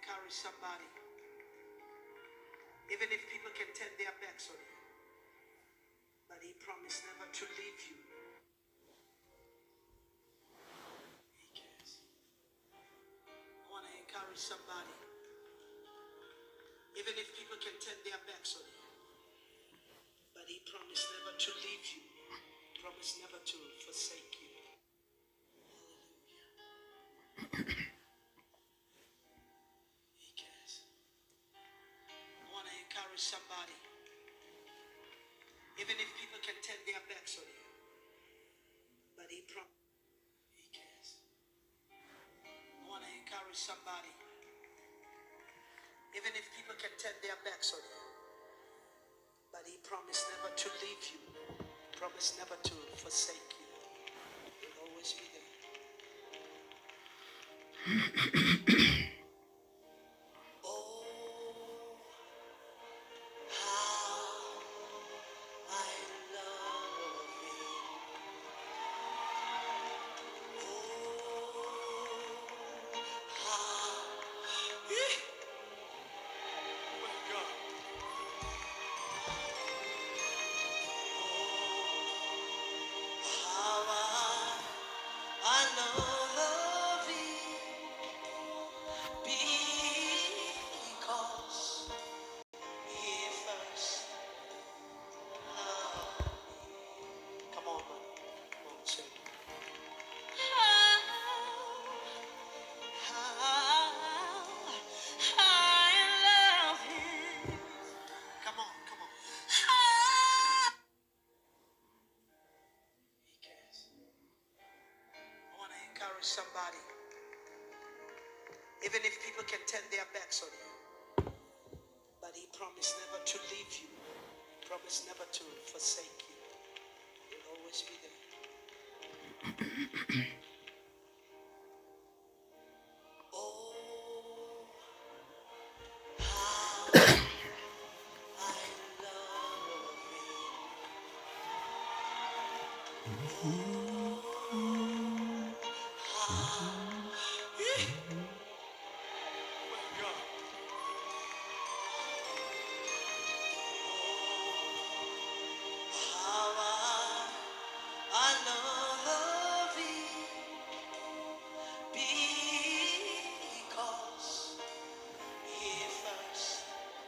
encourage somebody. Even if people can turn their backs on you, but He promised never to leave you. He cares. I want to encourage somebody. Even if people can turn their backs on you, but He promised never to leave you, promised never to forsake you. He cares. I want to encourage somebody. Even if people can turn their backs on you, but He promised. He cares. I want to encourage somebody. Even if people can turn their backs on you, but He promised never to leave you, promised never to forsake you. He'll always be there. Oh, how I love Him. Oh, how. Eh. Oh my God. How I, I love Him because He first loved me. Come on, man. Come on, sing. Come on, come on. He cares. I want to encourage somebody. Even if people can turn their backs on you, but He promised never to leave you, promised never to forsake you. He'll always be there. Oh, how I love Him. How I, I love Him because He first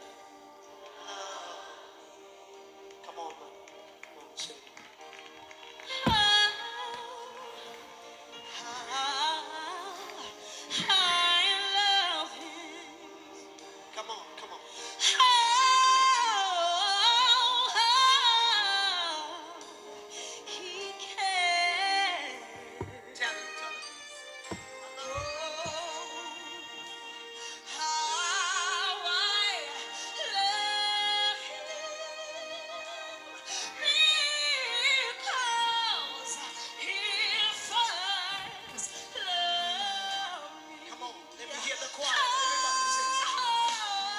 loved me. Come on, man. Come on, sing. Come on, come on. Tell him, tell him. Come on, let me hear the choir. Everybody sing.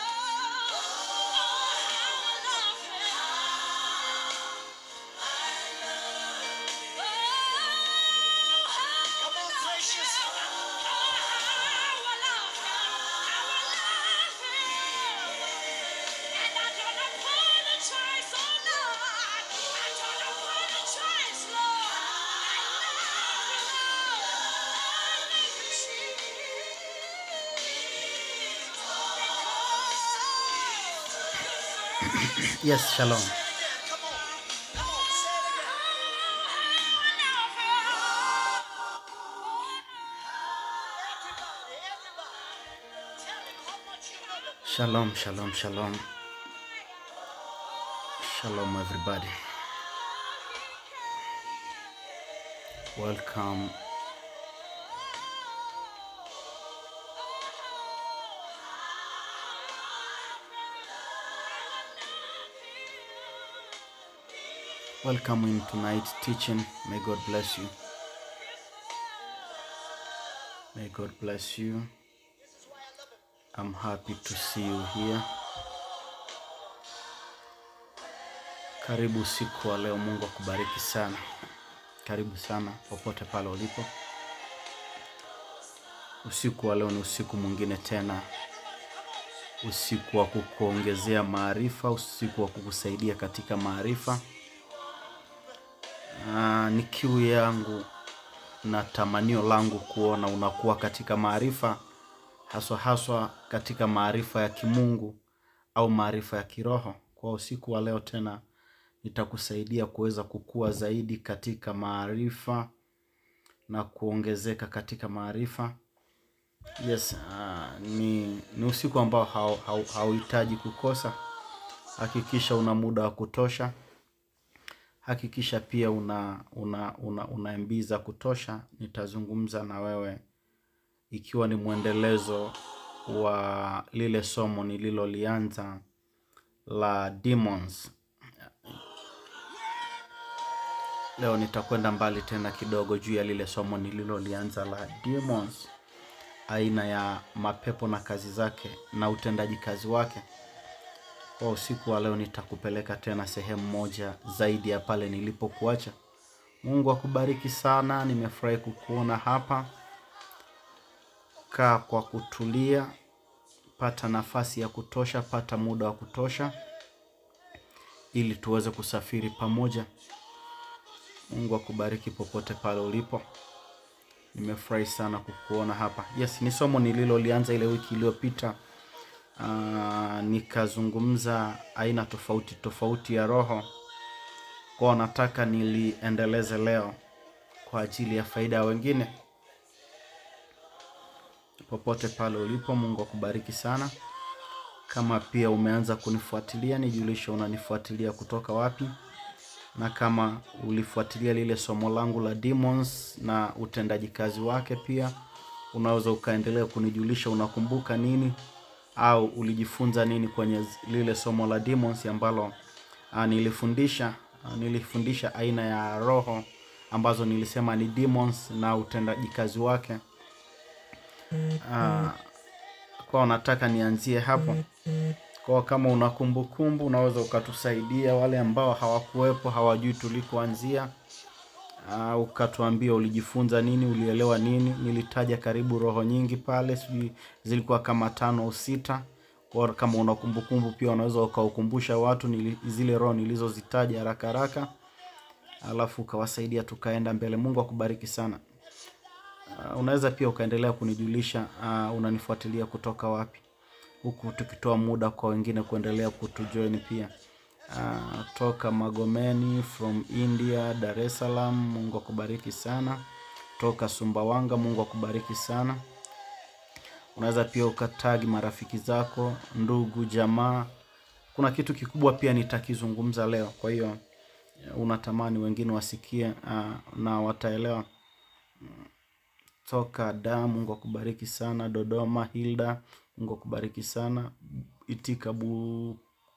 Come on, precious. Yes, shalom. Say it again. Come on. Come on, say it again. Everybody, everybody. Tell him how much you love him. Shalom, shalom, shalom. Shalom, everybody. Welcome. Welcome in tonight's teaching. May God bless you. May God bless you. I'm happy to see you here. Karibu usiku wa leo. Mungu akubariki sana. Karibu sana popote pale ulipo. Usiku wa leo ni usiku mwingine tena usiku wa kukuongezea maarifa, usiku wa kukusaidia katika maarifa. Ah, ni kiu yangu na tamanio langu kuona unakuwa katika maarifa, haswa haswa katika maarifa ya kimungu au maarifa ya kiroho. Kwa usiku wa leo tena nitakusaidia kuweza kukua zaidi katika maarifa na kuongezeka katika maarifa. Yes, uh, ni, ni usiku ambao hau- hau- hauhitaji kukosa. Hakikisha una muda wa kutosha. Hakikisha pia una una una, una MB za kutosha. Nitazungumza na wewe ikiwa ni mwendelezo wa lile somo nililolianza la demons. Leo nitakwenda mbali tena kidogo juu ya lile somo nililolianza la demons, aina ya mapepo na kazi zake na utendaji kazi wake. Kwa usiku wa leo nitakupeleka tena sehemu moja zaidi ya pale nilipokuacha. Mungu akubariki sana, nimefurahi kukuona hapa. Kaa kwa kutulia, pata nafasi ya kutosha, pata muda wa kutosha ili tuweze kusafiri pamoja. Mungu akubariki popote pale ulipo. Nimefurahi sana kukuona hapa. Yes, ni somo nililolianza ile wiki iliyopita. Ah, nikazungumza aina tofauti tofauti ya roho. Kwa nataka niliendeleze leo kwa ajili ya faida ya wengine. Popote pale ulipo, Mungu akubariki sana. Kama pia umeanza kunifuatilia, nijulishe unanifuatilia kutoka wapi na kama ulifuatilia lile somo langu la demons na utendaji kazi wake, pia unaweza ukaendelea kunijulisha unakumbuka nini au ulijifunza nini kwenye z- lile somo la demons ambalo uh, nilifundisha uh, nilifundisha aina ya roho ambazo nilisema ni demons na utendaji kazi wake. Uh, kwa nataka nianzie hapo. Kwa kama una kumbukumbu unaweza ukatusaidia, wale ambao hawakuwepo hawajui tulikoanzia. Uh, ukatuambia ulijifunza nini, ulielewa nini. Nilitaja karibu roho nyingi pale, sijui zilikuwa kama tano au sita. Kwa kama una kumbukumbu pia unaweza ukaukumbusha watu nili, zile roho nilizozitaja haraka haraka, alafu ukawasaidia tukaenda mbele. Mungu akubariki sana. Uh, unaweza pia ukaendelea kunijulisha uh, unanifuatilia kutoka wapi, huku tukitoa muda kwa wengine kuendelea kutujoin pia. Uh, toka Magomeni from India, Dar es Salaam, Mungu akubariki sana. Toka Sumbawanga, Mungu akubariki sana. Unaweza pia ukatagi marafiki zako, ndugu, jamaa. Kuna kitu kikubwa pia nitakizungumza leo, kwa hiyo unatamani wengine wasikie uh, na wataelewa toka da mungu akubariki sana dodoma hilda mungu akubariki sana itika bu,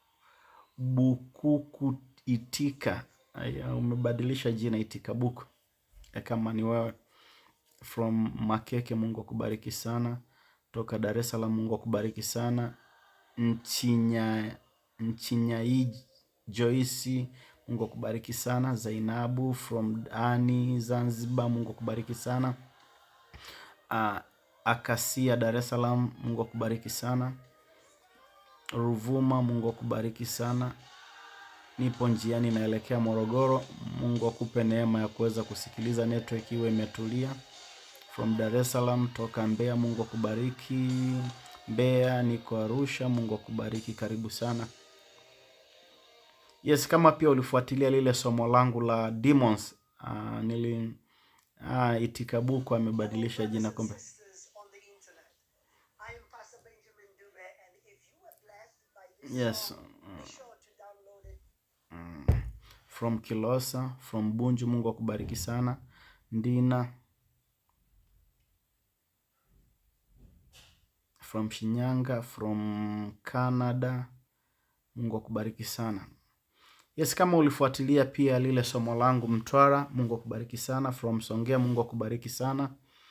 bukuku itika Aya, umebadilisha jina itika buku Eh, kama ni wewe from makeke mungu akubariki sana toka dar es salaam mungu akubariki sana nchinya nchinyai joisi mungu akubariki sana zainabu from ani zanzibar mungu akubariki sana uh, Akasia Dar es Salaam, Mungu akubariki sana. Ruvuma, Mungu akubariki sana. Nipo njiani naelekea Morogoro, Mungu akupe neema ya kuweza kusikiliza, network iwe imetulia. From Dar es Salaam, toka Mbeya, Mungu akubariki. Mbeya niko Arusha, Mungu akubariki, karibu sana. Yes, kama pia ulifuatilia lile somo langu la demons, uh, nili uh, Itikabuku amebadilisha jina kumbe. sisters on the internet. I am Pastor Benjamin Dube, and if you were blessed by this Yes, song, be sure to download it from Kilosa, from Bunju, Mungu akubariki sana. Ndina from Shinyanga, from Canada, Mungu akubariki sana. Yes, kama ulifuatilia pia lile somo langu Mtwara, Mungu akubariki sana. From Songea, Mungu akubariki sana.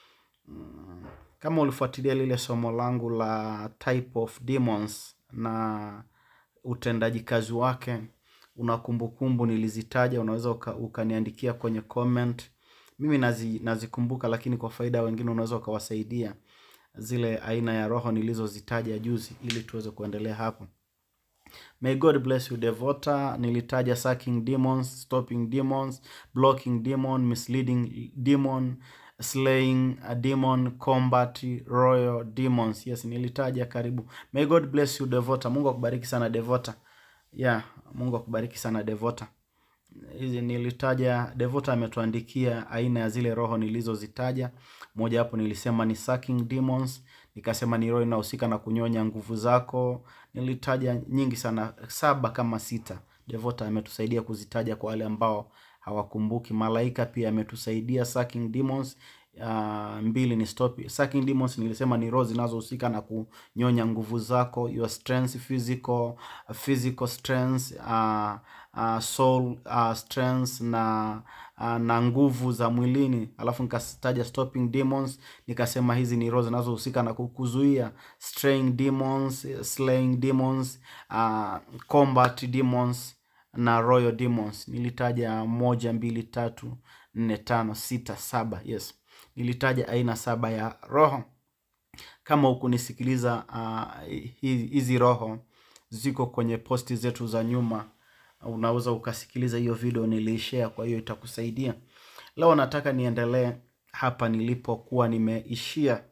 Kama ulifuatilia lile somo langu la type of demons na utendaji kazi wake, una kumbukumbu nilizitaja, unaweza uka, ukaniandikia kwenye comment. Mimi nazi, nazikumbuka, lakini kwa faida ya wengine unaweza ukawasaidia. zile aina ya roho nilizozitaja juzi ili tuweze kuendelea hapo May God bless you Devota. Nilitaja sucking demons, stopping demons, blocking demon, misleading demon, slaying a demon, combat royal demons. Yes, nilitaja karibu. May God bless you Devota. Mungu akubariki sana Devota. Yeah, Mungu akubariki sana Devota. Hizi nilitaja, Devota ametuandikia aina ya zile roho nilizozitaja. Moja hapo nilisema ni sucking demons, nikasema ni roho inahusika na kunyonya nguvu zako. Nilitaja nyingi sana, saba kama sita. Devota ametusaidia kuzitaja kwa wale ambao hawakumbuki. Malaika pia ametusaidia sucking demons. Uh, mbili ni stop sucking demons nilisema ni roho zinazohusika na kunyonya nguvu zako your strength physical physical strength uh, uh, soul uh, strength na uh, na nguvu za mwilini alafu nikataja stopping demons nikasema hizi ni roho zinazohusika na kukuzuia straying demons slaying demons uh, combat demons na royal demons nilitaja moja mbili tatu nne tano sita saba yes nilitaja aina saba ya roho kama hukunisikiliza uh, hizi roho ziko kwenye posti zetu za nyuma unaweza ukasikiliza hiyo video niliishare kwa hiyo itakusaidia leo nataka niendelee hapa nilipokuwa nimeishia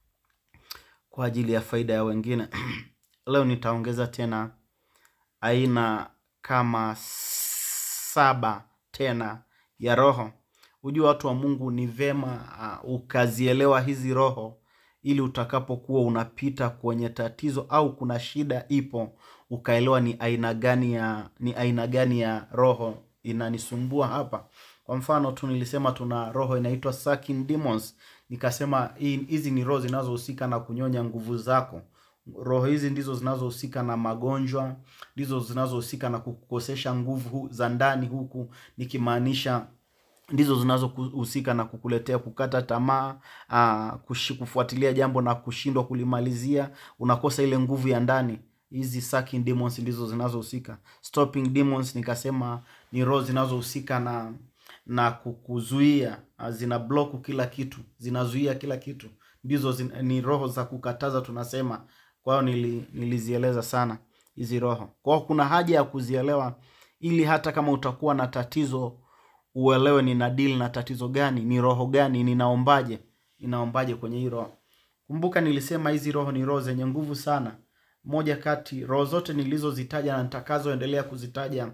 kwa ajili ya faida ya wengine leo nitaongeza tena aina kama saba tena ya roho hujua watu wa mungu ni vema uh, ukazielewa hizi roho ili utakapokuwa unapita kwenye tatizo au kuna shida ipo ukaelewa ni aina gani ya ni aina gani ya roho inanisumbua hapa kwa mfano tu nilisema tuna roho inaitwa sucking demons nikasema hizi ni roho zinazohusika na kunyonya nguvu zako roho hizi ndizo zinazohusika na magonjwa ndizo zinazohusika na kukukosesha nguvu za ndani huku nikimaanisha ndizo zinazohusika na kukuletea kukata tamaa uh, kufuatilia jambo na kushindwa kulimalizia unakosa ile nguvu ya ndani hizi sucking demons ndizo zinazohusika stopping demons nikasema ni roho zinazohusika na na kukuzuia zina block kila kitu zinazuia kila kitu ndizo zin, ni roho za kukataza tunasema kwa hiyo nili, nilizieleza sana hizi roho kwa hiyo kuna haja ya kuzielewa ili hata kama utakuwa na tatizo uelewe nina deal na tatizo gani ni roho gani ninaombaje ninaombaje kwenye hii roho kumbuka nilisema hizi roho ni roho zenye nguvu sana moja kati roho zote nilizozitaja na nitakazoendelea kuzitaja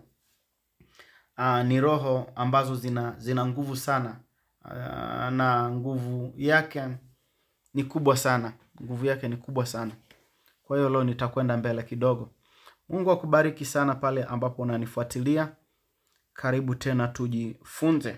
uh, ni roho ambazo zina zina nguvu sana uh, na nguvu yake ni kubwa sana nguvu yake ni kubwa sana kwa hiyo leo nitakwenda mbele kidogo mungu akubariki sana pale ambapo unanifuatilia karibu tena tujifunze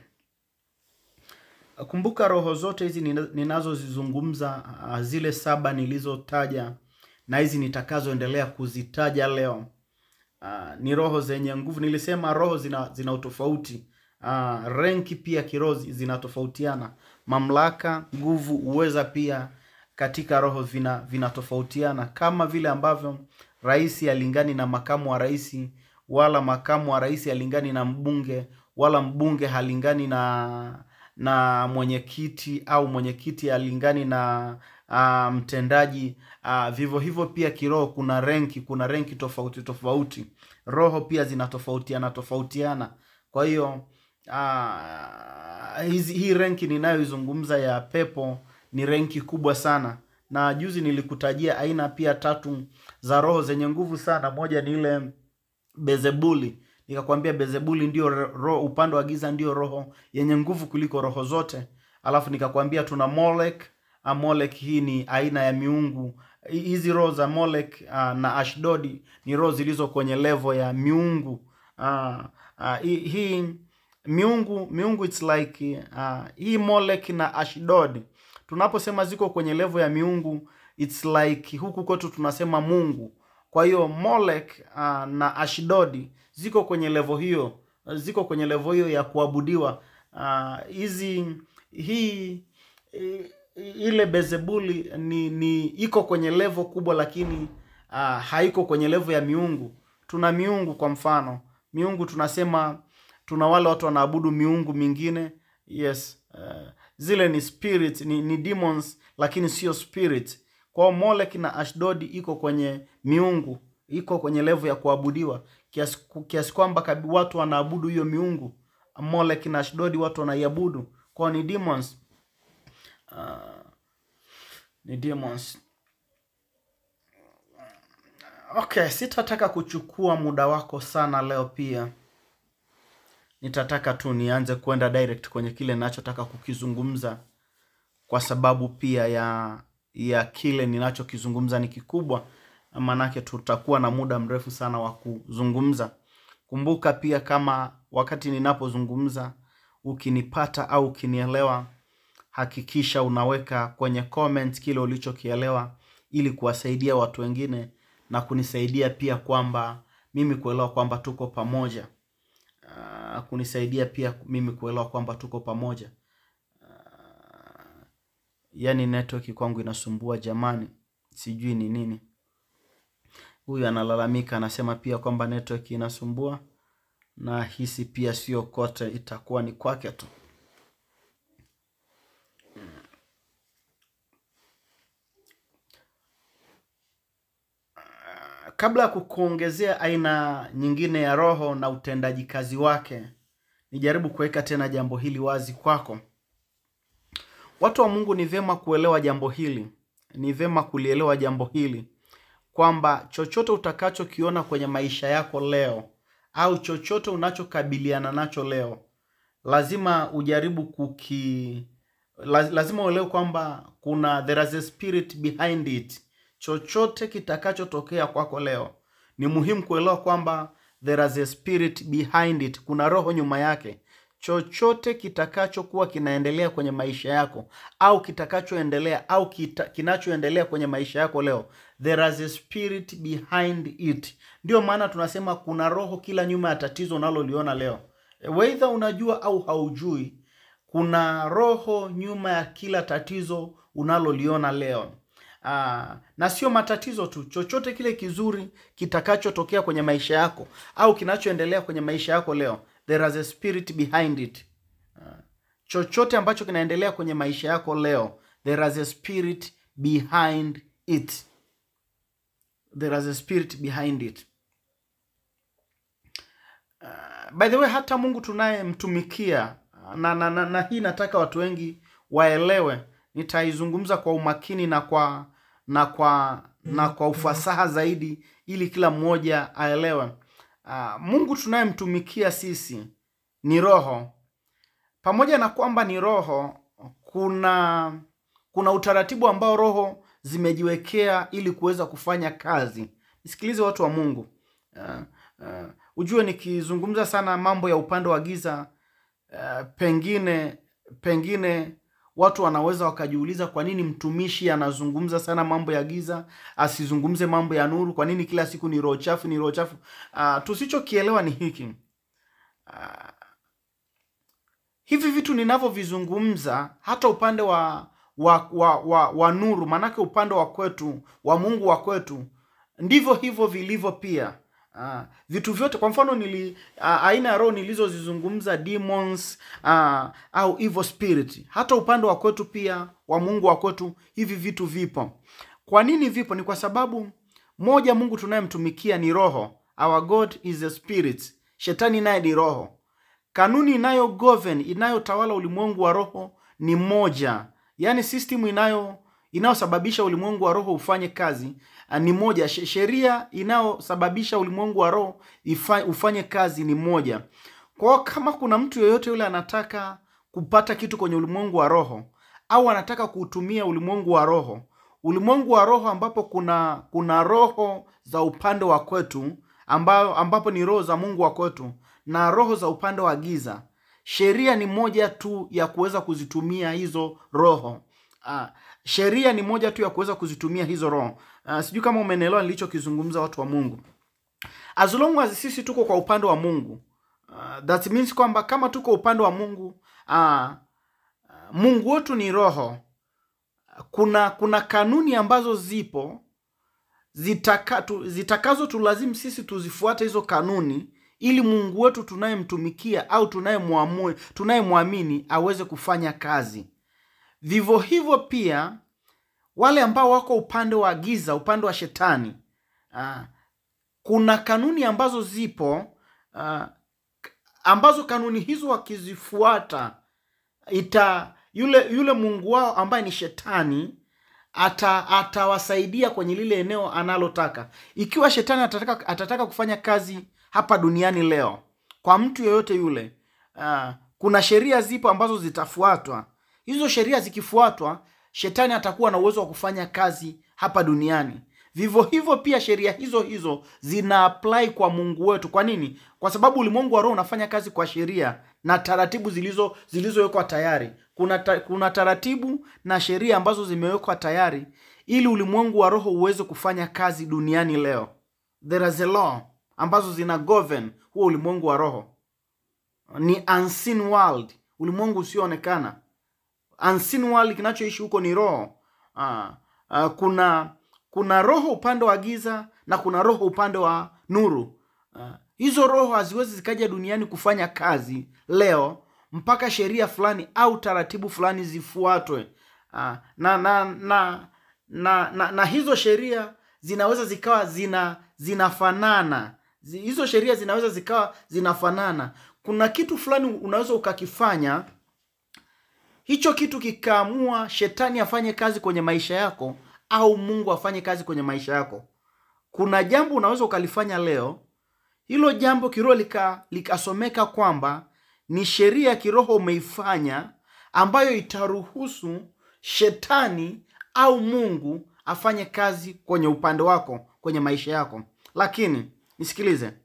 kumbuka roho zote hizi ninazozizungumza zile saba nilizotaja na hizi nitakazoendelea kuzitaja leo uh, ni roho zenye nguvu nilisema roho zina, zina utofauti uh, renki pia kiroho zinatofautiana mamlaka nguvu uweza pia katika roho vina vinatofautiana kama vile ambavyo rais alingani na makamu wa rais wala makamu wa rais halingani na mbunge wala mbunge halingani na na mwenyekiti au mwenyekiti halingani na uh, mtendaji uh, vivyo hivyo pia kiroho kuna renki kuna renki tofauti tofauti roho pia zinatofautiana tofautiana kwa hiyo uh, hizi hii renki ninayoizungumza ya pepo ni renki kubwa sana na juzi nilikutajia aina pia tatu za roho zenye nguvu sana moja ni ile bezebuli nikakwambia bezebuli ndio roho upande wa giza ndio roho yenye nguvu kuliko roho zote alafu nikakwambia tuna molek molek hii ni aina ya miungu hizi roho za molek uh, na ashdodi ni roho zilizo kwenye levo ya miungu uh, uh, hii miungu miungu its like uh, hii molek na ashdod tunaposema ziko kwenye levo ya miungu its like huku kwetu tunasema mungu kwa hiyo molek uh, na ashdodi ziko kwenye levo hiyo ziko kwenye levo hiyo ya kuabudiwa hizi uh, hii ile bezebuli ni, ni iko kwenye levo kubwa lakini uh, haiko kwenye levo ya miungu tuna miungu kwa mfano miungu tunasema tuna wale watu wanaabudu miungu mingine yes uh, zile ni spirit ni, ni demons lakini sio spirit kwao molek na ashdodi iko kwenye miungu iko kwenye levo ya kuabudiwa kiasi, kiasi kwamba kabi- watu wanaabudu hiyo miungu molek na ashdodi watu wanaiabudu kwao ni demons ni demons okay sitataka kuchukua muda wako sana leo pia nitataka tu nianze kwenda direct kwenye kile ninachotaka kukizungumza kwa sababu pia ya ya kile ninachokizungumza ni kikubwa maanake tutakuwa na muda mrefu sana wa kuzungumza kumbuka pia kama wakati ninapozungumza ukinipata au ukinielewa hakikisha unaweka kwenye comment kile ulichokielewa ili kuwasaidia watu wengine na kunisaidia pia kwamba mimi kuelewa kwamba tuko pamoja uh, kunisaidia pia mimi kuelewa kwamba tuko pamoja yaani network kwangu inasumbua jamani sijui ni nini huyu analalamika anasema pia kwamba network inasumbua na hisi pia sio kote itakuwa ni kwake tu kabla ya kukuongezea aina nyingine ya roho na utendaji kazi wake nijaribu kuweka tena jambo hili wazi kwako watu wa mungu ni vyema kuelewa jambo hili ni vyema kulielewa jambo hili kwamba chochote utakachokiona kwenye maisha yako leo au chochote unachokabiliana nacho leo lazima ujaribu kuki laz- lazima uelewe kwamba kuna there is a spirit behind it chochote kitakachotokea kwako leo ni muhimu kuelewa kwamba there is a spirit behind it kuna roho nyuma yake chochote kitakachokuwa kinaendelea kwenye maisha yako au kitakachoendelea au kita, kinachoendelea kwenye maisha yako leo there is a spirit behind it ndio maana tunasema kuna roho kila nyuma ya tatizo unaloliona leo weidha unajua au haujui kuna roho nyuma ya kila tatizo unaloliona leo Aa, na sio matatizo tu chochote kile kizuri kitakachotokea kwenye maisha yako au kinachoendelea kwenye maisha yako leo there is a spirit behind it Aa, chochote ambacho kinaendelea kwenye maisha yako leo there is a spirit behind it there is a spirit behind it by the way hata mungu tunayemtumikia na, na, na, na hii nataka watu wengi waelewe nitaizungumza kwa umakini na kwa na kwa na kwa ufasaha zaidi ili kila mmoja aelewe uh, mungu tunayemtumikia sisi ni roho pamoja na kwamba ni roho kuna kuna utaratibu ambao roho zimejiwekea ili kuweza kufanya kazi nisikilize watu wa mungu uh, uh, ujue nikizungumza sana mambo ya upande wa giza uh, pengine pengine watu wanaweza wakajiuliza kwa nini mtumishi anazungumza sana mambo ya giza asizungumze mambo ya nuru kwa nini kila siku ni roho chafu ni roho chafu uh, tusichokielewa ni hiki uh, hivi vitu ninavyovizungumza hata upande wa wa, wa, wa, wa nuru maanake upande wa kwetu wa mungu wa kwetu ndivyo hivyo vilivyo pia Uh, vitu vyote kwa mfano nili uh, aina ya roho nilizozizungumza demons uh, au evil spirit hata upande wa kwetu pia wa mungu wa kwetu hivi vitu vipo kwa nini vipo ni kwa sababu moja mungu tunayemtumikia ni roho our god is a spirit shetani naye ni roho kanuni inayo govern inayotawala ulimwengu wa roho ni moja yaani system inayo inayosababisha ulimwengu wa roho ufanye kazi uh, ni moja sheria inayosababisha ulimwengu wa roho ifa, ufanye kazi ni moja kwao kama kuna mtu yeyote yule anataka kupata kitu kwenye ulimwengu wa roho au anataka kuutumia ulimwengu wa roho ulimwengu wa roho ambapo kuna kuna roho za upande wa kwetu ambayo, ambapo ni roho za mungu wa kwetu na roho za upande wa giza sheria ni moja tu ya kuweza kuzitumia hizo roho uh, sheria ni moja tu ya kuweza kuzitumia hizo roho uh, sijui kama umenielewa nilichokizungumza watu wa mungu as long as sisi tuko kwa upande wa mungu uh, that means kwamba kama tuko upande wa mungu uh, mungu wetu ni roho kuna kuna kanuni ambazo zipo zitaka, tu, zitakazo tulazimu sisi tuzifuate hizo kanuni ili mungu wetu tunayemtumikia au tunayemwamini tunayemwamini aweze kufanya kazi vivyo hivyo pia wale ambao wako upande wa giza upande wa shetani ah, kuna kanuni ambazo zipo ah, ambazo kanuni hizo wakizifuata ita yule yule mungu wao ambaye ni shetani ata atawasaidia kwenye lile eneo analotaka ikiwa shetani atataka, atataka kufanya kazi hapa duniani leo kwa mtu yeyote yule uh, kuna sheria zipo ambazo zitafuatwa hizo sheria zikifuatwa shetani atakuwa na uwezo wa kufanya kazi hapa duniani vivyo hivyo pia sheria hizo hizo zina apply kwa mungu wetu kwa nini kwa sababu ulimwengu wa roho unafanya kazi kwa sheria na taratibu zilizo zilizowekwa tayari kuna, ta, kuna taratibu na sheria ambazo zimewekwa tayari ili ulimwengu wa roho uweze kufanya kazi duniani leo there is a law ambazo zina govern huo ulimwengu wa roho ni unseen world ulimwengu usioonekana unseen world kinachoishi huko ni roho ah, ah, kuna kuna roho upande wa giza na kuna roho upande wa nuru ah, hizo roho haziwezi zikaja duniani kufanya kazi leo mpaka sheria fulani au taratibu fulani zifuatwe ah, na, na, na, na, na, na hizo sheria zinaweza zikawa zina zinafanana Zi- hizo sheria zinaweza zikawa zinafanana kuna kitu fulani unaweza ukakifanya hicho kitu kikaamua shetani afanye kazi kwenye maisha yako au mungu afanye kazi kwenye maisha yako kuna jambo unaweza ukalifanya leo hilo jambo kiroho lika, likasomeka kwamba ni sheria ya kiroho umeifanya ambayo itaruhusu shetani au mungu afanye kazi kwenye upande wako kwenye maisha yako lakini nisikilize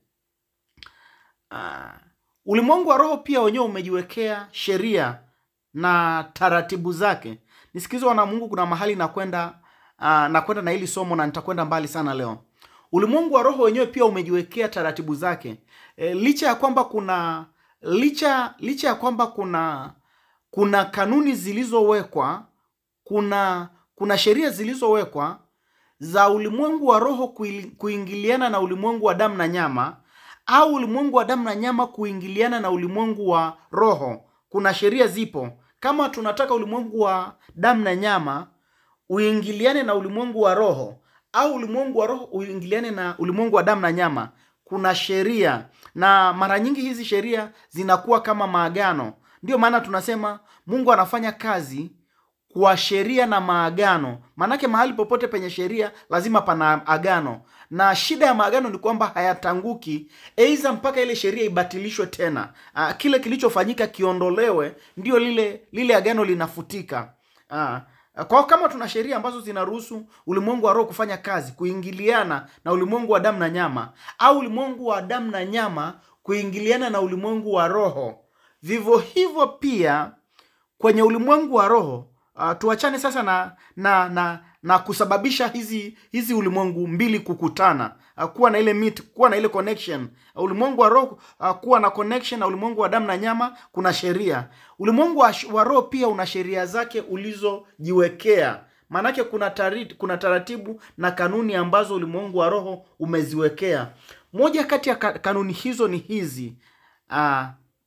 uh, ulimwengu wa roho pia wenyewe umejiwekea sheria na taratibu zake nisikilize wana mungu kuna mahali nakwenda uh, nakwenda na hili somo na nitakwenda mbali sana leo ulimwengu wa roho wenyewe pia umejiwekea taratibu zake e, licha ya kwamba kuna licha licha ya kwamba kuna kuna kanuni zilizowekwa kuna kuna sheria zilizowekwa za ulimwengu wa roho kuili- kuingiliana na ulimwengu wa damu na nyama au ulimwengu wa damu na nyama kuingiliana na ulimwengu wa roho kuna sheria zipo kama tunataka ulimwengu wa damu na nyama uingiliane na ulimwengu wa roho au ulimwengu wa roho uingiliane na ulimwengu wa damu na nyama kuna sheria na mara nyingi hizi sheria zinakuwa kama maagano ndio maana tunasema mungu anafanya kazi kwa sheria na maagano maanake mahali popote penye sheria lazima pana agano na shida ya maagano ni kwamba hayatanguki eidha mpaka ile sheria ibatilishwe tena Aa, kile kilichofanyika kiondolewe ndio lile lile agano linafutika Aa, kwa kama tuna sheria ambazo zinaruhusu ulimwengu wa roho kufanya kazi kuingiliana na ulimwengu wa damu na nyama au ulimwengu wa damu na nyama kuingiliana na ulimwengu wa roho vivyo hivyo pia kwenye ulimwengu wa roho uh, tuachane sasa na na na na kusababisha hizi hizi ulimwengu mbili kukutana uh, kuwa na ile meet, kuwa na ile connection uh, ulimwengu wa roho uh, kuwa na connection na ulimwengu wa damu na nyama kuna sheria ulimwengu wa, wa roho pia una sheria zake ulizojiwekea maanake kuna tari, kuna taratibu na kanuni ambazo ulimwengu wa roho umeziwekea moja kati ya ka, kanuni hizo ni hizi uh,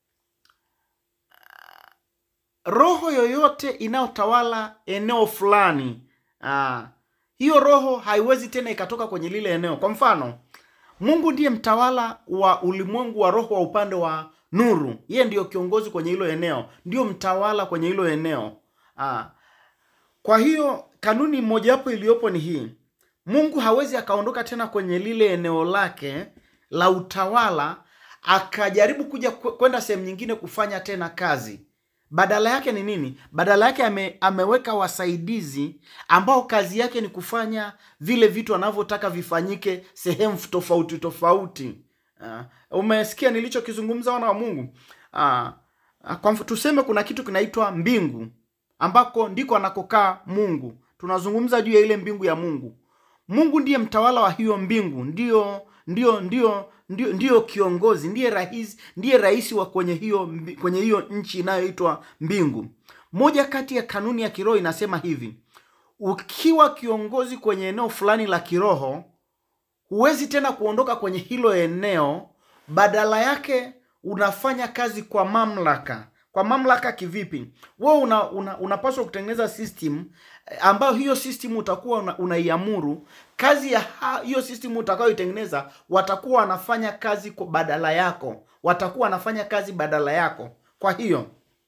roho yoyote inayotawala eneo fulani ah, hiyo roho haiwezi tena ikatoka kwenye lile eneo kwa mfano mungu ndiye mtawala wa ulimwengu wa roho wa upande wa nuru yeye ndiyo kiongozi kwenye hilo eneo ndiyo mtawala kwenye hilo eneo ah, kwa hiyo kanuni mojawapo iliyopo ni hii mungu hawezi akaondoka tena kwenye lile eneo lake la utawala akajaribu kuja kwe- kwenda sehemu nyingine kufanya tena kazi badala yake ni nini badala yake ame, ameweka wasaidizi ambao kazi yake ni kufanya vile vitu anavyotaka vifanyike sehemu tofauti tofauti uh, umesikia nilichokizungumza wana wa mungu uh, uh, kwa mf- tuseme kuna kitu kinaitwa mbingu ambako ndiko anakokaa mungu tunazungumza juu ya ile mbingu ya mungu mungu ndiye mtawala wa hiyo mbingu ndio ndio ndio ndio, ndio kiongozi ndiye rais ndiye rais wa kwenye hiyo mbi- kwenye hiyo nchi inayoitwa mbingu moja kati ya kanuni ya kiroho inasema hivi ukiwa kiongozi kwenye eneo fulani la kiroho huwezi tena kuondoka kwenye hilo eneo badala yake unafanya kazi kwa mamlaka kwa mamlaka kivipi wewe una, una, unapaswa kutengeneza system eh, ambayo hiyo system utakuwa una, unaiamuru kazi ya ha- hiyo system utakayoitengeneza watakuwa wanafanya kazi kwa badala yako watakuwa wanafanya kazi badala yako kwa hiyo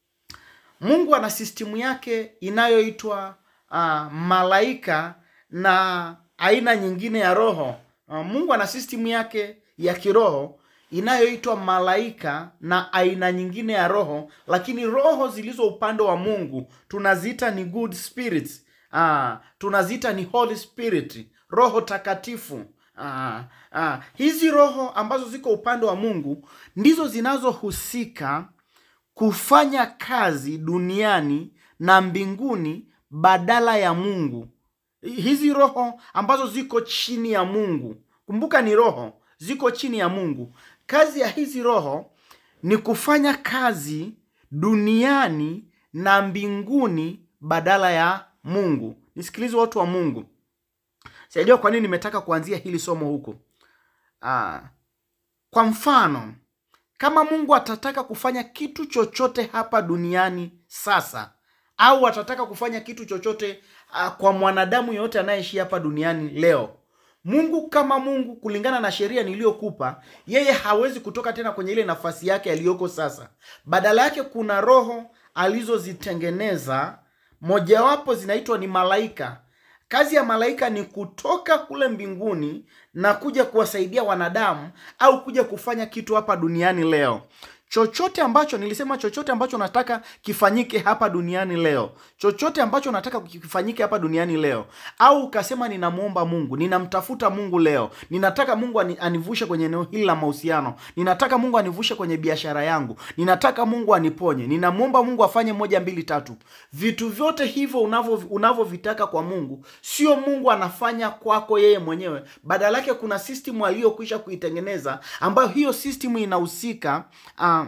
mungu ana sistimu yake inayoitwa uh, malaika na aina nyingine ya roho uh, mungu ana sistimu yake ya kiroho inayoitwa malaika na aina nyingine ya roho lakini roho zilizo upande wa mungu tunaziita ni good spirits uh, tunaziita ni holy spirit roho takatifu Ah, ah. hizi roho ambazo ziko upande wa mungu ndizo zinazohusika kufanya kazi duniani na mbinguni badala ya mungu hizi roho ambazo ziko chini ya mungu kumbuka ni roho ziko chini ya mungu kazi ya hizi roho ni kufanya kazi duniani na mbinguni badala ya mungu nisikilize watu wa mungu sijajua kwa nini nimetaka kuanzia hili somo huku ah, kwa mfano kama mungu atataka kufanya kitu chochote hapa duniani sasa au atataka kufanya kitu chochote uh, kwa mwanadamu yeyote anayeishi hapa duniani leo mungu kama mungu kulingana na sheria niliyokupa yeye hawezi kutoka tena kwenye ile nafasi yake aliyoko sasa badala yake kuna roho alizozitengeneza mojawapo zinaitwa ni malaika kazi ya malaika ni kutoka kule mbinguni na kuja kuwasaidia wanadamu au kuja kufanya kitu hapa duniani leo chochote ambacho nilisema chochote ambacho nataka kifanyike hapa duniani leo chochote ambacho nataka kifanyike hapa duniani leo au ukasema ninamwomba mungu ninamtafuta mungu leo ninataka mungu ani, anivushe kwenye eneo hili la mahusiano ninataka mungu anivushe kwenye biashara yangu ninataka mungu aniponye ninamwomba mungu afanye moja mbili tatu vitu vyote hivyo unavyo- unavyovitaka kwa mungu sio mungu anafanya kwako yeye mwenyewe badala yake kuna system aliyokwisha kuitengeneza ambayo hiyo system inahusika uh,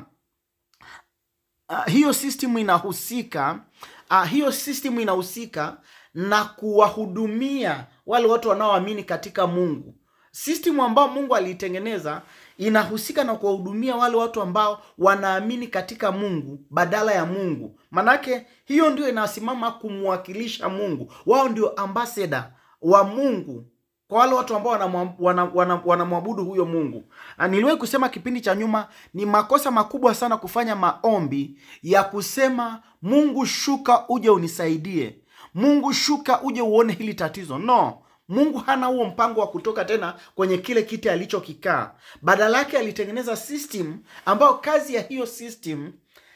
uh, hiyo system inahusika uh, hiyo system inahusika na kuwahudumia wale watu wanaoamini katika mungu system ambao mungu aliitengeneza inahusika na kuwahudumia wale watu ambao wanaamini katika mungu badala ya mungu manake hiyo ndio inasimama kumwakilisha mungu wao ndio ambasada wa mungu kwa wale watu ambao wanamwabudu wana, wana, wanamwabudu huyo mungu Na niliwahi kusema kipindi cha nyuma ni makosa makubwa sana kufanya maombi ya kusema mungu shuka uje unisaidie mungu shuka uje uone hili tatizo no mungu hana huo mpango wa kutoka tena kwenye kile kiti alichokikaa badala yake alitengeneza system ambayo kazi ya hiyo system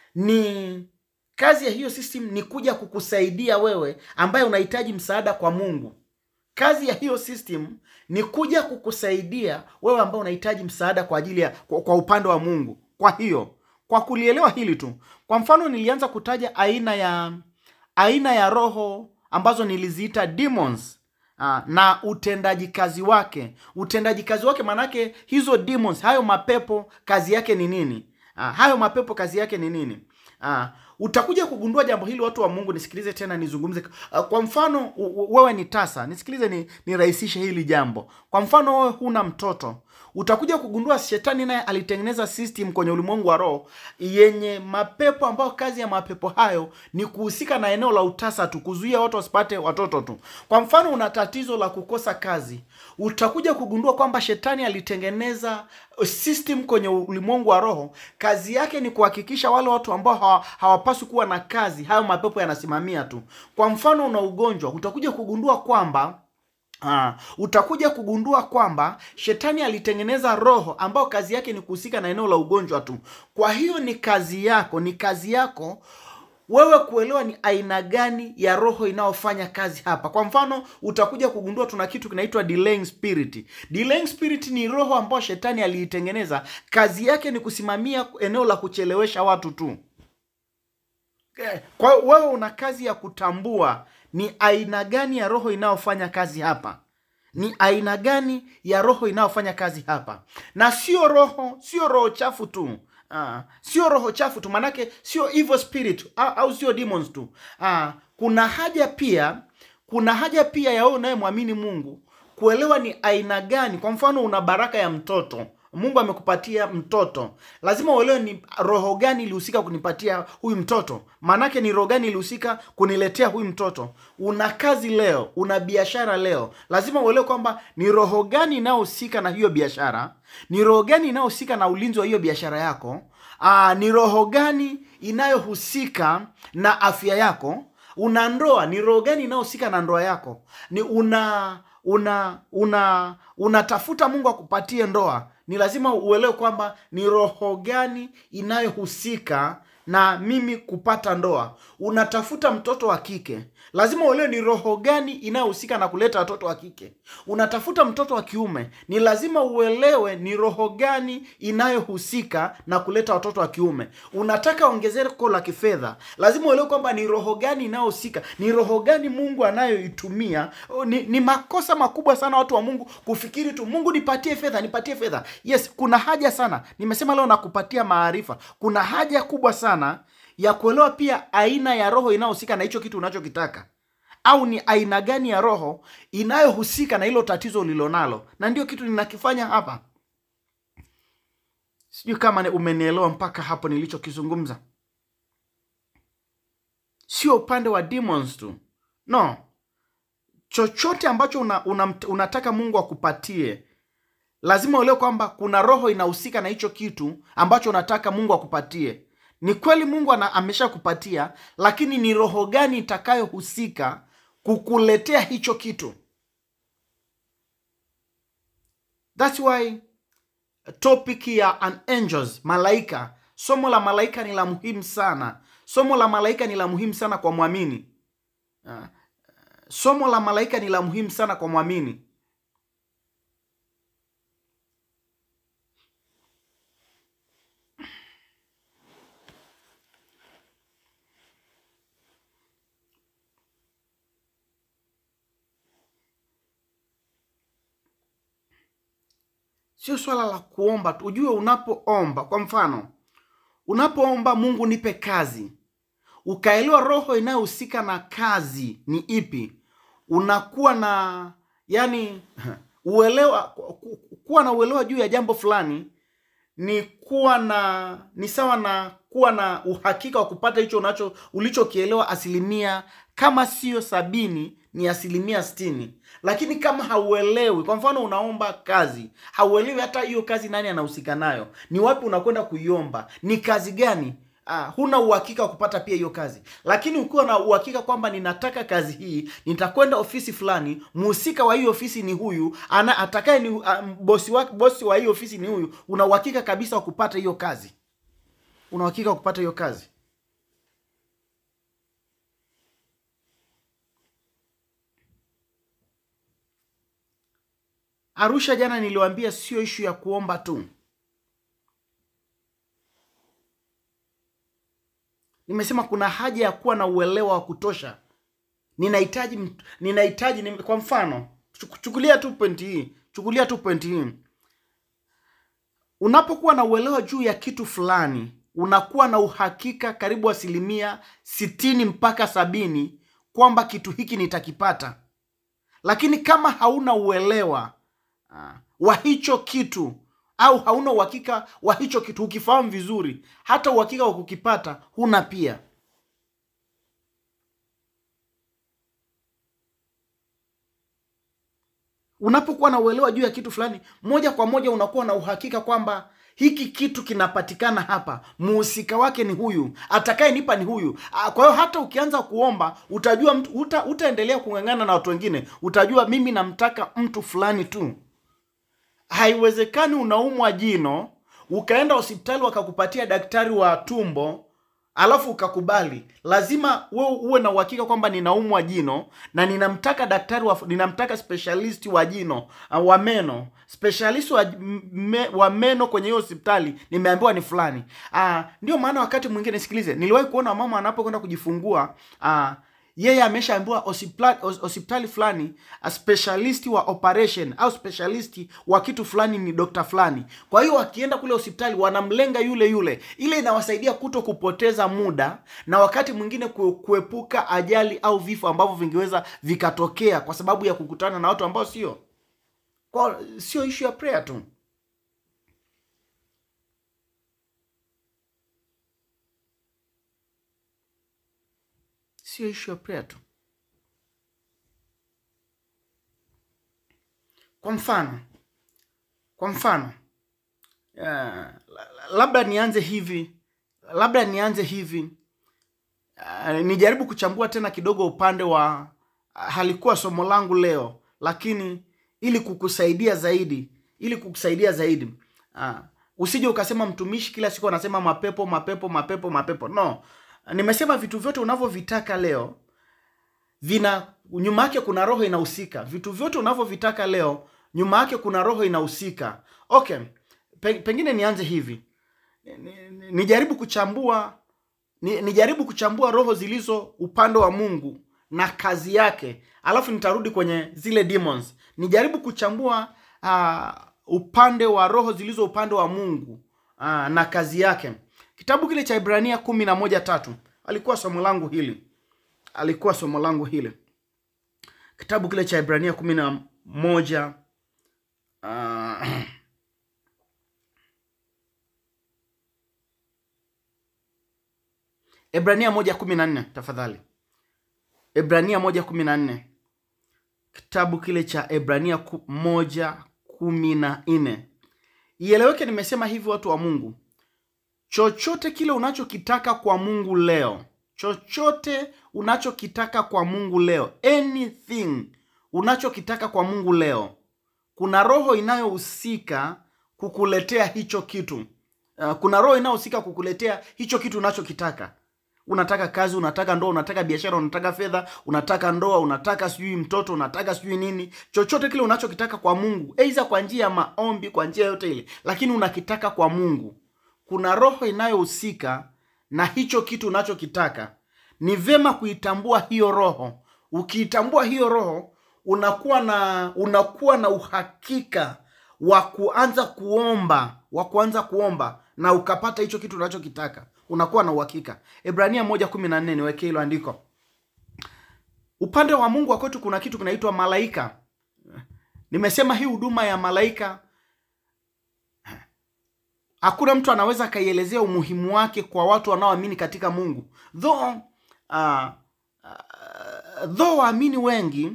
ni kazi ya hiyo system ni kuja kukusaidia wewe ambaye unahitaji msaada kwa mungu kazi ya hiyo system ni kuja kukusaidia wewe ambao unahitaji msaada kwa ajili ya kwa, kwa upande wa mungu kwa hiyo kwa kulielewa hili tu kwa mfano nilianza kutaja aina ya aina ya roho ambazo niliziita demons Ah, na utendaji kazi wake utendaji kazi wake maanake hizo demons hayo mapepo kazi yake ni nini ah, hayo mapepo kazi yake ni nini ah, utakuja kugundua jambo hili watu wa mungu nisikilize tena nizungumze ah, kwa mfano u- u- wewe ni tasa nisikilize ni, nirahisishe hili jambo kwa mfano wewe huna mtoto utakuja kugundua shetani naye alitengeneza system kwenye ulimwengu wa roho yenye mapepo ambayo kazi ya mapepo hayo ni kuhusika na eneo la utasa tu kuzuia watu wasipate watoto tu kwa mfano una tatizo la kukosa kazi utakuja kugundua kwamba shetani alitengeneza system kwenye ulimwengu wa roho kazi yake ni kuhakikisha wale watu ambao hawa- hawapaswi kuwa na kazi hayo mapepo yanasimamia tu kwa mfano una ugonjwa utakuja kugundua kwamba Ah, utakuja kugundua kwamba shetani alitengeneza roho ambayo kazi yake ni kuhusika na eneo la ugonjwa tu kwa hiyo ni kazi yako ni kazi yako wewe kuelewa ni aina gani ya roho inayofanya kazi hapa kwa mfano utakuja kugundua tuna kitu kinaitwa delaying spirit delaying spirit ni roho ambayo shetani aliitengeneza kazi yake ni kusimamia eneo la kuchelewesha watu tu Eh, kwa hiyo wewe una kazi ya kutambua ni aina gani ya roho inayofanya kazi hapa ni aina gani ya roho inayofanya kazi hapa na sio roho sio roho chafu tu Ah, sio roho chafu tu manake sio evil spirit au, au sio demons tu Ah, kuna haja pia kuna haja pia ya wewe unayemwamini mungu kuelewa ni aina gani kwa mfano una baraka ya mtoto Mungu amekupatia mtoto, lazima uelewe ni roho gani ilihusika kunipatia huyu mtoto. Maanake ni roho gani ilihusika kuniletea huyu mtoto. Una kazi leo, una biashara leo, lazima uelewe kwamba ni roho gani inayohusika na hiyo biashara, ni roho gani inayohusika na ulinzi wa hiyo biashara yako. Aa, ni roho gani inayohusika na afya yako. Una ndoa, ni roho gani inayohusika na ndoa yako? Ni una una una unatafuta Mungu akupatie ndoa, ni lazima uelewe kwamba ni roho gani inayohusika na mimi kupata ndoa. Unatafuta mtoto wa kike, lazima uelewe ni roho gani inayohusika na kuleta watoto wa kike. Unatafuta mtoto wa kiume, ni lazima uelewe ni roho gani inayohusika na kuleta watoto wa kiume. Unataka ongezeko la kifedha, lazima uelewe kwamba ni roho gani inayohusika, ni roho gani Mungu anayoitumia. Ni, ni makosa makubwa sana watu wa Mungu kufikiri tu Mungu nipatie fedha, nipatie fedha. Yes, kuna haja sana, nimesema leo nakupatia maarifa. Kuna haja kubwa sana ya kuelewa pia aina ya roho inayohusika na hicho kitu unachokitaka au ni aina gani ya roho inayohusika na hilo tatizo ulilonalo, na ndio kitu ninakifanya hapa. Sijui kama umenielewa mpaka hapo nilichokizungumza. Sio upande wa demons tu, no, chochote ambacho una, una, unataka Mungu akupatie lazima uelewe kwamba kuna roho inahusika na hicho kitu ambacho unataka Mungu akupatie. Ni kweli Mungu ana ameshakupatia, lakini ni roho gani itakayohusika kukuletea hicho kitu? That's why topic ya an angels, malaika, somo la malaika ni la muhimu sana. Somo la malaika ni la muhimu sana kwa mwamini. Somo la malaika ni la muhimu sana kwa mwamini. Sio swala la kuomba tu. Ujue unapoomba, kwa mfano, unapoomba Mungu nipe kazi, ukaelewa roho inayohusika na kazi ni ipi, unakuwa na yani uelewa, kuwa na uelewa juu ya jambo fulani ni kuwa na ni sawa na kuwa na uhakika wa kupata hicho unacho ulichokielewa asilimia kama sio sabini ni asilimia sitini. Lakini kama hauelewi, kwa mfano unaomba kazi, hauelewi hata hiyo kazi nani anahusika nayo, ni wapi unakwenda kuiomba, ni kazi gani, ah, huna uhakika wa kupata pia hiyo kazi. Lakini ukiwa na uhakika kwamba ninataka kazi hii, nitakwenda ofisi fulani, mhusika wa hiyo ofisi ni huyu, ana atakaye ni uh, bosi wa bosi wa hiyo ofisi ni huyu, una uhakika kabisa wa kupata hiyo kazi, una uhakika wa kupata hiyo kazi. Arusha jana niliwaambia sio ishu ya kuomba tu. Nimesema kuna haja ya kuwa na uelewa wa kutosha. Ninahitaji ninahitaji ni, kwa mfano chukulia tu pointi hii, chukulia tu pointi hii. Unapokuwa na uelewa juu ya kitu fulani, unakuwa na uhakika karibu asilimia sitini mpaka sabini kwamba kitu hiki nitakipata. Lakini kama hauna uelewa uh, wa hicho kitu au hauna uhakika wa hicho kitu, ukifahamu vizuri, hata uhakika wa kukipata huna pia. Unapokuwa na uelewa juu ya kitu fulani, moja kwa moja unakuwa na uhakika kwamba hiki kitu kinapatikana hapa, muhusika wake ni huyu, atakayenipa ni huyu. Kwa hiyo hata ukianza kuomba utajua mtu, uta, utaendelea kung'ang'ana na watu wengine, utajua mimi namtaka mtu fulani tu. Haiwezekani unaumwa jino ukaenda hospitali wakakupatia daktari wa tumbo alafu ukakubali. Lazima wewe uwe na uhakika kwamba ninaumwa jino na ninamtaka daktari wa, ninamtaka specialist wa jino wa meno, specialist wa, me, wa meno kwenye hiyo hospitali nimeambiwa ni fulani. Ah, ndio maana wakati mwingine, sikilize, niliwahi kuona mama anapokwenda kujifungua ah, yeye ameshaambiwa hospitali fulani specialist wa operation au specialist wa kitu fulani ni dokta fulani. Kwa hiyo wakienda kule hospitali wanamlenga yule yule. Ile inawasaidia kuto kupoteza muda na wakati mwingine kuepuka ajali au vifo ambavyo vingeweza vikatokea kwa sababu ya kukutana na watu ambao sio kwa sio issue ya prayer tu. sio ishu ya prayer tu kwa mfano kwa mfano uh, labda nianze hivi labda nianze hivi uh, nijaribu kuchambua tena kidogo upande wa uh, halikuwa somo langu leo lakini ili kukusaidia zaidi ili kukusaidia zaidi uh, usije ukasema mtumishi kila siku anasema mapepo mapepo mapepo mapepo no nimesema vitu vyote unavyovitaka leo vina nyuma yake kuna roho inahusika vitu vyote unavyovitaka leo nyuma yake kuna roho inahusika okay Pe, pengine nianze hivi Ni- ni- nijaribu kuchambua ni, nijaribu kuchambua roho zilizo upande wa mungu na kazi yake alafu nitarudi kwenye zile demons nijaribu kuchambua uh, upande wa roho zilizo upande wa mungu uh, na kazi yake kitabu kile cha ibrania kumi na moja tatu alikuwa somo langu hili alikuwa somo langu hili kitabu kile cha ibrania kumi na moja uh, Ebrania moja kumi na nne tafadhali. Ebrania moja kumi na nne kitabu kile cha Ebrania ku, moja kumi na nne Ieleweke, nimesema hivi, watu wa Mungu, chochote kile unachokitaka kwa Mungu leo, chochote unachokitaka kwa Mungu leo, anything unachokitaka kwa Mungu leo, kuna roho inayohusika kukuletea hicho kitu. Uh, kuna roho inayohusika kukuletea hicho kitu unachokitaka unataka kazi unataka ndoa unataka biashara unataka fedha unataka ndoa unataka sijui mtoto unataka sijui nini chochote kile unachokitaka kwa mungu aidha kwa njia ya maombi kwa njia yote ile lakini unakitaka kwa mungu kuna roho inayohusika na hicho kitu unachokitaka ni vema kuitambua hiyo roho ukiitambua hiyo roho unakuwa na unakuwa na uhakika wa kuanza kuomba wa kuanza kuomba na ukapata hicho kitu unachokitaka unakuwa na uhakika ibrania moja kumi na nne niwekee hilo andiko upande wa mungu wa kwetu kuna kitu kinaitwa malaika nimesema hii huduma ya malaika hakuna mtu anaweza akaielezea umuhimu wake kwa watu wanaoamini katika mungu though uh, uh, though waamini wengi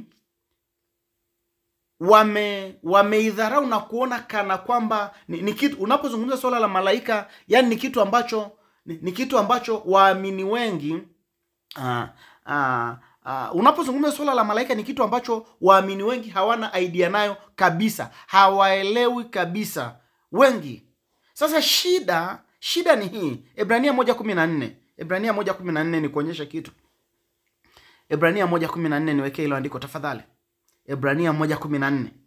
wame wameidharau na kuona kana kwamba ni, ni kitu unapozungumza swala la malaika yani ni kitu ambacho ni, ni kitu ambacho waamini wengi uh, uh, uh, unapozungumza swala la malaika ni kitu ambacho waamini wengi hawana idea nayo kabisa hawaelewi kabisa wengi sasa shida shida ni hii ibrania moja kumi na nne ibrania moja kumi na nne ni kuonyesha kitu ibrania moja kumi na nne niwekee hilo andiko tafadhali Ebrania moja kumi na nne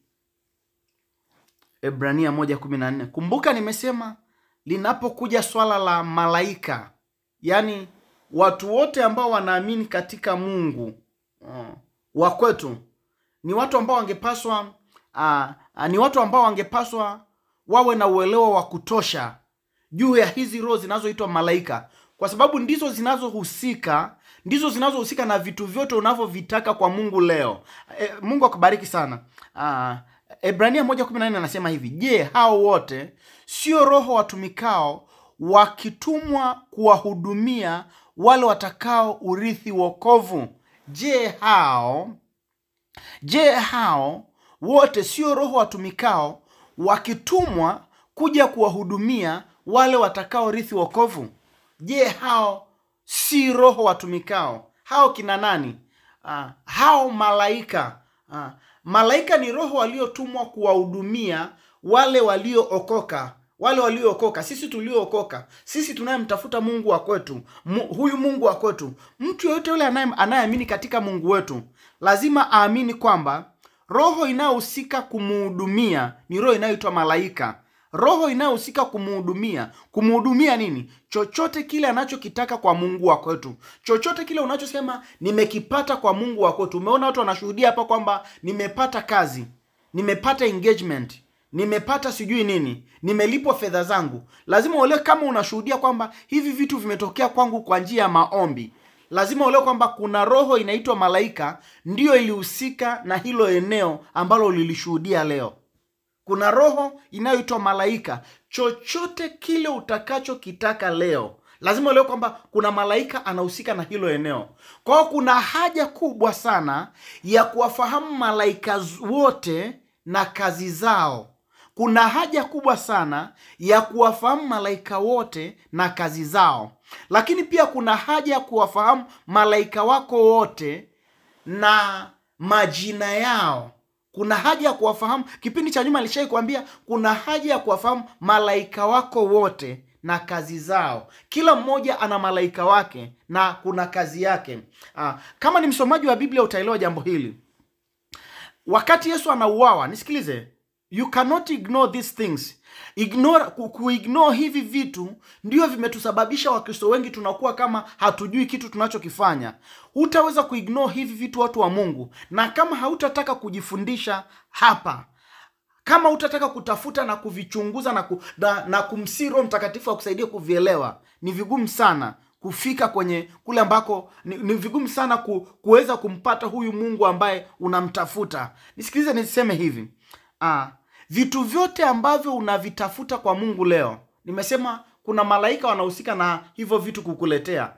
Ebrania moja kumi na nne Kumbuka nimesema linapokuja swala la malaika, yaani watu wote ambao wanaamini katika Mungu uh, wa kwetu ni watu ambao wangepaswa uh, uh, ni watu ambao wangepaswa wawe na uelewa wa kutosha juu ya hizi roho zinazoitwa malaika, kwa sababu ndizo zinazohusika ndizo zinazohusika na vitu vyote unavyovitaka kwa Mungu leo. E, Mungu akubariki sana. Uh, Ebrania moja kumi na nne anasema hivi, je, hao wote sio roho watumikao wakitumwa kuwahudumia wale watakao urithi wokovu? Je, hao je, hao wote sio roho watumikao wakitumwa kuja kuwahudumia wale watakao rithi wokovu? Je, hao si roho watumikao? Hao kina nani? Uh, hao malaika. Uh, malaika ni roho waliotumwa kuwahudumia wale waliookoka wale waliookoka, sisi tuliookoka, sisi tunayemtafuta Mungu wa kwetu. Mu, huyu Mungu wa kwetu, mtu yoyote yule anayeamini katika Mungu wetu lazima aamini kwamba roho inayohusika kumuhudumia ni roho inayoitwa malaika roho inayohusika kumuhudumia kumuhudumia nini chochote kile anachokitaka kwa mungu wa kwetu chochote kile unachosema nimekipata kwa mungu wa kwetu umeona watu wanashuhudia hapa kwamba nimepata kazi nimepata engagement nimepata sijui nini nimelipwa fedha zangu lazima uelewe kama unashuhudia kwamba hivi vitu vimetokea kwangu kwa njia ya maombi lazima uelewe kwamba kuna roho inaitwa malaika ndiyo ilihusika na hilo eneo ambalo lilishuhudia leo kuna roho inayoitwa malaika chochote kile utakachokitaka leo lazima uelewe kwamba kuna malaika anahusika na hilo eneo kwa hiyo kuna haja kubwa sana ya kuwafahamu malaika z- wote na kazi zao kuna haja kubwa sana ya kuwafahamu malaika wote na kazi zao lakini pia kuna haja ya kuwafahamu malaika wako wote na majina yao kuna haja ya kuwafahamu kipindi cha nyuma alishai kuambia kuna haja ya kuwafahamu malaika wako wote na kazi zao kila mmoja ana malaika wake na kuna kazi yake Aa, kama ni msomaji wa biblia utaelewa jambo hili wakati yesu anauawa nisikilize you cannot ignore these things ignore ku- kuignore hivi vitu ndio vimetusababisha wakristo wengi tunakuwa kama hatujui kitu tunachokifanya hutaweza kuignore hivi vitu watu wa mungu na kama hautataka kujifundisha hapa kama utataka kutafuta na kuvichunguza na, ku, na, na kumsii roho mtakatifu akusaidia kuvielewa ni vigumu sana kufika kwenye kule ambako ni, ni vigumu sana ku, kuweza kumpata huyu mungu ambaye unamtafuta nisikilize niseme hivi ah, vitu vyote ambavyo unavitafuta kwa mungu leo nimesema kuna malaika wanahusika na hivyo vitu kukuletea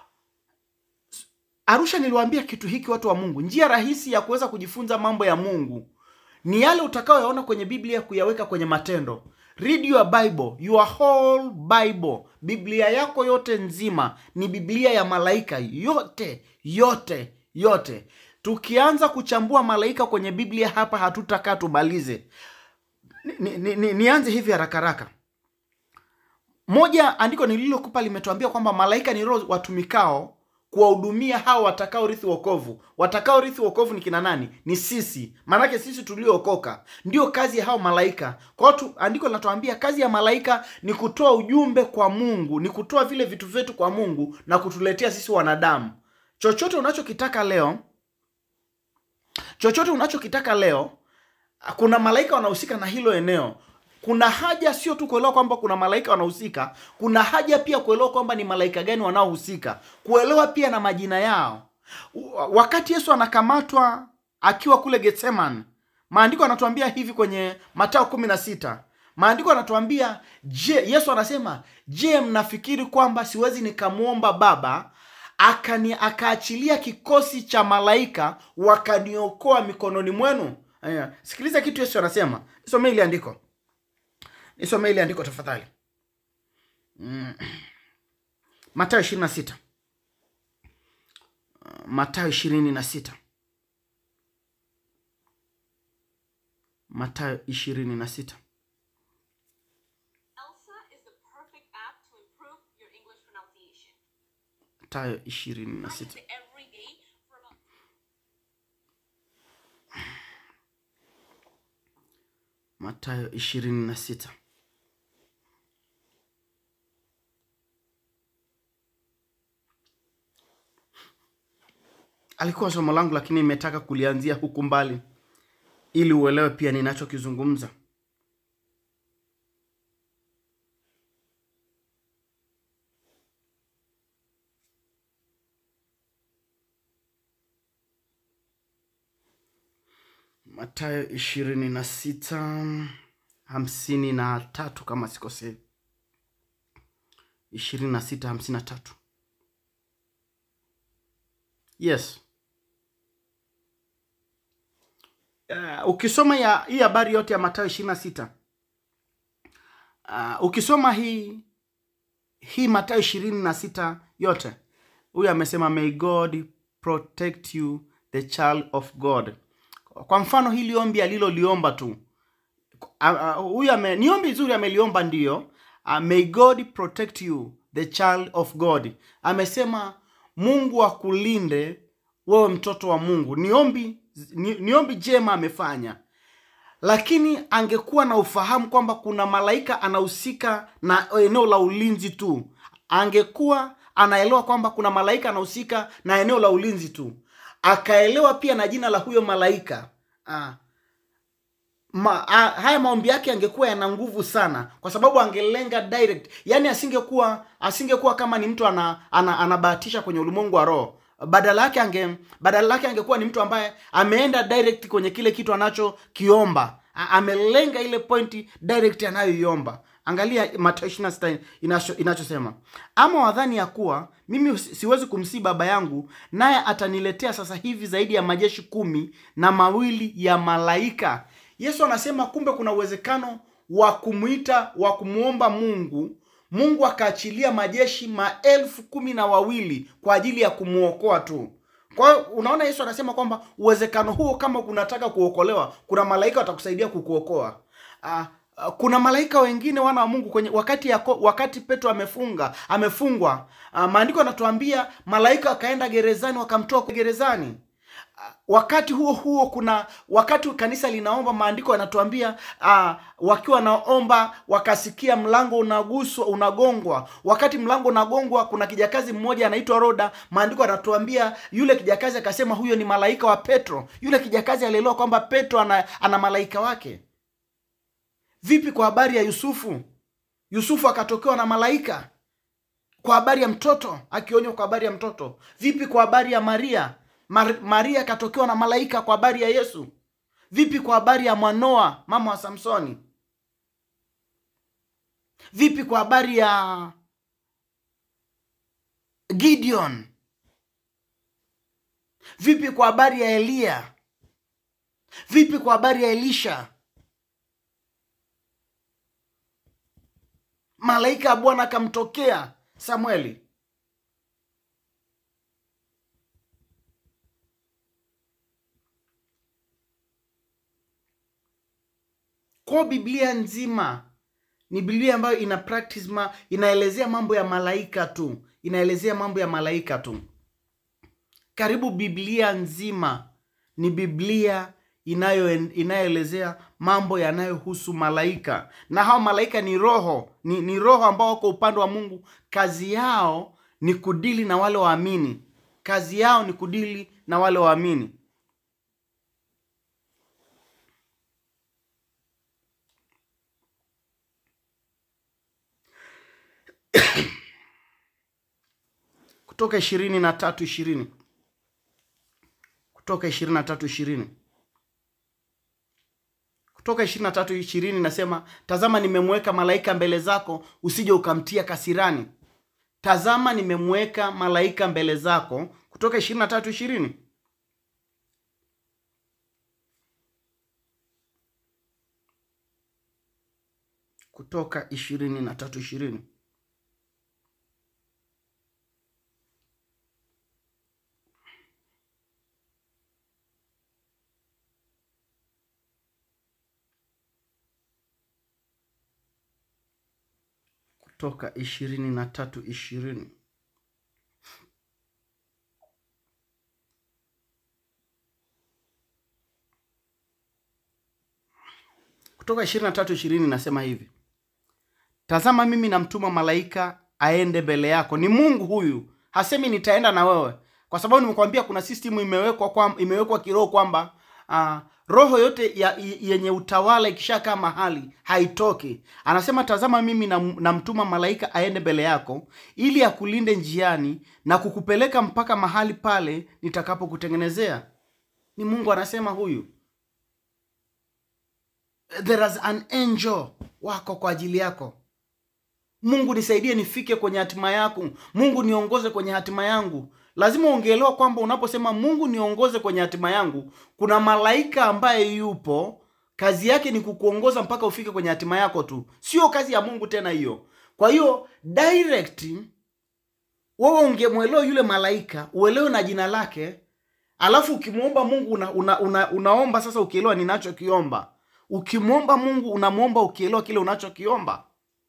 arusha niliwaambia kitu hiki watu wa mungu njia rahisi ya kuweza kujifunza mambo ya mungu ni yale utakayoyaona kwenye biblia kuyaweka kwenye matendo read your bible your whole bible biblia yako yote nzima ni biblia ya malaika yote yote yote tukianza kuchambua malaika kwenye biblia hapa hatutakaa tumalize ni, ni, ni, nianze hivi haraka haraka moja andiko nililokupa limetuambia kwamba malaika ni roho watumikao kuwahudumia hao watakaorithi wokovu watakaorithi wokovu ni kina nani ni sisi maanake sisi tuliookoka ndio kazi ya hao malaika kwa hiyo tu- andiko linatuambia kazi ya malaika ni kutoa ujumbe kwa mungu ni kutoa vile vitu vyetu kwa mungu na kutuletea sisi wanadamu chochote unachokitaka leo chochote unachokitaka leo kuna malaika wanahusika na hilo eneo kuna haja sio tu kuelewa kwamba kuna malaika wanahusika kuna haja pia kuelewa kwamba ni malaika gani wanaohusika kuelewa pia na majina yao U- wakati yesu anakamatwa akiwa kule getseman maandiko anatuambia hivi kwenye matao kumi na sita maandiko anatuambia je yesu anasema je mnafikiri kwamba siwezi nikamwomba baba akani akaachilia kikosi cha malaika wakaniokoa mikononi mwenu Aya, sikiliza kitu yesu anasema nisomee ili andiko nisomee ili andiko tafadhali mm. matayo ishirini na sita matayo ishirini na sita matayo ishirini na sita Elsa is the perfect app to improve your English pronunciation. matayo ishirini na I use sita it every day for about matayo ishirini na sita alikuwa somo langu lakini imetaka kulianzia huku mbali ili uelewe pia ninachokizungumza matayo ishirini na sita hamsini na tatu kama sikosei ishirini na sita hamsini na tatu yes uh, ukisoma ya hii habari yote ya matayo ishirini na sita uh, ukisoma hii hii matayo ishirini na sita yote huyu amesema may god protect you the child of god kwa mfano hili ombi aliloliomba tu Ah, ah, huyu ame ni ombi zuri ameliomba ndiyo uh, may god protect you the child of god amesema mungu akulinde wewe mtoto wa mungu ni ombi ni, ni ombi jema amefanya lakini angekuwa na ufahamu kwamba kuna malaika anahusika na eneo la ulinzi tu angekuwa anaelewa kwamba kuna malaika anahusika na eneo la ulinzi tu akaelewa pia na jina la huyo malaika ah, ma, a, haya maombi yake angekuwa yana nguvu sana kwa sababu angelenga direct yani asingekuwa asingekuwa kama ni mtu ana, ana, anabahatisha kwenye ulimwengu wa roho badala yake ange badala yake angekuwa ni mtu ambaye ameenda direct kwenye kile kitu anachokiomba A- amelenga ile pointi direct anayoiomba angalia Mathayo 26 inacho- inachosema ama wadhani ya kuwa mimi si- siwezi kumsii baba yangu naye ataniletea sasa hivi zaidi ya majeshi kumi na mawili ya malaika yesu anasema kumbe kuna uwezekano wa kumwita wa kumwomba mungu mungu akaachilia majeshi maelfu kumi na wawili kwa ajili ya kumwokoa tu kwa hiyo unaona yesu anasema kwamba uwezekano huo kama unataka kuokolewa kuna malaika watakusaidia kukuokoa Ah, ah, kuna malaika wengine wana wa mungu kwenye wakati yako, wakati petro amefunga amefungwa ah, maandiko yanatuambia malaika wakaenda gerezani wakamtoa gerezani wakati huo huo kuna wakati kanisa linaomba maandiko yanatuambia uh, wakiwa wanaomba wakasikia mlango unaguswa unagongwa wakati mlango unagongwa kuna kijakazi mmoja anaitwa roda maandiko yanatuambia yule kijakazi akasema huyo ni malaika wa petro yule kijakazi alielewa kwamba petro ana, ana malaika wake vipi kwa habari ya yusufu yusufu akatokewa na malaika kwa habari ya mtoto akionywa kwa habari ya mtoto vipi kwa habari ya maria Mar- maria akatokewa na malaika kwa habari ya yesu vipi kwa habari ya mwanoa mama wa samsoni vipi kwa habari ya gideon vipi kwa habari ya eliya vipi kwa habari ya elisha malaika ya bwana akamtokea samueli kwa biblia nzima ni biblia ambayo ina practice ma, inaelezea mambo ya malaika tu inaelezea mambo ya malaika tu karibu biblia nzima ni biblia inayo inayoelezea mambo yanayohusu malaika na hao malaika ni roho ni, ni roho ambao wako upande wa mungu kazi yao ni kudili na wale waamini kazi yao ni kudili na wale waamini kutoka ishirini na tatu ishirini kutoka ishirini na tatu ishirini kutoka ishirini na tatu ishirini nasema tazama nimemweka malaika mbele zako usije ukamtia kasirani tazama nimemweka malaika mbele zako kutoka ishirini na tatu ishirini kutoka ishirini na tatu ishirini kutoka ishirini na tatu ishirini kutoka ishirini na tatu ishirini nasema hivi tazama mimi namtuma malaika aende mbele yako ni mungu huyu hasemi nitaenda na wewe kwa sababu nimekwambia kuna system imewekwa kwa, imewekwa kiroho kwamba uh, roho yote ya, yenye utawala ikishakaa mahali haitoki anasema tazama mimi nam- namtuma malaika aende mbele yako ili akulinde njiani na kukupeleka mpaka mahali pale nitakapokutengenezea ni mungu anasema huyu there is an angel wako kwa ajili yako mungu nisaidie nifike kwenye hatima yako mungu niongoze kwenye hatima yangu lazima ungeelewa kwamba unaposema mungu niongoze kwenye hatima yangu kuna malaika ambaye yupo kazi yake ni kukuongoza mpaka ufike kwenye hatima yako tu sio kazi ya mungu tena hiyo kwa hiyo direct wewe ungemwelewa yule malaika uelewe na jina lake alafu ukimwomba mungu una, una, una, unaomba sasa ukielewa ninachokiomba ukimwomba mungu unamwomba ukielewa kile unachokiomba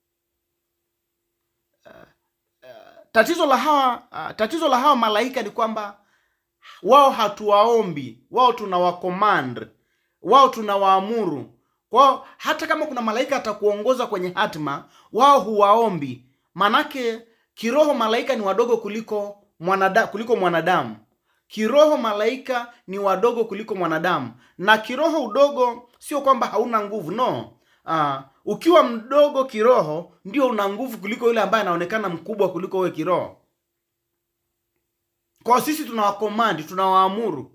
tatizo la hawa uh, tatizo la hawa malaika ni kwamba wao hatuwaombi wao tunawacommand wao tunawaamuru kwao hata kama kuna malaika atakuongoza kwenye hatima wao huwaombi manake kiroho malaika ni wadogo kuliko mwanada, kuliko mwanadamu kiroho malaika ni wadogo kuliko mwanadamu na kiroho udogo sio kwamba hauna nguvu no uh, ukiwa mdogo kiroho ndio una nguvu kuliko yule ambaye anaonekana mkubwa kuliko wewe kiroho kwa sisi tunawakomandi tunawaamuru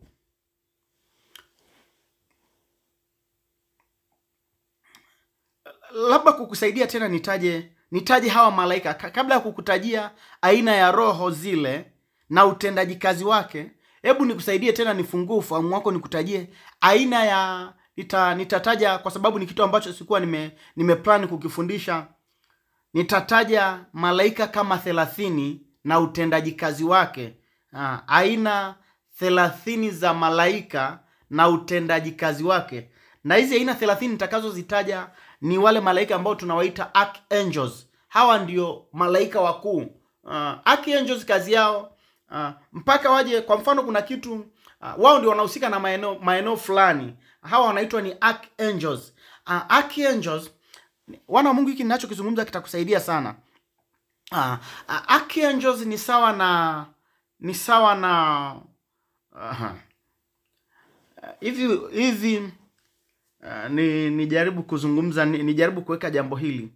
labda kukusaidia tena nitaje nitaje hawa malaika Ka- kabla ya kukutajia aina ya roho zile na utendaji kazi wake hebu nikusaidie tena nifungue ufahamu wako nikutajie aina ya nita, nitataja kwa sababu ni kitu ambacho sikuwa nime nimeplan kukifundisha nitataja malaika kama thelathini na utendaji kazi wake ah, aina thelathini za malaika na utendaji kazi wake na hizi aina thelathini nitakazozitaja ni wale malaika ambao tunawaita archangels hawa ndio malaika wakuu uh, archangels kazi yao uh, mpaka waje kwa mfano kuna kitu uh, wao ndio wanahusika na maeneo maeneo fulani hawa wanaitwa ni archangels uh, archangels wana wa mungu hiki ninachokizungumza kitakusaidia sana uh, uh, archangels ni sawa na ni sawa na aha. Uh, hivi hivi uh, ni nijaribu kuzungumza ni, nijaribu kuweka jambo hili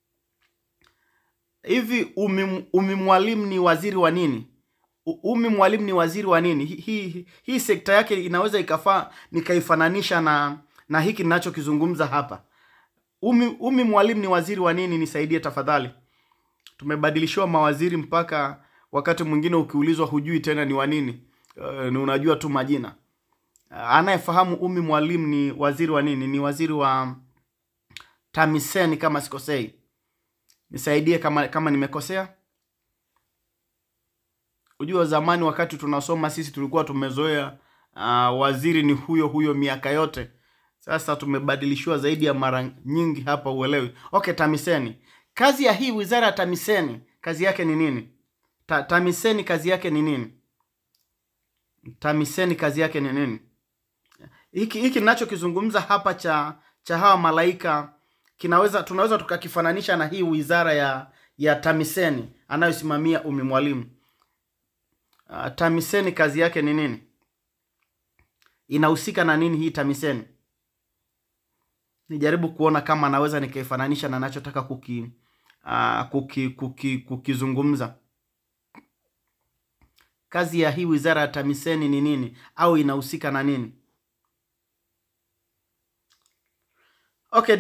hivi umi, umi mwalimu ni waziri wa nini U- umi mwalimu ni waziri wa nini hii hi, hi, hii sekta yake inaweza ikafaa nikaifananisha na na hiki ninachokizungumza hapa umi, umi mwalimu ni waziri wa nini nisaidie tafadhali tumebadilishiwa mawaziri mpaka wakati mwingine ukiulizwa hujui tena ni wa nini uh, ni unajua tu majina uh, anayefahamu umi mwalimu ni waziri wa nini ni waziri wa tamiseni kama sikosei nisaidie kama kama nimekosea ujua zamani wakati tunasoma sisi tulikuwa tumezoea uh, waziri ni huyo huyo miaka yote sasa tumebadilishiwa zaidi ya mara nyingi hapa uelewi okay tamiseni kazi ya hii wizara ya tamiseni kazi yake ni nini Ta, tamiseni kazi yake ni nini tamiseni kazi yake ni nini hiki hiki ninachokizungumza hapa cha cha hawa malaika kinaweza tunaweza tukakifananisha na hii wizara ya ya tamiseni anayosimamia umi mwalimu uh, tamiseni kazi yake ni nini inahusika na nini hii tamiseni nijaribu kuona kama naweza nikaifananisha na nachotaka kuki, uh, kuki, kuki, kukizungumza kazi ya hii wizara ya tamiseni ni nini au inahusika na nini okay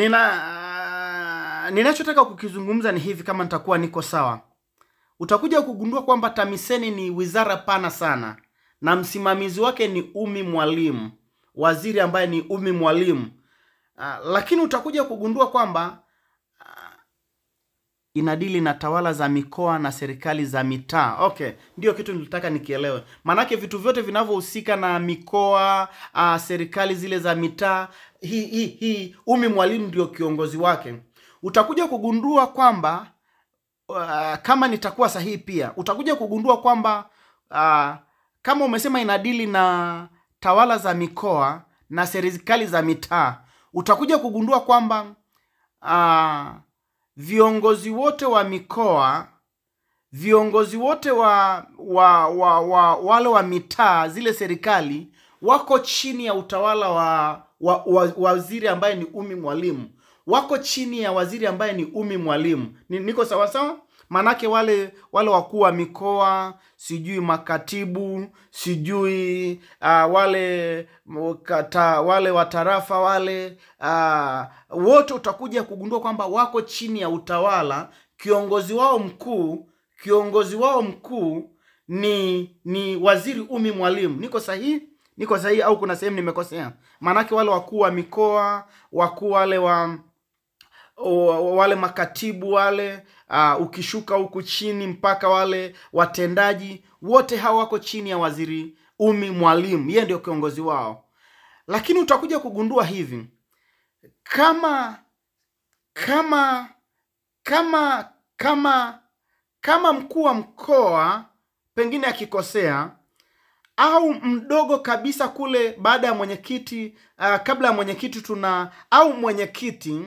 nina ninachotaka kukizungumza ni hivi kama nitakuwa niko sawa utakuja kugundua kwamba tamiseni ni wizara pana sana na msimamizi wake ni umi mwalimu waziri ambaye ni umi mwalimu uh, lakini utakuja kugundua kwamba uh, inadili na tawala za mikoa na serikali za mitaa okay ndio kitu nilitaka nikielewe maanake vitu vyote vinavyohusika na mikoa uh, serikali zile za mitaa hii hii hii umi mwalimu ndio kiongozi wake utakuja kugundua kwamba uh, kama nitakuwa sahihi pia utakuja kugundua kwamba uh, kama umesema inadili na tawala za mikoa na serikali za mitaa utakuja kugundua kwamba uh, viongozi wote wa mikoa viongozi wote wa, wa, wa, wa wale wa mitaa zile serikali wako chini ya utawala wa, wa, wa waziri ambaye ni umi mwalimu wako chini ya waziri ambaye ni umi mwalimu ni, niko sawasawa maanake wale wale wakuu wa mikoa sijui makatibu sijui uh, wale kata, wale watarafa wale uh, wote utakuja kugundua kwamba wako chini ya utawala kiongozi wao mkuu kiongozi wao mkuu ni ni waziri umi mwalimu niko sahihi niko sahihi au kuna sehemu nimekosea maanake wale wakuu wa mikoa wakuu wale wa o- wale makatibu wale uh, ukishuka huku chini mpaka wale watendaji wote hawa wako chini ya waziri umi mwalimu yeye ndio kiongozi wao lakini utakuja kugundua hivi kama kama kama kama kama mkuu wa mkoa pengine akikosea au mdogo kabisa kule baada ya mwenyekiti uh, kabla ya mwenyekiti tuna au mwenyekiti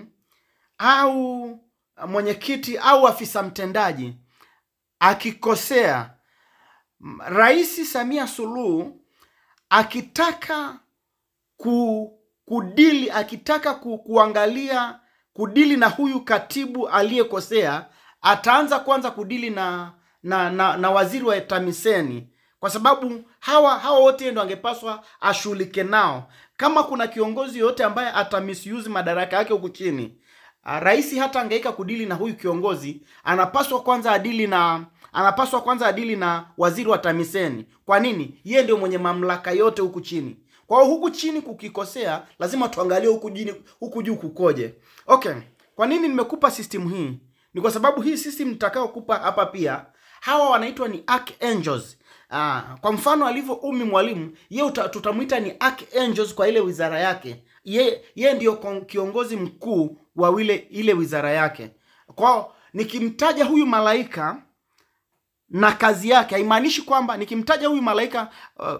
au mwenyekiti au afisa mtendaji akikosea m- rais samia suluhu akitaka ku, kudili akitaka ku, kuangalia kudili na huyu katibu aliyekosea ataanza kwanza kudili na na, na na waziri wa tamiseni kwa sababu hawa hawa wote ndo angepaswa ashughulike nao kama kuna kiongozi yoyote ambaye ata misuse madaraka yake huku chini uh, rais hata angeika kudili na huyu kiongozi, anapaswa kwanza adili na anapaswa kwanza adili na waziri wa TAMISEMI. Kwa nini? Yeye ndio mwenye mamlaka yote huku chini. Kwa hiyo huku chini kukikosea, lazima tuangalie huku jini, huku juu kukoje. Okay, kwa nini nimekupa system hii? Ni kwa sababu hii system nitakayokupa hapa pia, hawa wanaitwa ni archangels. Ah, kwa mfano alivyo Umi Mwalimu, yeye uta- tutamwita ni archangels kwa ile wizara yake. Ye, ye ndio kon- kiongozi mkuu wa ile ile wizara yake. Kwa nikimtaja huyu malaika na kazi yake haimaanishi kwamba nikimtaja huyu malaika uh,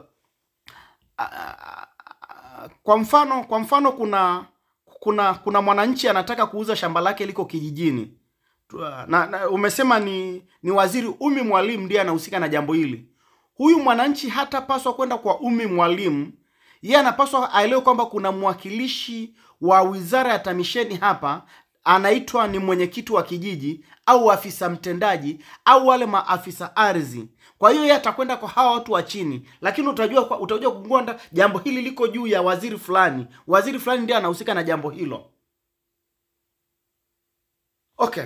kwa mfano kwa mfano kuna kuna kuna mwananchi anataka kuuza shamba lake liko kijijini Tu- na, na umesema ni ni waziri Umi Mwalimu ndiye anahusika na jambo hili. Huyu mwananchi hatapaswa kwenda kwa Umi Mwalimu, yeye anapaswa aelewe kwamba kuna mwakilishi wa wizara ya TAMISEMI hapa anaitwa ni mwenyekiti wa kijiji au afisa mtendaji au wale maafisa ardhi. Kwa hiyo yeye atakwenda kwa hawa watu wa chini, lakini utajua kwa- utajua kugonda jambo hili liko juu ya waziri fulani, waziri fulani ndiye anahusika na jambo hilo. Okay.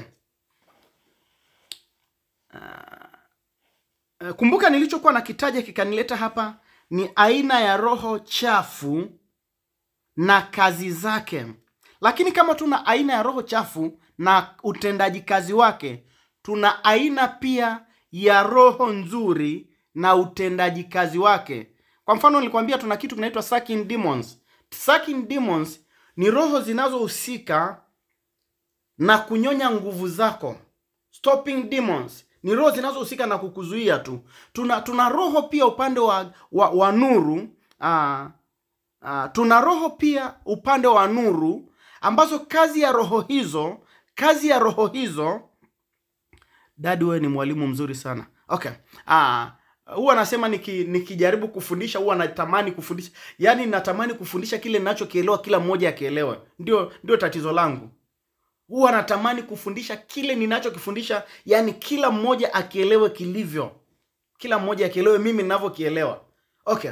Eh, kumbuka nilichokuwa nakitaja kikanileta hapa ni aina ya roho chafu na kazi zake. Lakini kama tuna aina ya roho chafu na utendaji kazi wake, tuna aina pia ya roho nzuri na utendaji kazi wake. Kwa mfano, nilikwambia tuna kitu kinaitwa sucking demons. Sucking demons ni roho zinazohusika na kunyonya nguvu zako. Stopping demons ni roho zinazohusika na kukuzuia tu. Tuna tuna roho pia upande wa wa, wa nuru aa, aa, tuna roho pia upande wa nuru ambazo kazi ya roho hizo kazi ya roho hizo dadi wewe ni mwalimu mzuri sana okay ah huwa nasema niki, nikijaribu kufundisha huwa natamani kufundisha yaani natamani kufundisha kile ninachokielewa kila mmoja akielewe ndio ndio tatizo langu huwa natamani kufundisha kile ninachokifundisha yani kila mmoja akielewe kilivyo kila mmoja akielewe mimi ninavyokielewa okay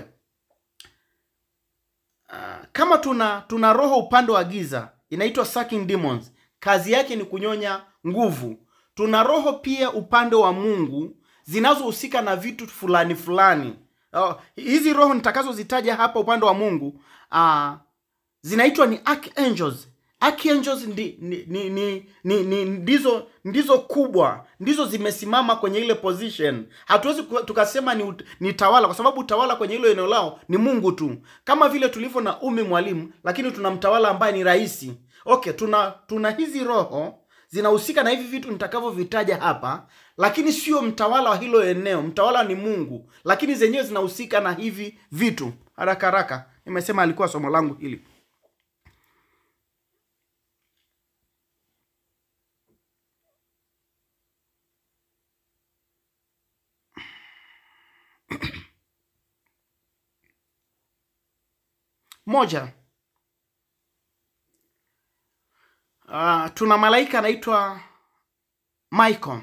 Ah, kama tuna tuna roho upande wa giza inaitwa sucking demons kazi yake ni kunyonya nguvu tuna roho pia upande wa mungu zinazohusika na vitu fulani fulani oh, hizi roho nitakazozitaja hapa upande wa mungu ah, zinaitwa ni archangels archangels ndi, ni, ni, ni, ni, ni, ndizo ndizo kubwa ndizo zimesimama kwenye ile position hatuwezi ku- tukasema ni, ut- ni tawala kwa sababu utawala kwenye hilo eneo lao ni mungu tu kama vile tulivyo na umi mwalimu lakini tuna mtawala ambaye ni rahisi okay tuna tuna hizi roho zinahusika na hivi vitu nitakavyovitaja hapa lakini sio mtawala wa hilo eneo mtawala ni mungu lakini zenyewe zinahusika na hivi vitu haraka haraka nimesema alikuwa somo langu hili moja uh, tuna malaika anaitwa michael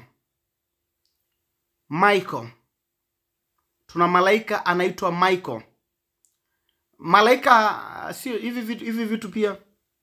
michael tuna malaika anaitwa michael malaika uh, sio hivi vitu hivi vitu pia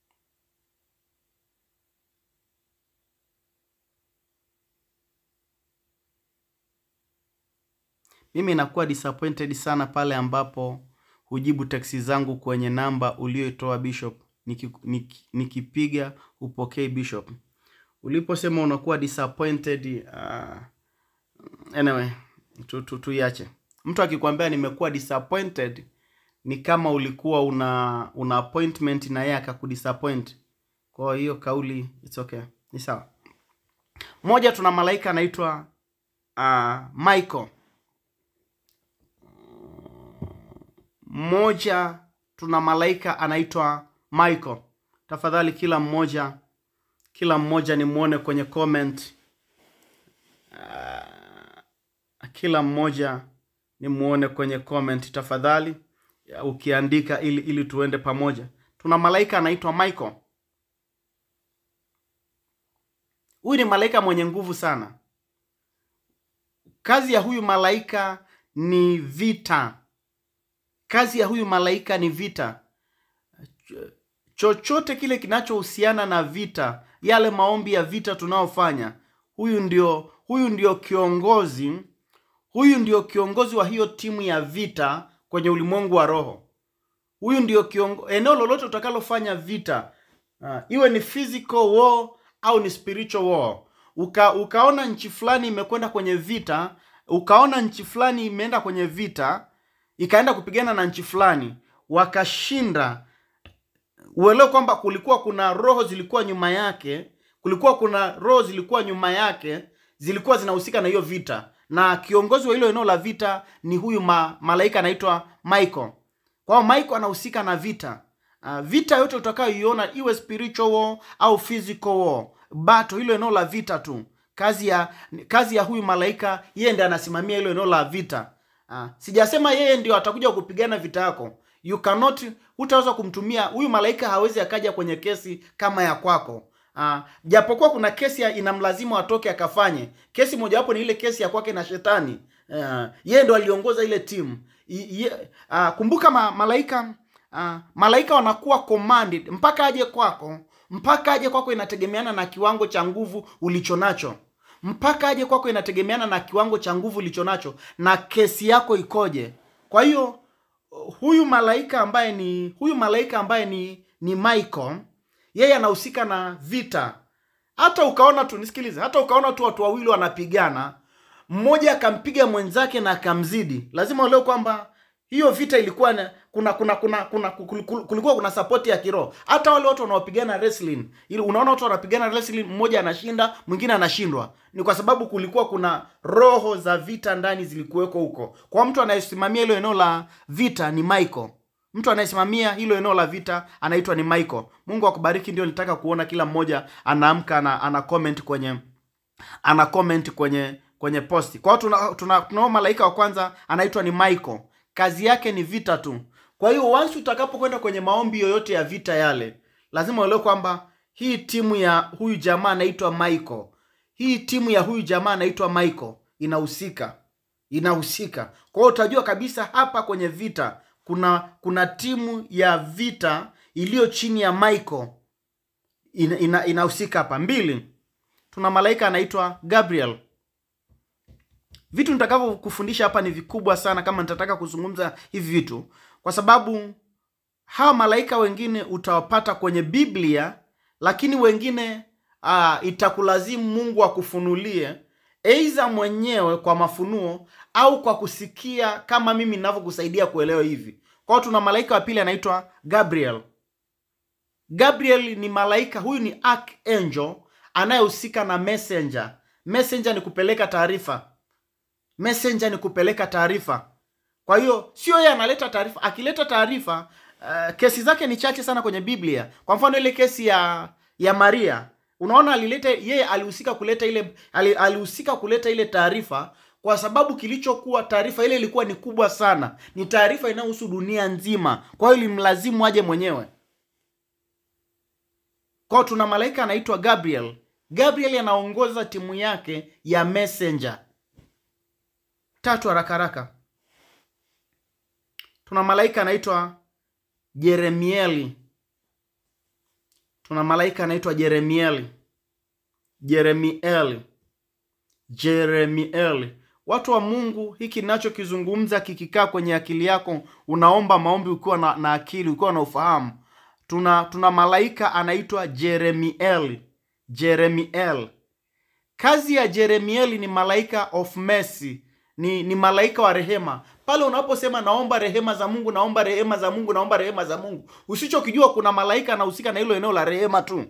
mimi nakuwa disappointed sana pale ambapo hujibu teksi zangu kwenye namba ulioitoa bishop Niki- niki- nikipiga upokei bishop uliposema unakuwa disappointed uh, anyway tu, tu, tuiache mtu akikwambia nimekuwa disappointed ni kama ulikuwa una una appointment na yeye akakudisappoint kwa hiyo kauli it's okay ni sawa moja tuna malaika anaitwa uh, michael mmoja tuna malaika anaitwa michael tafadhali kila mmoja kila mmoja nimwone kwenye comment kila mmoja nimwone kwenye comment tafadhali ya, ukiandika ili ili tuende pamoja tuna malaika anaitwa michael huyu ni malaika mwenye nguvu sana kazi ya huyu malaika ni vita kazi ya huyu malaika ni vita chochote kile kinachohusiana na vita yale maombi ya vita tunayofanya huyu ndio huyu ndio kiongozi huyu ndio kiongozi wa hiyo timu ya vita kwenye ulimwengu wa roho huyu ndio kiongo, eneo lolote utakalofanya vita uh, iwe ni physical war au ni spiritual war Uka, ukaona nchi fulani imekwenda kwenye vita ukaona nchi fulani imeenda kwenye vita ikaenda kupigana na nchi fulani wakashinda uelewe kwamba kulikuwa kuna roho zilikuwa nyuma yake kulikuwa kuna roho zilikuwa nyuma yake zilikuwa zinahusika na hiyo vita na kiongozi wa hilo eneo la vita ni huyu ma, malaika anaitwa michael kwa hiyo michael anahusika na vita uh, vita yote utakayoiona iwe spiritual war au physical war bato hilo eneo la vita tu kazi ya kazi ya huyu malaika yeye ndiye anasimamia hilo eneo la vita uh, sijasema yeye ndio atakuja kupigana vita yako you cannot hutaweza kumtumia huyu malaika hawezi akaja kwenye kesi kama ya kwako Uh, japokuwa kuna kesi ya- inamlazimu atoke akafanye kesi mojawapo ni ile kesi ya kwake na shetani uh, yeye ndo aliongoza ile timu I- ye- uh, kumbuka ma, malaika uh, malaika wanakuwa commanded mpaka aje kwako mpaka aje kwako inategemeana na kiwango cha nguvu ulichonacho mpaka aje kwako inategemeana na kiwango cha nguvu ulichonacho na kesi yako ikoje kwa hiyo huyu malaika ambaye ni huyu malaika ambaye ni ni Michael yeye anahusika na vita hata ukaona tu nisikilize hata ukaona tu watu wawili wanapigana mmoja akampiga mwenzake na akamzidi lazima uelewe kwamba hiyo vita ilikuwa na, kuna kuna kuna kuna kul- kul- kulikuwa kuna support ya kiroho hata wale watu wanaopigana wrestling ili unaona watu wanapigana wrestling mmoja anashinda mwingine anashindwa ni kwa sababu kulikuwa kuna roho za vita ndani zilikuweko huko kwa mtu anayesimamia hilo eneo la vita ni Michael mtu anayesimamia hilo eneo la vita anaitwa ni Michael Mungu akubariki ndio nitaka kuona kila mmoja anaamka ana, ana comment kwenye ana comment kwenye kwenye posti kwa hiyo tuna, tuna, tunao malaika wa kwanza anaitwa ni Michael kazi yake ni vita tu kwa hiyo once utakapokwenda kwenye maombi yoyote ya vita yale lazima uelewe kwamba hii timu ya huyu jamaa anaitwa Michael hii timu ya huyu jamaa anaitwa Michael inahusika inahusika kwa hiyo utajua kabisa hapa kwenye vita kuna kuna timu ya vita iliyo chini ya Michael ina, ina, inahusika hapa mbili tuna malaika anaitwa Gabriel vitu nitakavyokufundisha hapa ni vikubwa sana kama nitataka kuzungumza hivi vitu kwa sababu hawa malaika wengine utawapata kwenye biblia lakini wengine uh, itakulazimu mungu akufunulie eidha mwenyewe kwa mafunuo au kwa kusikia kama mimi ninavyokusaidia kuelewa hivi kwa hiyo tuna malaika wa pili anaitwa gabriel gabriel ni malaika huyu ni archangel anayehusika na messenger messenger ni kupeleka taarifa messenger ni kupeleka taarifa kwa hiyo sio yeye analeta taarifa akileta taarifa uh, kesi zake ni chache sana kwenye biblia kwa mfano ile kesi ya ya maria unaona alileta yeye alihusika kuleta ile ali- alihusika kuleta ile taarifa kwa sababu kilichokuwa taarifa ile ilikuwa ni kubwa sana ni taarifa inayohusu dunia nzima kwa hiyo ilimlazimu aje mwenyewe kwao tuna malaika anaitwa gabriel gabriel anaongoza timu yake ya messenger tatu haraka haraka tuna malaika anaitwa jeremieli tuna malaika anaitwa jeremieli jeremieli jeremieli watu wa mungu hiki ninachokizungumza kikikaa kwenye akili yako unaomba maombi ukiwa na, na akili ukiwa na ufahamu tuna tuna malaika anaitwa jeremieli jeremiel kazi ya jeremieli ni malaika of mercy ni, ni malaika wa rehema pale unaposema naomba rehema za mungu naomba rehema za mungu naomba rehema za mungu usichokijua kuna malaika anahusika na hilo eneo la rehema tu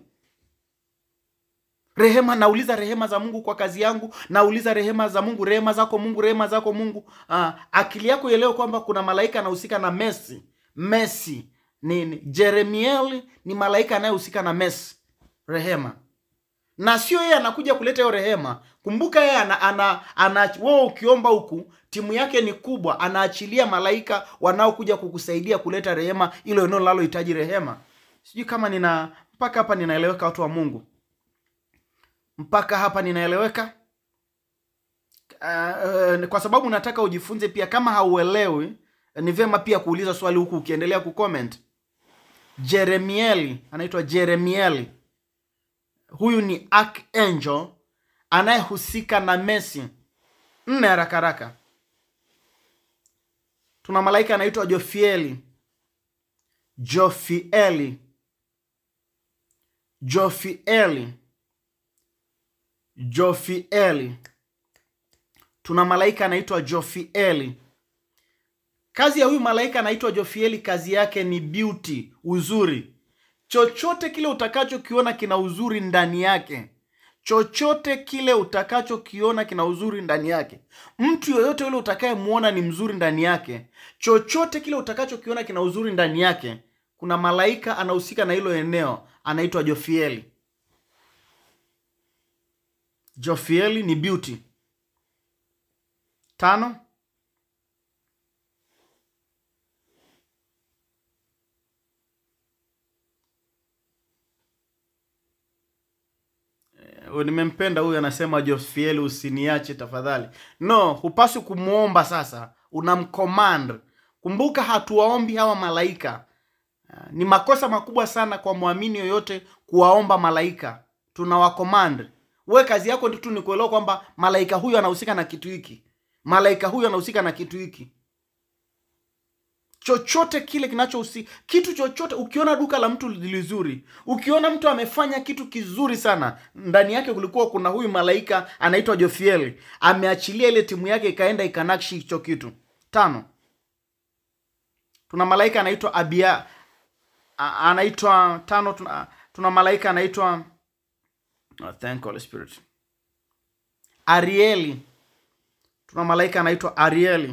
rehema nauliza rehema za mungu kwa kazi yangu nauliza rehema za mungu rehema zako mungu rehema zako mungu ah, akili yako ielewe kwamba kuna malaika anahusika na mesi mesi ni, ni jeremiel ni malaika anayehusika na mesi rehema na sio yeye anakuja kuleta hiyo rehema kumbuka yeye ana, ana, ana wewe ukiomba huku timu yake ni kubwa anaachilia malaika wanaokuja kukusaidia kuleta rehema ilo eneo linalohitaji rehema sijui kama nina mpaka hapa ninaeleweka watu wa mungu mpaka hapa ninaeleweka uh, uh, kwa sababu nataka ujifunze pia kama hauelewi ni vyema pia kuuliza swali huku ukiendelea kucomment jeremieli anaitwa jeremieli huyu ni archangel anayehusika na Messi. Nne haraka haraka, tuna malaika anaitwa Jofieli. Jofieli, Jofieli, Jofieli. Tuna malaika anaitwa Jofieli. Kazi ya huyu malaika anaitwa Jofieli, kazi yake ni beauty, uzuri. Chochote kile utakachokiona kina uzuri ndani yake, chochote kile utakachokiona kina uzuri ndani yake. Mtu yoyote yule utakayemwona ni mzuri ndani yake, chochote kile utakachokiona kina uzuri ndani yake. Kuna malaika anahusika na hilo eneo, anaitwa Jofieli. Jofieli ni beauty. Tano, Eh, nimempenda huyu anasema Jofieli usiniache tafadhali. No, hupaswi kumwomba sasa, unamcommand. Kumbuka hatuwaombi hawa malaika. Ah, Ni makosa makubwa sana kwa mwamini yoyote kuwaomba malaika. Tunawacommand. We kazi yako tu ni kuelewa kwamba malaika huyu anahusika na kitu hiki, malaika huyu anahusika na kitu hiki chochote kile kinachohusika kitu chochote. Ukiona duka la mtu lizuri, ukiona mtu amefanya kitu kizuri sana, ndani yake kulikuwa kuna huyu malaika anaitwa Jofiel, ameachilia ile timu yake ikaenda ikanakshi hicho kitu. Tano, tuna malaika anaitwa Abia, a- anaitwa tano. Tuna, tuna malaika anaitwa oh, thank Holy Spirit, Arieli. Tuna malaika anaitwa Arieli.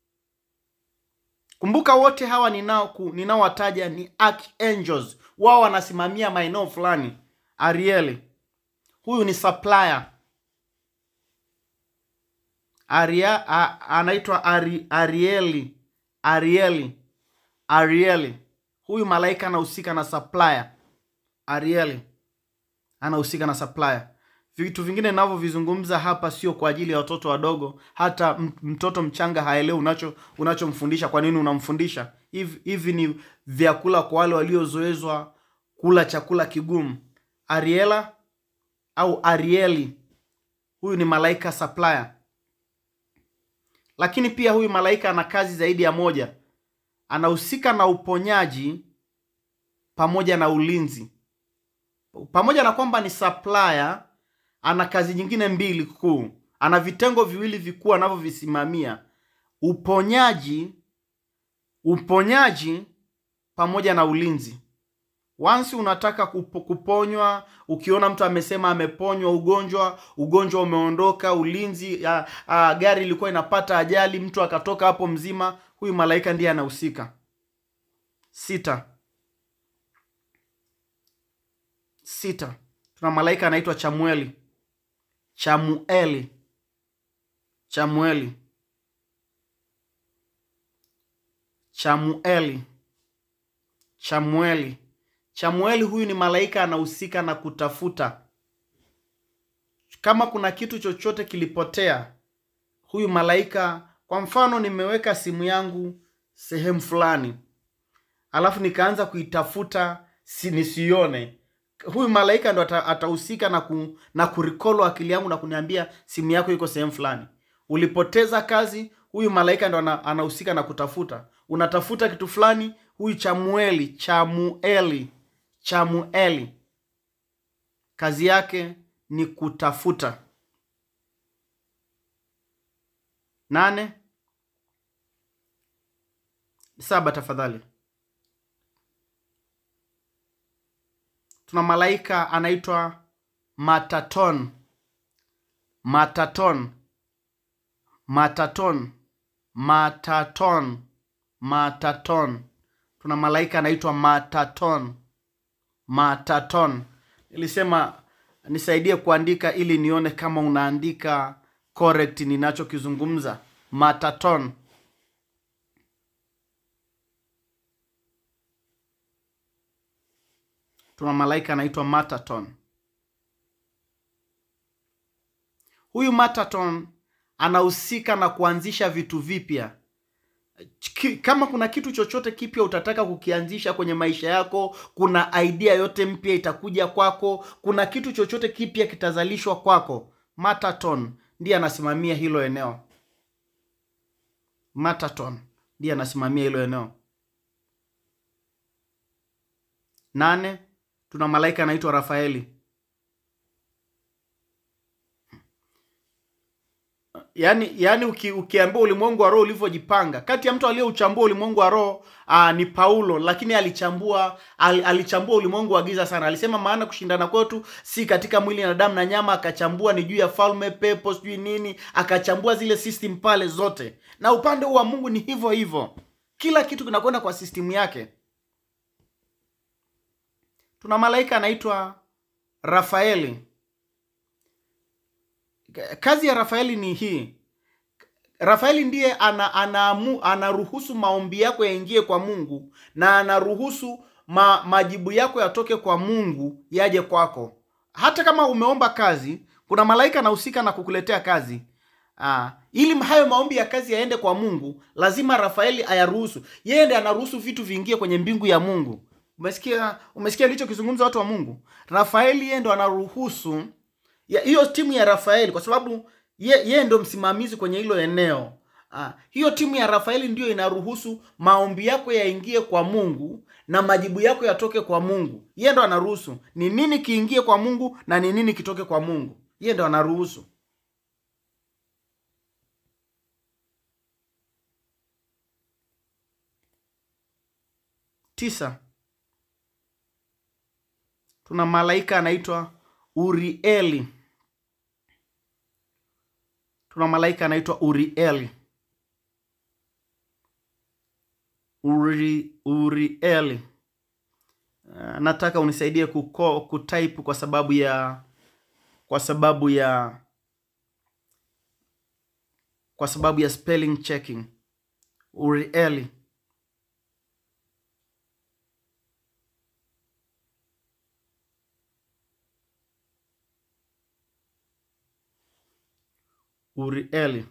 Kumbuka wote hawa ninao ku- ninaowataja ni archangels, wao wanasimamia maeneo fulani. Arieli huyu ni supplier. Aria, a, anaitwa Ari, Arieli Arieli Arieli. Huyu malaika anahusika na supplier. Arieli anahusika na supplier. Vitu vingine ninavyovizungumza hapa sio kwa ajili ya watoto wadogo. Hata m- mtoto mchanga haelewi unacho unachomfundisha. Kwa nini unamfundisha hivi? Hivi ni vyakula kwa wale waliozoezwa kula chakula kigumu. Ariela au Arieli, huyu ni malaika supplier. Lakini pia huyu malaika ana kazi zaidi ya moja. Anahusika na uponyaji pamoja na ulinzi pamoja na kwamba ni supplier, ana kazi nyingine mbili kuu. Ana vitengo viwili vikuu anavyovisimamia: uponyaji, uponyaji pamoja na ulinzi. Once unataka kupo, kuponywa, ukiona mtu amesema ameponywa ugonjwa, ugonjwa umeondoka, ulinzi, ya, a, gari ilikuwa inapata ajali, mtu akatoka hapo mzima, huyu malaika ndiye anahusika. Sita, sita tuna malaika anaitwa Chamueli. Chamueli, Chamueli, Chamueli, Chamueli. Chamueli huyu ni malaika anahusika na kutafuta. Kama kuna kitu chochote kilipotea, huyu malaika, kwa mfano, nimeweka simu yangu sehemu fulani, alafu nikaanza kuitafuta si nisione huyu malaika ndo ata- atahusika na ku, na kurikolo akili yangu na kuniambia simu yako iko sehemu fulani. Ulipoteza kazi, huyu malaika ndo ana- anahusika na kutafuta. Unatafuta kitu fulani, huyu Chamueli, Chamueli, Chamueli kazi yake ni kutafuta. Nane saba, tafadhali. tuna malaika anaitwa Mataton. Mataton, Mataton, Mataton, Mataton. Tuna malaika anaitwa Mataton, Mataton. Nilisema nisaidie kuandika ili nione kama unaandika correct ninachokizungumza. Mataton. tuna malaika anaitwa Mataton. Huyu Mataton anahusika na kuanzisha vitu vipya. ki- kama kuna kitu chochote kipya utataka kukianzisha kwenye maisha yako kuna idea yote mpya itakuja kwako kuna kitu chochote kipya kitazalishwa kwako mataton ndiye anasimamia hilo eneo mataton ndiye anasimamia hilo eneo nane tuna malaika anaitwa rafaeli yaani yaani uki, ukiambia ulimwengu wa roho ulivyojipanga kati ya mtu aliyeuchambua ulimwengu wa roho aa, ni paulo lakini alichambua al, alichambua ulimwengu wa giza sana alisema maana kushindana kwetu si katika mwili na damu na nyama akachambua ni juu ya falme pepo sijui nini akachambua zile system pale zote na upande huu wa mungu ni hivyo hivyo kila kitu kinakwenda kwa system yake tuna malaika anaitwa rafaeli kazi ya rafaeli ni hii rafaeli ndiye ana, anaamu, anaruhusu maombi yako yaingie kwa mungu na anaruhusu ma, majibu yako yatoke kwa mungu yaje kwako hata kama umeomba kazi kuna malaika anahusika na kukuletea kazi Aa, ili hayo maombi ya kazi yaende kwa mungu lazima rafaeli ayaruhusu yeye ndiye anaruhusu vitu viingie kwenye mbingu ya mungu umesikia umesikia alichokizungumza watu wa mungu rafaeli yeye ndo anaruhusu ya hiyo timu ya rafaeli kwa sababu ye, ye ndo msimamizi kwenye hilo eneo ah, hiyo timu ya rafaeli ndiyo inaruhusu maombi yako yaingie kwa mungu na majibu yako yatoke kwa mungu ye ndo anaruhusu ni nini kiingie kwa mungu na ni nini kitoke kwa mungu ye ndo anaruhusu tisa tuna malaika anaitwa urieli tuna malaika anaitwa urieli Uri, urieli uh, nataka unisaidie kuko, kutype kwa sababu ya kwa sababu ya kwa sababu ya spelling checking urieli urieli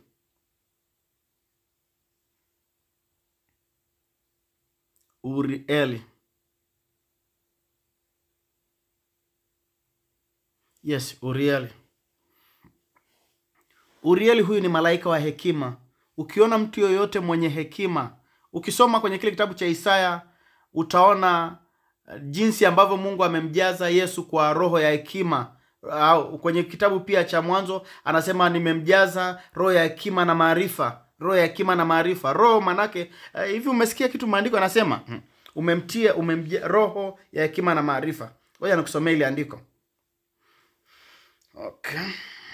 urieli yes urieli urieli huyu ni malaika wa hekima ukiona mtu yoyote mwenye hekima ukisoma kwenye kile kitabu cha isaya utaona uh, jinsi ambavyo mungu amemjaza yesu kwa roho ya hekima au kwenye kitabu pia cha mwanzo anasema nimemjaza roho ya hekima na maarifa roho ya hekima na maarifa roho manake uh, hivi umesikia kitu maandiko anasema hmm, umemtia umemja, roho ya hekima na maarifa ngoja nikusomea ile andiko okay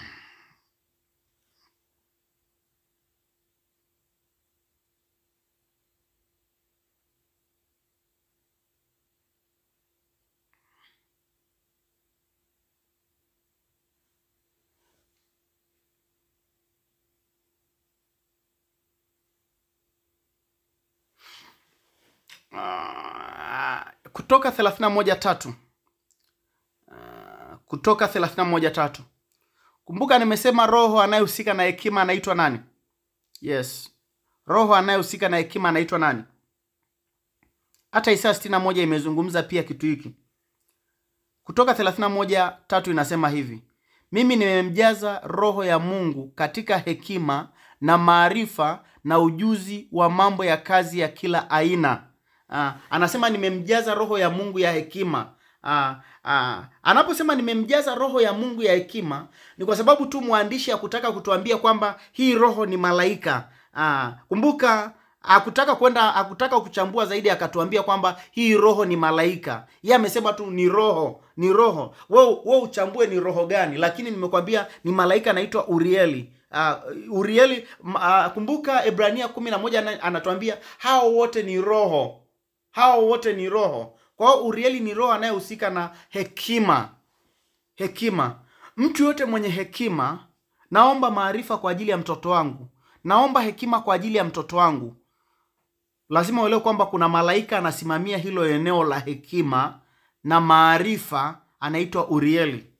Ah, kutoka thelathini na moja tatu Ah, kutoka thelathini na moja tatu kumbuka nimesema roho anayehusika na hekima anaitwa nani yes roho anayehusika na hekima anaitwa nani hata isaya sitini na moja imezungumza pia kitu hiki kutoka thelathini na moja tatu inasema hivi mimi nimemjaza roho ya mungu katika hekima na maarifa na ujuzi wa mambo ya kazi ya kila aina Ah, anasema nimemjaza roho ya mungu ya hekima Ah, ah, anaposema nimemjaza roho ya mungu ya hekima ni kwa sababu tu mwandishi akutaka kutuambia kwamba hii roho ni malaika ah, kumbuka akutaka kwenda akutaka kuchambua zaidi akatuambia kwamba hii roho ni malaika ye amesema tu ni roho ni roho we, we uchambue ni roho gani lakini nimekwambia ni malaika anaitwa urieli uh, urieli uh, kumbuka ibrania kumi na moja ana- anatuambia hao wote ni roho hao wote ni roho kwa hiyo urieli ni roho anayehusika na hekima hekima mtu yote mwenye hekima naomba maarifa kwa ajili ya mtoto wangu naomba hekima kwa ajili ya mtoto wangu lazima uelewe kwamba kuna malaika anasimamia hilo eneo la hekima na maarifa anaitwa urieli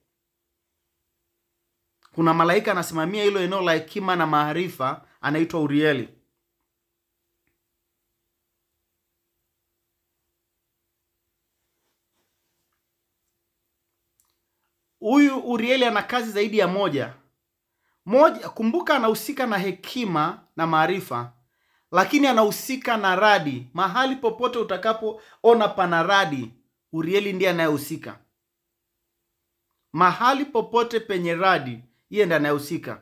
kuna malaika anasimamia hilo eneo la hekima na maarifa anaitwa urieli huyu Urieli ana kazi zaidi ya moja. Moja, kumbuka anahusika na hekima na maarifa, lakini anahusika na radi. Mahali popote utakapoona pana radi, Urieli ndiye anayehusika. Mahali popote penye radi, yeye ndiye anayehusika.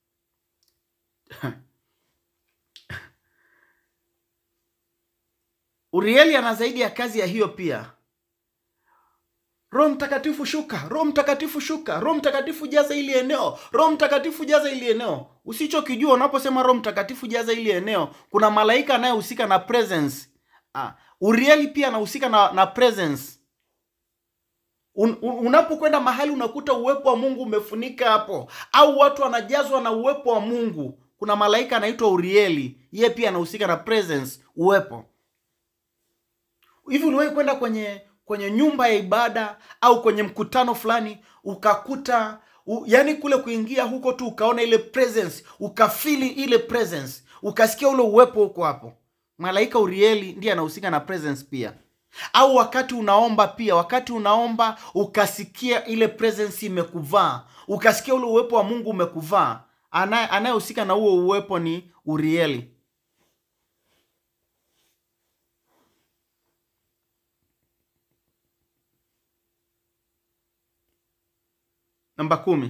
Urieli ana zaidi ya kazi ya hiyo pia. Roho Mtakatifu shuka, Roho Mtakatifu shuka, Roho Mtakatifu jaza ili eneo, Roho Mtakatifu jaza ili eneo. Usichokijua unaposema Roho Mtakatifu jaza ili eneo, kuna malaika anayehusika na presence. Ah, Urieli pia anahusika na, na presence. Un, un, unapokwenda mahali unakuta uwepo wa Mungu umefunika hapo, au watu wanajazwa na uwepo wa Mungu, kuna malaika anaitwa Urieli, yeye pia anahusika na presence, uwepo. Hivi uliwahi kwenda kwenye kwenye nyumba ya ibada au kwenye mkutano fulani ukakuta u, yani kule kuingia huko tu ukaona ile presence ukafili ile presence ukasikia ule uwepo huko hapo malaika urieli ndiye anahusika na presence pia au wakati unaomba pia wakati unaomba ukasikia ile presence imekuvaa ukasikia ule uwepo wa mungu umekuvaa Anaye- anayehusika na huo uwepo ni urieli namba kumi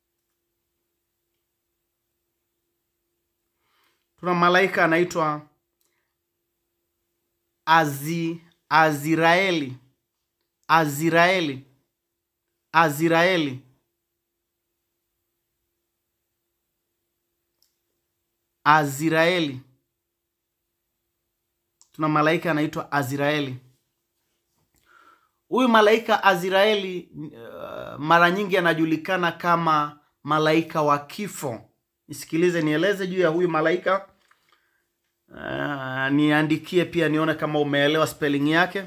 tuna malaika anaitwa Azi, aziraeli aziraeli aziraeli aziraeli tuna malaika anaitwa aziraeli huyu malaika aziraeli uh, mara nyingi anajulikana kama malaika wa kifo nisikilize nieleze juu ya huyu malaika uh, niandikie pia nione kama umeelewa spelling yake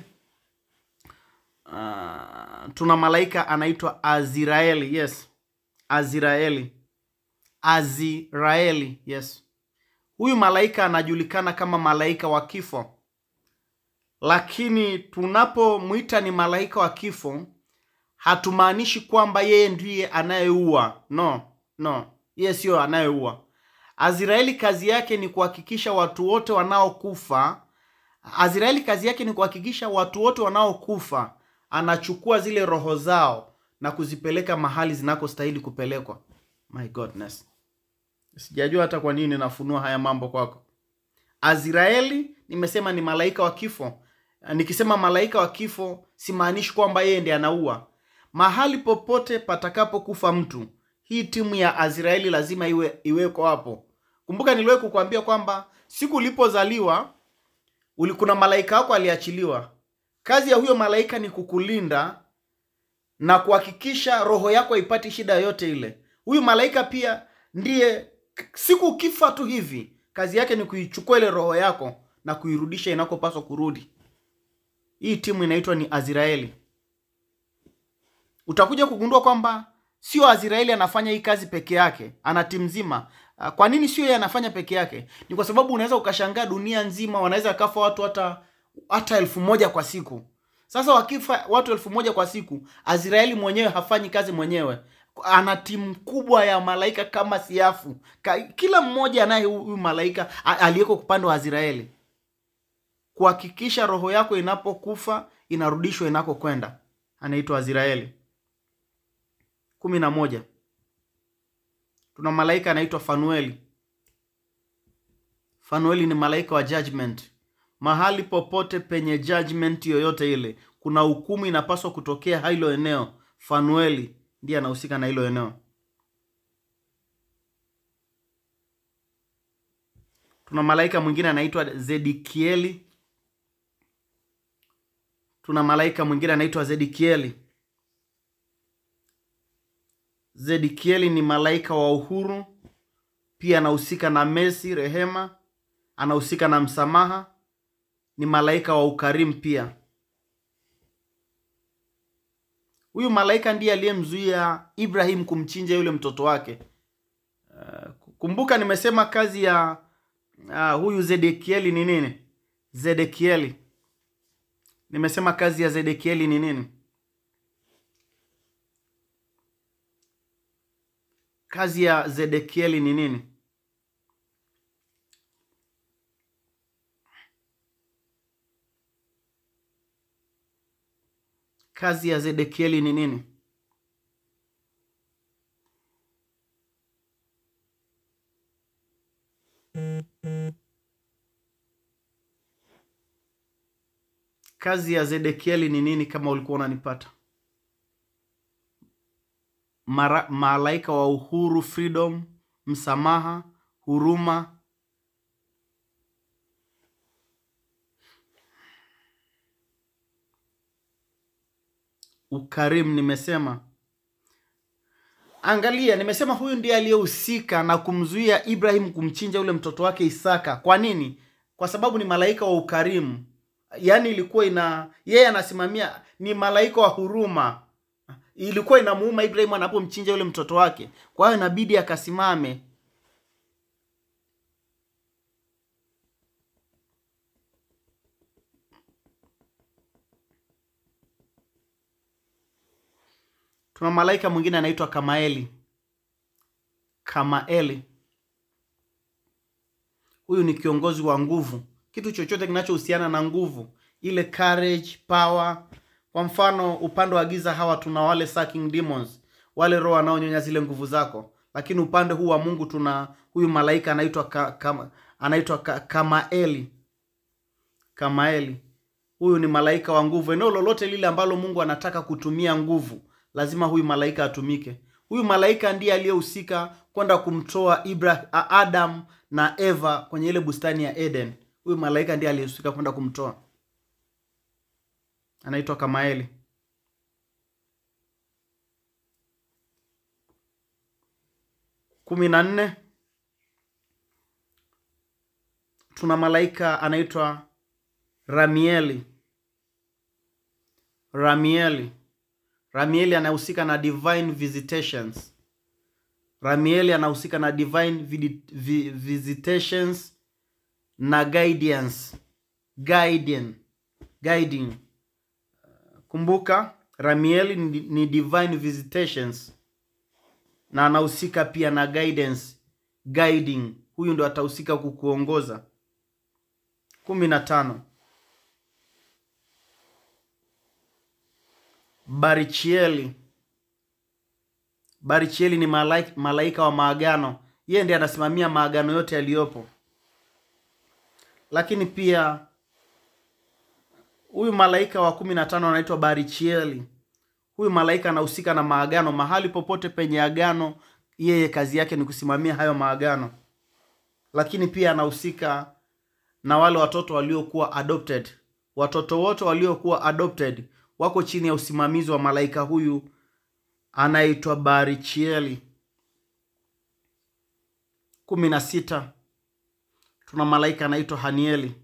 uh, tuna malaika anaitwa aziraeli yes aziraeli aziraeli yes huyu malaika anajulikana kama malaika wa kifo lakini tunapomwita ni malaika wa kifo hatumaanishi kwamba yeye ndiye anayeua no no yeye siyo anayeua aziraeli kazi yake ni kuhakikisha watu wote wanaokufa aziraeli kazi yake ni kuhakikisha watu wote wanaokufa anachukua zile roho zao na kuzipeleka mahali zinakostahili kupelekwa my godness sijajua hata kwa nini nafunua haya mambo kwako aziraeli nimesema ni malaika wa kifo nikisema malaika wa kifo simaanishi kwamba yeye ndiye anaua mahali popote patakapokufa mtu hii timu ya aziraeli lazima iwe iweko hapo kumbuka niliwahi kukuambia kwamba siku ulipozaliwa uli- kuna malaika wako aliachiliwa kazi ya huyo malaika ni kukulinda na kuhakikisha roho yako haipati shida yoyote ile huyu malaika pia ndiye k- siku ukifa tu hivi kazi yake ni kuichukua ile roho yako na kuirudisha inakopaswa kurudi hii timu inaitwa ni aziraeli utakuja kugundua kwamba sio aziraeli anafanya hii kazi peke yake ana timu nzima Ah, kwa nini sio yeye anafanya peke yake ni kwa sababu unaweza ukashangaa dunia nzima wanaweza kafa watu hata hata elfu moja kwa siku sasa wakifa watu elfu moja kwa siku azraeli mwenyewe hafanyi kazi mwenyewe ana timu kubwa ya malaika kama siafu Ka, kila mmoja anaye huyu malaika a- aliyeko upande wa azraeli kuhakikisha roho yako inapokufa inarudishwa inakokwenda anaitwa azraeli kumi na moja tuna malaika anaitwa fanueli fanueli ni malaika wa judgment mahali popote penye judgment yoyote ile kuna hukumu inapaswa kutokea hilo eneo fanueli ndiye anahusika na hilo eneo tuna malaika mwingine anaitwa zedikieli tuna malaika mwingine anaitwa zedikieli zedikieli ni malaika wa uhuru pia anahusika na mesi rehema anahusika na msamaha ni malaika wa ukarimu pia huyu malaika ndiye aliyemzuia ibrahim kumchinja yule mtoto wake uh, kumbuka nimesema kazi ya uh, huyu zedekieli ni nini zedekieli nimesema kazi ya zedekieli ni nini kazi ya Zedekieli ni nini? Kazi ya Zedekieli ni nini? Kazi ya Zedekieli ni nini kama ulikuwa unanipata? Mara, malaika wa uhuru, freedom, msamaha, huruma. Ukarimu nimesema. Angalia, nimesema huyu ndiye aliyehusika na kumzuia Ibrahim kumchinja yule mtoto wake Isaka. Kwa nini? Kwa sababu ni malaika wa ukarimu. Yaani ilikuwa ina yeye anasimamia, ni malaika wa huruma. Ilikuwa inamuuma Ibrahim anapomchinja yule mtoto wake, kwa hiyo inabidi akasimame. Tuna malaika mwingine anaitwa Kamaeli. Kamaeli huyu ni kiongozi wa nguvu, kitu chochote kinachohusiana na nguvu, ile courage, power. Kwa mfano upande wa giza hawa tuna wale sucking demons, wale roho wanaonyonya zile nguvu zako, lakini upande huu wa Mungu tuna huyu malaika anaitwa ka, ka, anaitwa ka, Kamaeli. Kamaeli huyu ni malaika wa nguvu. Eneo lolote lile ambalo Mungu anataka kutumia nguvu, lazima huyu malaika atumike. Huyu malaika ndiye aliyehusika kwenda kumtoa Ibrahim, Adam na Eva kwenye ile bustani ya Eden. Huyu malaika ndiye aliyehusika kwenda kumtoa, anaitwa Kamaeli. kumi na nne tuna malaika anaitwa Ramieli. Ramieli, Ramieli anahusika na divine visitations. Ramieli anahusika na divine vidi- vi- visitations na guidance, guiding, guiding. Kumbuka Ramieli ni, ni divine visitations na anahusika pia na guidance, guiding. Huyu ndo atahusika kukuongoza. kumi na tano Barichieli. Barichieli ni malaika, malaika wa maagano. Yeye ndiye anasimamia maagano yote yaliyopo. Lakini pia huyu malaika wa kumi na tano anaitwa Barichieli. Huyu malaika anahusika na maagano. Mahali popote penye agano, yeye kazi yake ni kusimamia hayo maagano. Lakini pia anahusika na wale watoto waliokuwa adopted. Watoto wote waliokuwa adopted wako chini ya usimamizi wa malaika huyu anaitwa Barichieli. kumi na sita tuna malaika anaitwa Hanieli.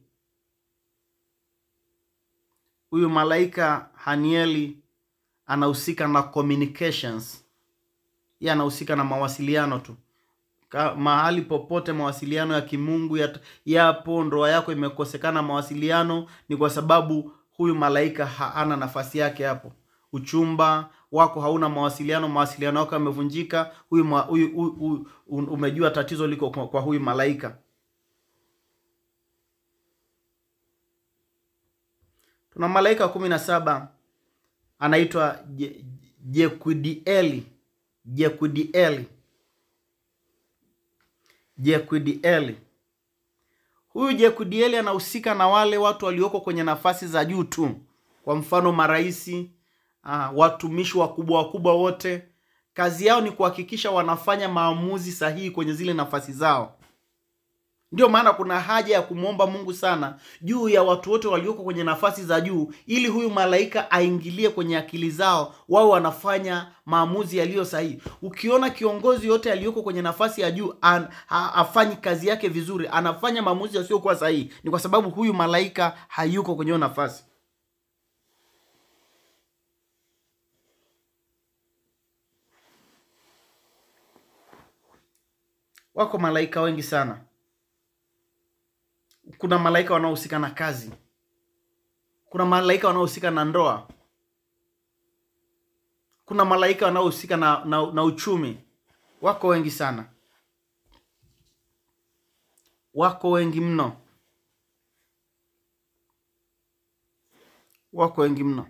Huyu malaika Hanieli anahusika na communications, yeye anahusika na mawasiliano tu Ka, mahali popote mawasiliano ya kimungu yat- yapo, ndoa yako imekosekana mawasiliano, ni kwa sababu huyu malaika hana nafasi yake hapo. Uchumba wako hauna mawasiliano, mawasiliano yako yamevunjika, huyu, ma- huyu, huyu, huyu un- umejua tatizo liko kwa, kwa huyu malaika. Tuna malaika wa kumi na saba anaitwa Je- Jekudieli. Jekudieli. Jekudieli. Huyu Jekudieli anahusika na wale watu walioko kwenye nafasi za juu tu, kwa mfano maraisi, ah, watumishi wakubwa wakubwa wote. Kazi yao ni kuhakikisha wanafanya maamuzi sahihi kwenye zile nafasi zao. Ndio maana kuna haja ya kumwomba Mungu sana juu ya watu wote walioko kwenye nafasi za juu, ili huyu malaika aingilie kwenye akili zao, wao wanafanya maamuzi yaliyo sahihi. Ukiona kiongozi yote aliyoko kwenye nafasi ya juu an, ha, afanyi kazi yake vizuri, anafanya maamuzi yasiyokuwa sahihi, ni kwa sababu huyu malaika hayuko kwenye hiyo nafasi. Wako malaika wengi sana. Kuna malaika wanaohusika na kazi, kuna malaika wanaohusika na ndoa, kuna malaika wanaohusika na, na, na uchumi, wako wengi sana wako wengi mno wako wengi mno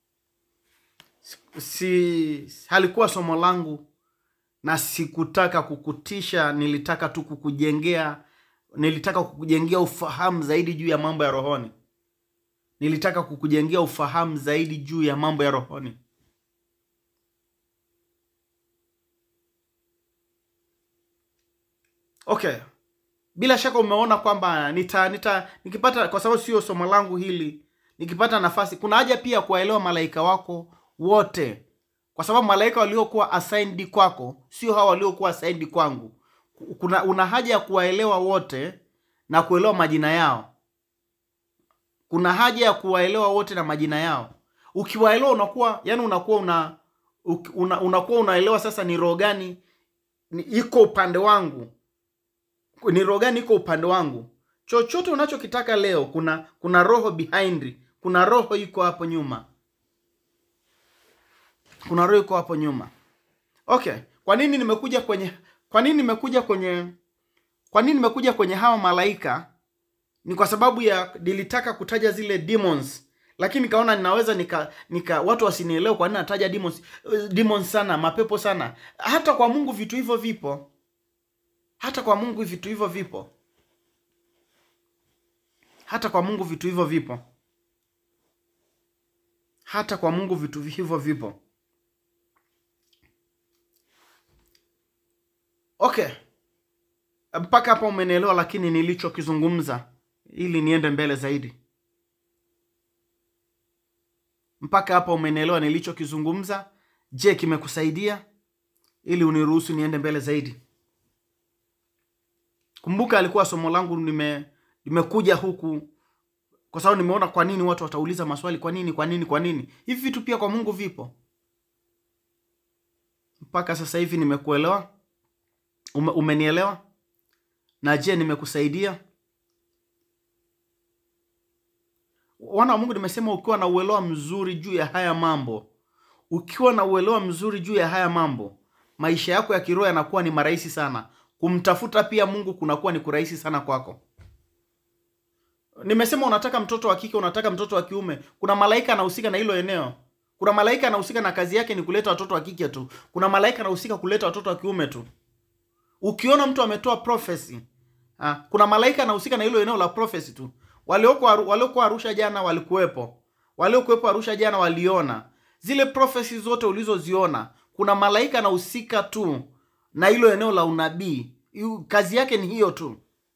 si halikuwa somo langu na sikutaka kukutisha nilitaka tu kukujengea nilitaka kukujengea ufahamu zaidi juu ya mambo ya rohoni nilitaka kukujengea ufahamu zaidi juu ya mambo ya rohoni okay bila shaka umeona kwamba nita, nita nikipata kwa sababu sio somo langu hili nikipata nafasi kuna haja pia kuwaelewa malaika wako wote kwa sababu malaika waliokuwa assigned kwako sio hawa waliokuwa assigned kwangu kuna una haja ya kuwaelewa wote na kuelewa majina yao kuna haja ya kuwaelewa wote na majina yao ukiwaelewa unakuwa yani unakuwa una, una unakuwa unaelewa sasa ni roho gani ni- iko upande wangu ni roho gani iko upande wangu chochote unachokitaka leo kuna kuna roho behind kuna roho iko hapo nyuma kuna roho iko hapo nyuma okay kwa nini nimekuja kwenye kwa nini nimekuja kwenye kwa nini nimekuja kwenye hawa malaika ni kwa sababu ya nilitaka kutaja zile demons lakini nikaona ninaweza nika, nika watu wasinielewe kwa nini nataja demons, eh, demons sana mapepo sana hata kwa mungu vitu hivyo vipo hata kwa mungu vitu hivyo vipo hata kwa mungu vitu hivyo vipo hata kwa mungu vitu hivyo vipo okay mpaka hapa umenielewa lakini nilichokizungumza ili niende mbele zaidi mpaka hapa umenielewa nilichokizungumza je kimekusaidia ili uniruhusu niende mbele zaidi kumbuka alikuwa somo langu nime nimekuja huku kwa sababu nimeona kwa nini watu watauliza maswali kwa nini kwa nini kwa nini hivi vitu pia kwa mungu vipo mpaka sasa hivi nimekuelewa Ume, umenielewa na je nimekusaidia wana wa mungu nimesema ukiwa na uelewa mzuri juu ya haya mambo ukiwa na uelewa mzuri juu ya haya mambo maisha yako ya kiroho yanakuwa ni marahisi sana kumtafuta pia mungu kunakuwa ni kurahisi sana kwako nimesema unataka mtoto wa kike unataka mtoto wa kiume kuna malaika anahusika na hilo eneo kuna malaika anahusika na kazi yake ni kuleta watoto wa kike tu kuna malaika anahusika kuleta watoto wa kiume tu ukiona mtu ametoa prophecy ah, kuna malaika anahusika na hilo eneo la prophecy tu waliokuwa waliokuwa arusha jana walikuwepo waliokuwepo arusha jana waliona zile prophecy zote ulizoziona kuna malaika anahusika tu na hilo eneo la unabii Yu- kazi yake ni hiyo tu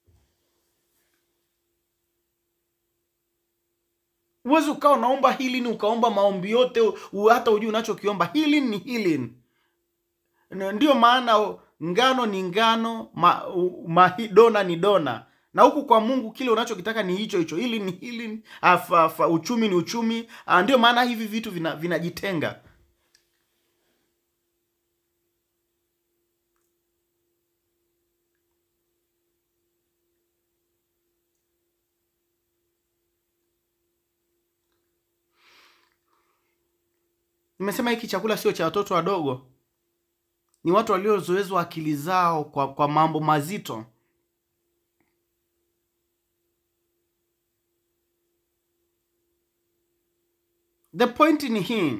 huwezi ukawa unaomba healing ukaomba maombi yote u- hata ujui unachokiomba healing ni healing N- ndiyo maana ngano ni ngano ma, u- mahi, dona ni dona na huku kwa mungu kile unachokitaka ni hicho hicho hili ni hili afa, afa, uchumi ni uchumi Ah, ndio maana hivi vitu vina- vinajitenga nimesema hiki chakula sio cha watoto wadogo ni watu waliozoezwa akili zao kwa, kwa mambo mazito the point ni hii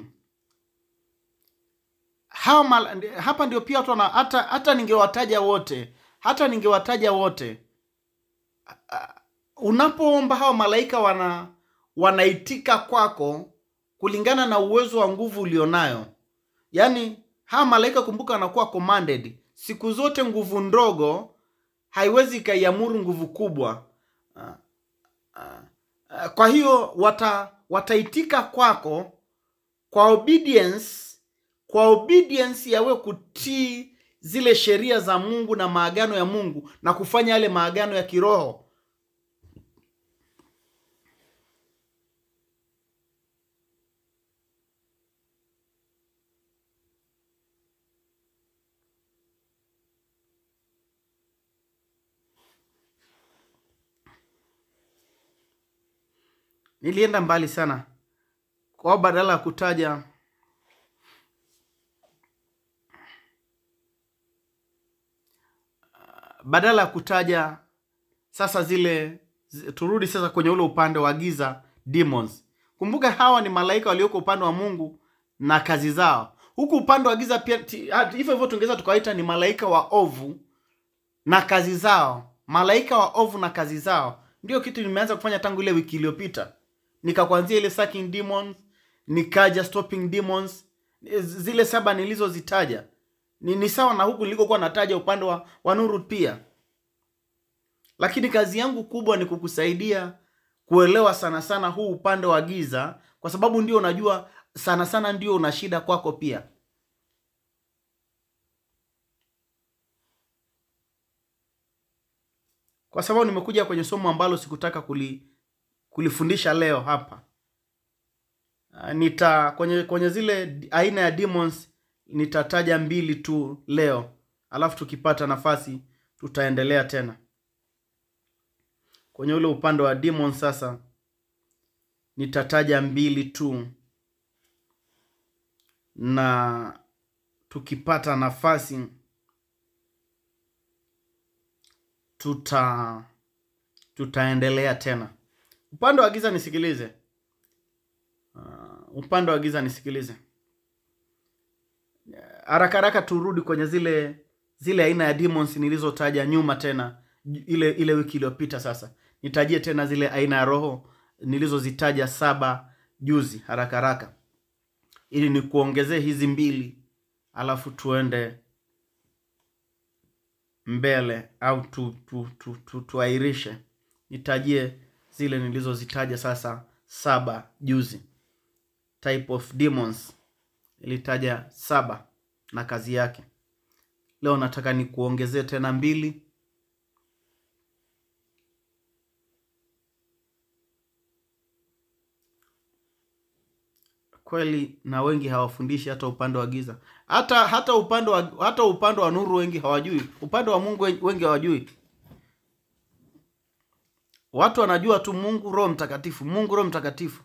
hawa mal, hapa ndio pia watu wana hata hata ningewataja wote hata ningewataja wote unapoomba hawa malaika wana wanaitika kwako kulingana na uwezo wa nguvu ulionayo yaani hawa malaika kumbuka wanakuwa commanded siku zote nguvu ndogo haiwezi ikaiamuru nguvu kubwa Ah, ah, ah, kwa hiyo wata wataitika kwako kwa obedience kwa obedience yawe kutii zile sheria za mungu na maagano ya mungu na kufanya yale maagano ya kiroho nilienda mbali sana kwa badala ya kutaja badala ya kutaja sasa zile zi- turudi sasa kwenye ule upande wa giza demons kumbuka hawa ni malaika walioko upande wa mungu na kazi zao huku upande wa giza pia ti- hata hivyo hivyo tungeweza tukawaita ni malaika wa ovu na kazi zao malaika wa ovu na kazi zao ndio kitu nimeanza kufanya tangu ile wiki iliyopita nikakuanzia ile sucking demons nikaja stopping demons zile saba nilizozitaja ni, ni sawa na huku nilikokuwa nataja upande wa, wa nuru pia lakini kazi yangu kubwa ni kukusaidia kuelewa sana sana huu upande wa giza kwa sababu ndio unajua sana sana ndio una shida kwako pia kwa sababu nimekuja kwenye somo ambalo sikutaka kuli, kulifundisha leo hapa Ah, nita kwenye kwenye zile d- aina ya demons nitataja mbili tu leo alafu tukipata nafasi tutaendelea tena kwenye ule upande wa demons sasa nitataja mbili tu na tukipata nafasi tuta tutaendelea tena upande wa giza nisikilize uh, upande wa giza nisikilize haraka haraka turudi kwenye zile zile aina ya demons nilizotaja nyuma tena ju- ile ile wiki iliyopita sasa nitajie tena zile aina ya roho nilizozitaja saba juzi haraka haraka ili nikuongezee hizi mbili alafu tuende mbele au tu, tu, tu, tu, tuairishe nitajie zile nilizozitaja sasa saba juzi type of demons ilitaja saba na kazi yake leo nataka nikuongezee tena mbili kweli na wengi hawafundishi hata upande wa giza hata hata upande wa hata upande wa nuru wengi hawajui upande wa mungu wen- wengi hawajui watu wanajua tu mungu roho mtakatifu mungu roho mtakatifu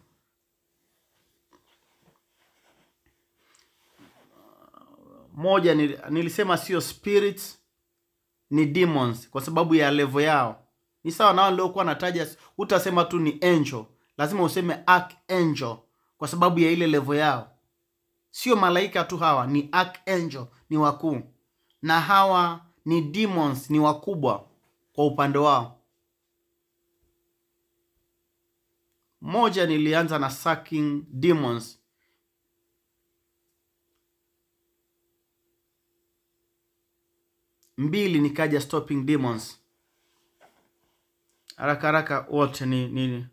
moja nil- nilisema sio spirits ni demons kwa sababu ya levo yao ni sawa nao niliokuwa nataja utasema tu ni angel lazima useme archangel kwa sababu ya ile levo yao sio malaika tu hawa ni archangel ni wakuu na hawa ni demons ni wakubwa kwa upande wao moja nilianza na sucking demons mbili nikaja stopping demons haraka haraka wote ni, ni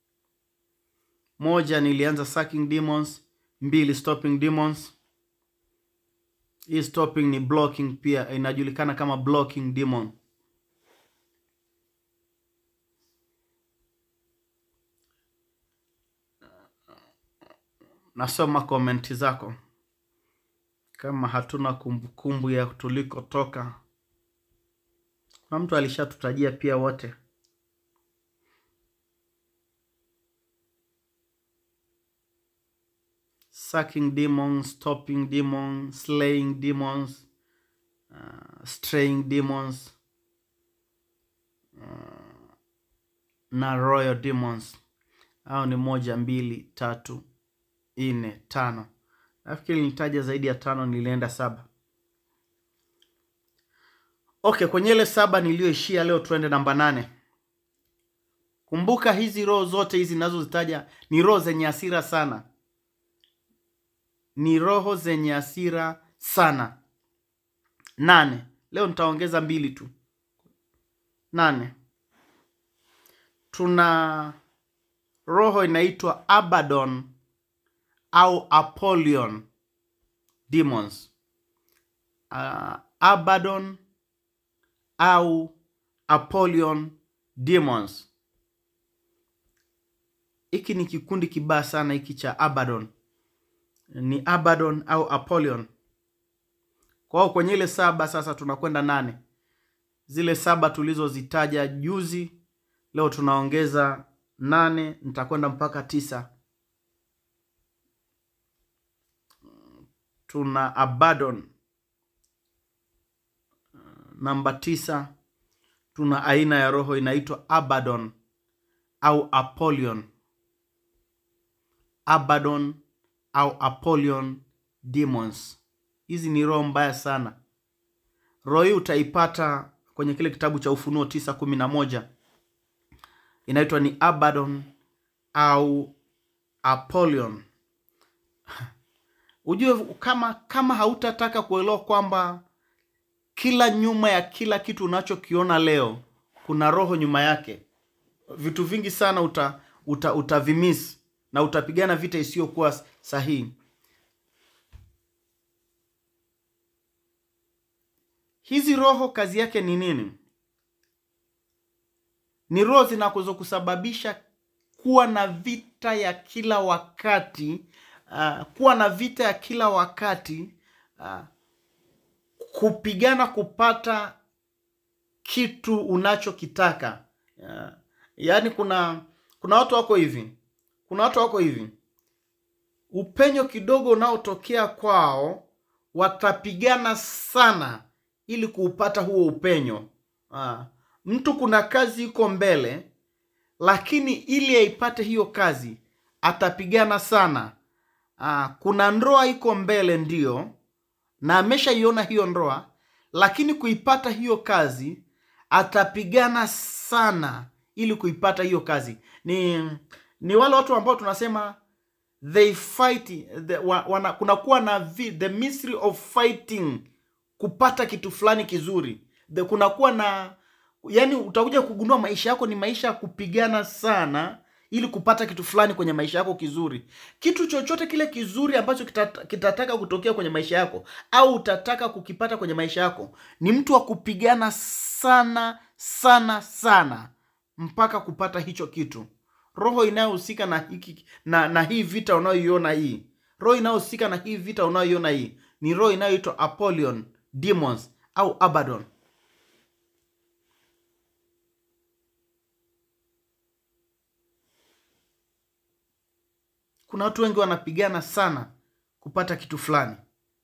moja nilianza sucking demons mbili stopping demons hii stopping ni blocking pia inajulikana kama blocking demon nasoma komenti zako kama hatuna kumbukumbu ya tulikotoka kuna mtu alishatutajia pia wote sucking demons stopping demons slaying demons uh, straying demons uh, na royal demons au ni moja mbili tatu nne tano nafikiri nilitaja zaidi ya tano nilienda saba okay kwenye ile saba niliyoishia leo tuende namba nane kumbuka hizi roho zote hizi nazozitaja ni roho zenye hasira sana ni roho zenye hasira sana nane leo nitaongeza mbili tu nane tuna roho inaitwa abaddon au apollyon demons uh, abaddon au apollyon demons hiki ni kikundi kibaya sana hiki cha abaddon ni abaddon au apollyon kwa hiyo kwenye ile saba sasa tunakwenda nane zile saba tulizozitaja juzi leo tunaongeza nane nitakwenda mpaka tisa tuna abaddon namba tisa tuna aina ya roho inaitwa Abaddon au Apollyon. Abaddon au Apollyon demons. Hizi ni roho mbaya sana. Roho hii utaipata kwenye kile kitabu cha Ufunuo tisa kumi na moja inaitwa ni Abaddon au Apollyon. Ujue kama kama hautataka kuelewa kwamba kila nyuma ya kila kitu unachokiona leo kuna roho nyuma yake, vitu vingi sana uta, uta, utavimis na utapigana vita isiyokuwa sahihi. Hizi roho kazi yake ni nini? Ni roho zinazokusababisha kuwa na vita ya kila wakati uh, kuwa na vita ya kila wakati uh, kupigana kupata kitu unachokitaka uh, yaani kuna kuna watu wako hivi kuna watu wako hivi upenyo kidogo unaotokea kwao watapigana sana ili kuupata huo upenyo uh, mtu kuna kazi iko mbele lakini ili aipate hiyo kazi atapigana sana Aa, kuna ndoa iko mbele ndio na ameshaiona hiyo ndoa lakini kuipata hiyo kazi atapigana sana ili kuipata hiyo kazi ni ni wale watu ambao tunasema they fight the, wa, wana, kunakuwa na vi, the mystery of fighting kupata kitu fulani kizuri the, kunakuwa na yani utakuja kugundua maisha yako ni maisha ya kupigana sana ili kupata kitu fulani kwenye maisha yako kizuri kitu chochote kile kizuri ambacho kitata, kitataka kutokea kwenye maisha yako au utataka kukipata kwenye maisha yako ni mtu wa kupigana sana sana sana mpaka kupata hicho kitu roho inayohusika na hiki na, na hii vita unayoiona hii roho inayohusika na hii vita unayoiona hii ni roho inayoitwa apollyon demons au abaddon kuna watu wengi wanapigana sana kupata kitu fulani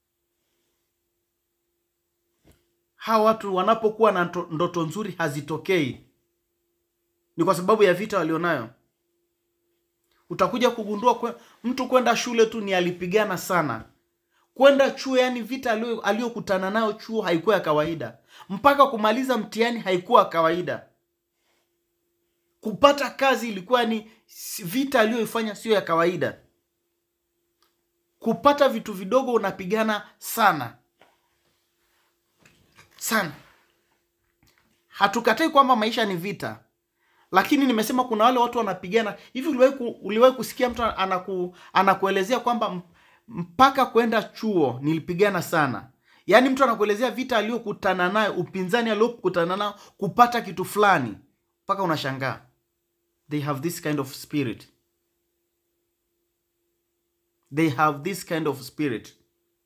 hawa watu wanapokuwa na nto- ndoto nzuri hazitokei ni kwa sababu ya vita walionayo utakuja kugundua kwe, mtu kwenda shule tu ni alipigana sana kwenda chuo yani vita alio- aliyokutana nayo chuo haikuwa ya kawaida mpaka kumaliza mtihani haikuwa ya kawaida kupata kazi ilikuwa ni si- vita aliyoifanya sio ya kawaida kupata vitu vidogo unapigana sana sana hatukatai kwamba maisha ni vita lakini nimesema kuna wale watu wanapigana hivi uliwahi ku, uliwahi kusikia mtu anaku, anakuelezea kwamba m- mpaka kwenda chuo nilipigana sana yaani mtu anakuelezea vita aliyokutana nayo upinzani aliyokutana nayo kupata kitu fulani mpaka unashangaa they have this kind of spirit they have this kind of spirit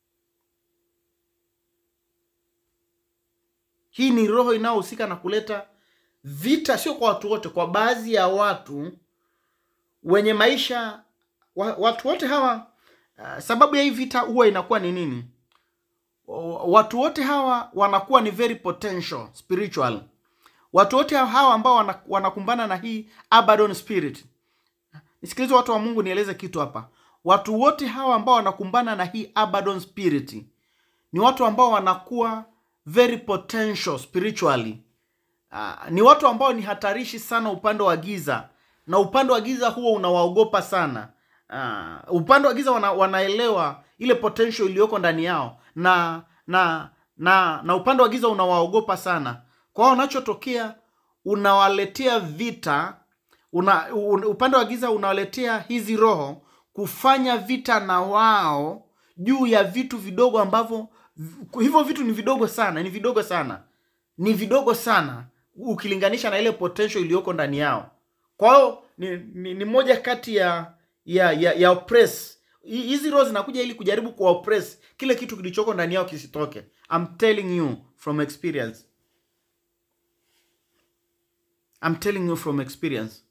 hii ni roho inayohusika na kuleta vita sio kwa watu wote kwa baadhi ya watu wenye maisha wa, watu wote hawa uh, sababu ya hii vita huwa inakuwa ni nini Wa- watu wote hawa wanakuwa ni very potential spiritual watu wote hawa ambao wana- wanakumbana na hii abaddon spirit nisikilize watu wa mungu nieleze kitu hapa watu wote hawa ambao wanakumbana na hii abaddon spirit ni watu ambao wanakuwa very potential spiritually uh, ni watu ambao ni hatarishi sana upande wa giza na upande wa giza huo unawaogopa sana uh, upande wa giza wana, wanaelewa ile potential iliyoko ndani yao na na na na upande wa giza unawaogopa sana kwa hiyo unachotokea unawaletea vita una, un, upande wa giza unawaletea hizi roho kufanya vita na wao juu ya vitu vidogo ambavyo hivyo vitu ni vidogo sana ni vidogo sana ni vidogo sana ukilinganisha na ile potential iliyoko ndani yao kwa hiyo ni, ni, ni moja kati ya ya ya, ya oppress Hi- hizi roho zinakuja ili kujaribu kuwa oppress kile kitu kilichoko ndani yao kisitoke I'm telling you from experience I'm telling you from experience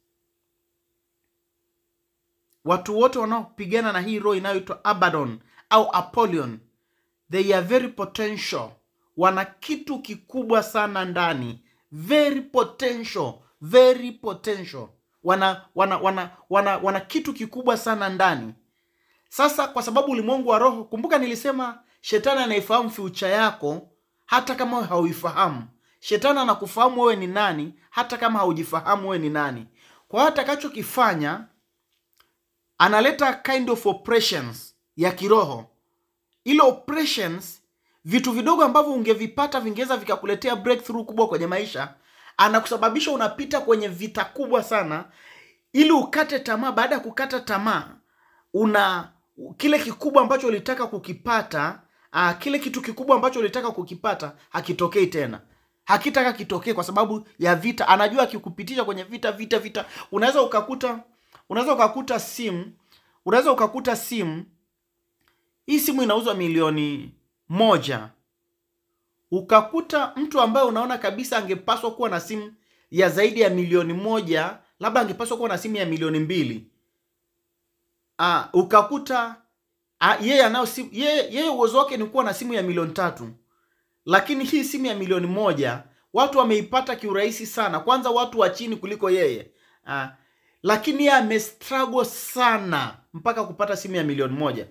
watu wote wanaopigana na hii roho inayoitwa abaddon au apollyon they are very potential wana kitu kikubwa sana ndani very potential very potential wana wana wana wana, wana kitu kikubwa sana ndani sasa kwa sababu ulimwengu wa roho kumbuka nilisema shetani anaifahamu fiucha yako hata kama wewe hauifahamu shetani anakufahamu wewe ni nani hata kama haujifahamu wewe ni nani kwa hiyo atakachokifanya analeta kind of oppressions ya kiroho ile oppressions vitu vidogo ambavyo ungevipata vingeweza vikakuletea breakthrough kubwa kwenye maisha anakusababisha unapita kwenye vita kubwa sana ili ukate tamaa baada ya kukata tamaa una kile kikubwa ambacho ulitaka kukipata uh, kile kitu kikubwa ambacho ulitaka kukipata hakitokei tena hakitaka kitokee kwa sababu ya vita anajua akikupitisha kwenye vita vita vita unaweza ukakuta unaweza ukakuta simu unaweza ukakuta simu hii simu inauzwa milioni moja ukakuta mtu ambaye unaona kabisa angepaswa kuwa na simu ya zaidi ya milioni moja labda angepaswa kuwa na simu ya milioni mbili uh, ukakuta uh, yeye anao simu yeye, yeye uwezo wake ni kuwa na simu ya milioni tatu lakini hii simu ya milioni moja watu wameipata kiurahisi sana kwanza watu wa chini kuliko yeye uh, lakini yeye amestruggle sana mpaka kupata simu ya milioni moja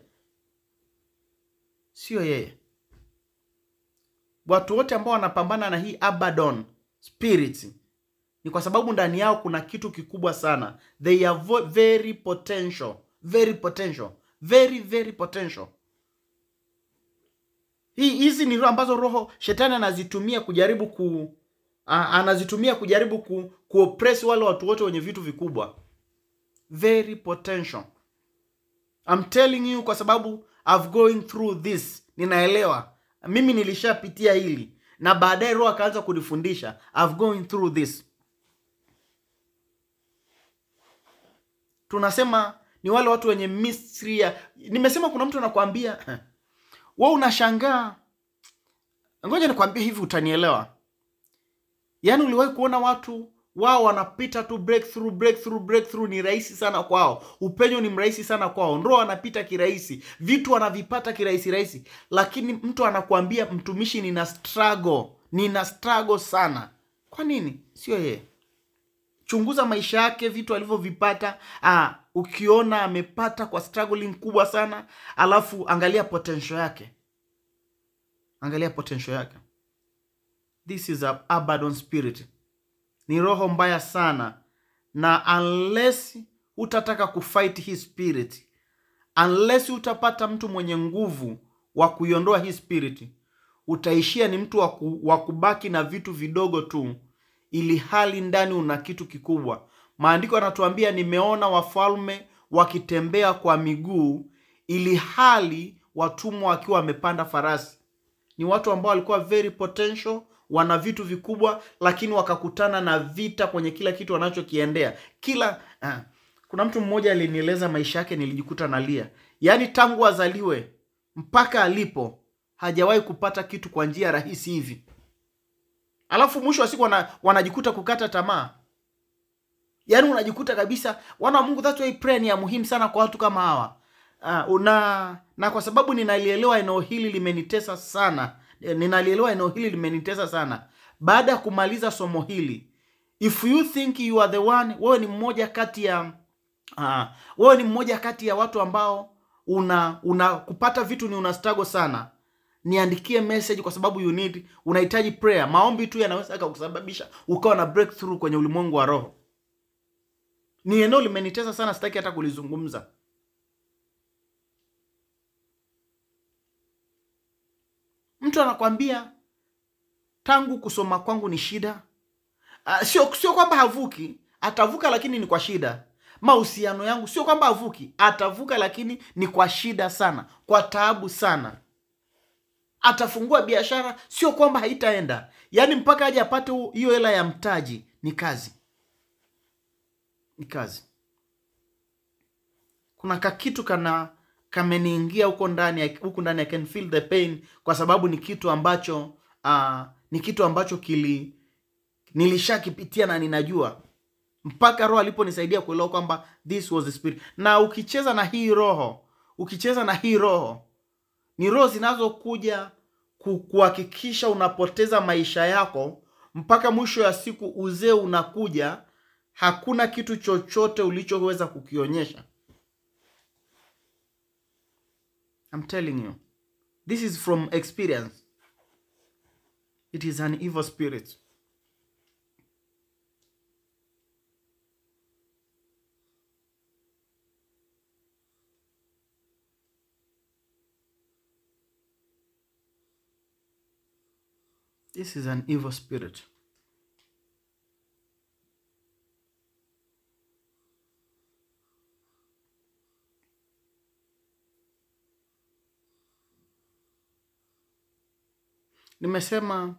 sio yeye watu wote ambao wanapambana na hii abaddon spirit ni kwa sababu ndani yao kuna kitu kikubwa sana they are vo- very potential very potential very very potential hii hizi ni roho ambazo roho shetani anazitumia kujaribu ku a, anazitumia kujaribu ku kuoppress wale watu wote wenye vitu vikubwa very potential I'm telling you kwa sababu I've going through this ninaelewa mimi nilishapitia hili na baadaye roho akaanza kunifundisha I've going through this tunasema ni wale watu wenye mystery ya nimesema kuna mtu anakuambia we unashangaa ngoja nikwambie hivi utanielewa yaani uliwahi kuona watu wao wanapita tu breakthrough breakthrough breakthrough ni rahisi sana kwao upenyo ni mrahisi sana kwao ndo wanapita kirahisi vitu wanavipata kirahisi rahisi lakini mtu anakuambia mtumishi nina struggle nina struggle sana kwa nini sio yeye chunguza maisha yake vitu alivyovipata ah, ukiona amepata kwa struggling kubwa sana alafu angalia potential yake angalia potential yake this is a abaddon spirit ni roho mbaya sana na unless utataka kufight hii spirit unless utapata mtu mwenye nguvu wa kuiondoa hii spirit utaishia ni mtu wa ku- wa kubaki na vitu vidogo tu ili hali ndani una kitu kikubwa maandiko yanatuambia nimeona wafalme wakitembea kwa miguu ili hali watumwa wakiwa wamepanda farasi ni watu ambao walikuwa very potential wana vitu vikubwa lakini wakakutana na vita kwenye kila kitu wanachokiendea kila ah, kuna mtu mmoja alinieleza maisha yake nilijikuta nalia yaani tangu azaliwe mpaka alipo hajawahi kupata kitu kwa njia rahisi hivi alafu mwisho wa siku wana, wanajikuta kukata tamaa yaani unajikuta kabisa wana wa mungu that's why prayer ni ya muhimu sana kwa watu kama hawa uh, na na kwa sababu ninalielewa eneo hili limenitesa sana eh, ninalielewa eneo hili limenitesa sana baada ya kumaliza somo hili if you think you are the one wewe ni mmoja kati ya uh, wewe ni mmoja kati ya watu ambao una una kupata vitu ni una struggle sana niandikie message kwa sababu you need unahitaji prayer maombi tu yanaweza akakusababisha ukawa na breakthrough kwenye ulimwengu wa roho ni eneo limenitesa sana sitaki hata kulizungumza mtu anakwambia tangu kusoma kwangu ni shida uh, sio sio kwamba havuki atavuka lakini ni kwa shida mahusiano yangu sio kwamba havuki atavuka lakini ni kwa shida sana kwa taabu sana atafungua biashara sio kwamba haitaenda yaani mpaka aje apate hu- hiyo hela ya mtaji ni kazi ni kazi kuna kakitu kana kameniingia huko ndani ya- huku ndani I can feel the pain kwa sababu ni kitu ambacho uh, ni kitu ambacho kili nilishakipitia na ninajua mpaka roho aliponisaidia kuelewa kwamba this was the spirit na ukicheza na hii roho ukicheza na hii roho ni roho zinazokuja ku- kuhakikisha unapoteza maisha yako mpaka mwisho ya siku uzee unakuja hakuna kitu chochote ulichoweza kukionyesha I'm telling you this is from experience it is an evil spirit this is an evil spirit nimesema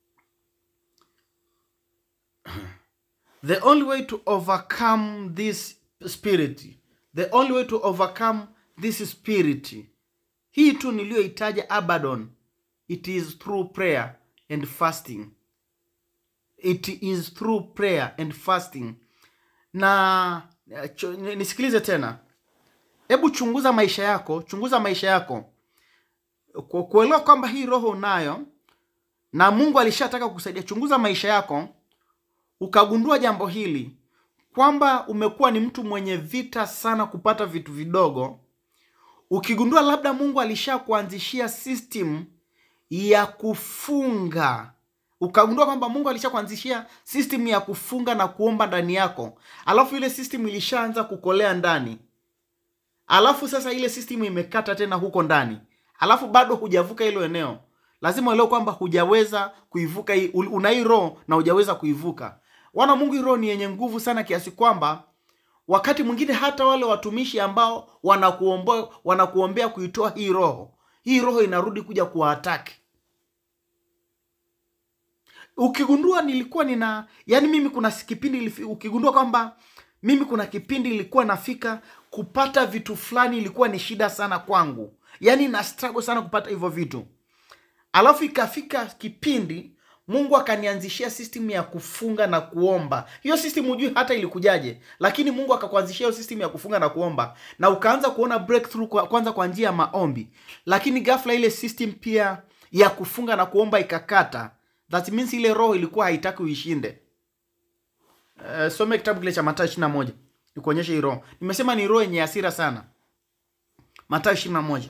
the only way to overcome this spirit the only way to overcome this spirit hii tu niliyoitaja abaddon it is through prayer and fasting it is through prayer and fasting na cho, nisikilize tena hebu chunguza maisha yako chunguza maisha yako Ku- kuelewa kwamba hii roho unayo na mungu alishataka kukusaidia chunguza maisha yako ukagundua jambo hili kwamba umekuwa ni mtu mwenye vita sana kupata vitu vidogo ukigundua labda mungu alishakuanzishia system ya kufunga ukagundua kwamba mungu alishakuanzishia system ya kufunga na kuomba ndani yako alafu ile system ilishaanza kukolea ndani alafu sasa ile system imekata tena huko ndani alafu bado hujavuka hilo eneo lazima uelewe kwamba hujaweza kuivuka hii ul- una hii roho na hujaweza kuivuka wana mungu hii roho ni yenye nguvu sana kiasi kwamba wakati mwingine hata wale watumishi ambao wanakuomba wanakuombea kuitoa hii roho hii roho inarudi kuja kuwaataki ukigundua nilikuwa nina yani mimi kuna kipindi ilifi- ukigundua kwamba mimi kuna kipindi ilikuwa nafika kupata vitu fulani ilikuwa ni shida sana kwangu yaani na struggle sana kupata hivyo vitu alafu ikafika kipindi mungu akanianzishia system ya kufunga na kuomba hiyo system hujui hata ilikujaje lakini mungu akakuanzishia hiyo system ya kufunga na kuomba na ukaanza kuona breakthrough kwa, kwanza kwa njia ya maombi lakini ghafla ile system pia ya kufunga na kuomba ikakata that means ile roho ilikuwa haitaki uishinde uh, some kitabu kile cha matayo ishiri na moja nikuonyeshe hii roho nimesema ni roho yenye hasira sana matayo ishiri na moja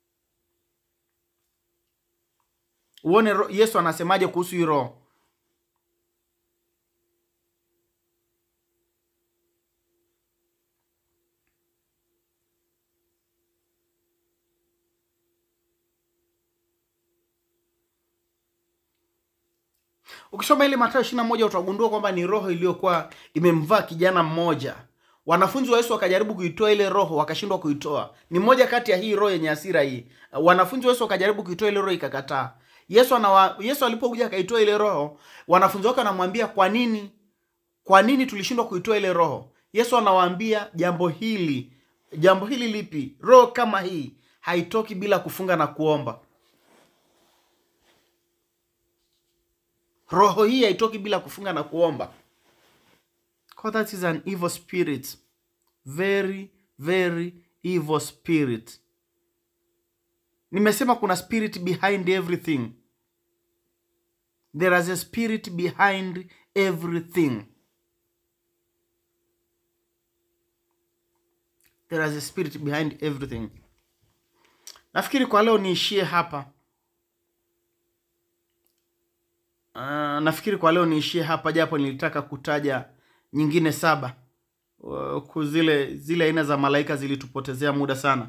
uone ro- yesu anasemaje kuhusu hii roho ukisoma ile matayo ishiri na moja utagundua kwamba ni roho iliyokuwa imemvaa kijana mmoja wanafunzi wa yesu wakajaribu kuitoa ile roho wakashindwa kuitoa ni moja kati ya hii roho yenye hasira hii wanafunzi wa yesu wakajaribu kuitoa ile roho ikakataa yesu anawa, yesu alipokuja akaitoa ile roho wanafunzi wake wanamwambia kwa nini kwa nini tulishindwa kuitoa ile roho yesu anawaambia jambo hili jambo hili lipi roho kama hii haitoki bila kufunga na kuomba roho hii haitoki bila kufunga na kuomba Because that is an evil spirit very very evil spirit nimesema kuna spirit behind everything there is a spirit behind everything there is a spirit behind everything nafikiri kwa leo niishie hapa Uh, nafikiri kwa leo niishie hapa japo nilitaka kutaja nyingine saba uh, ku- zile zile aina za malaika zilitupotezea muda sana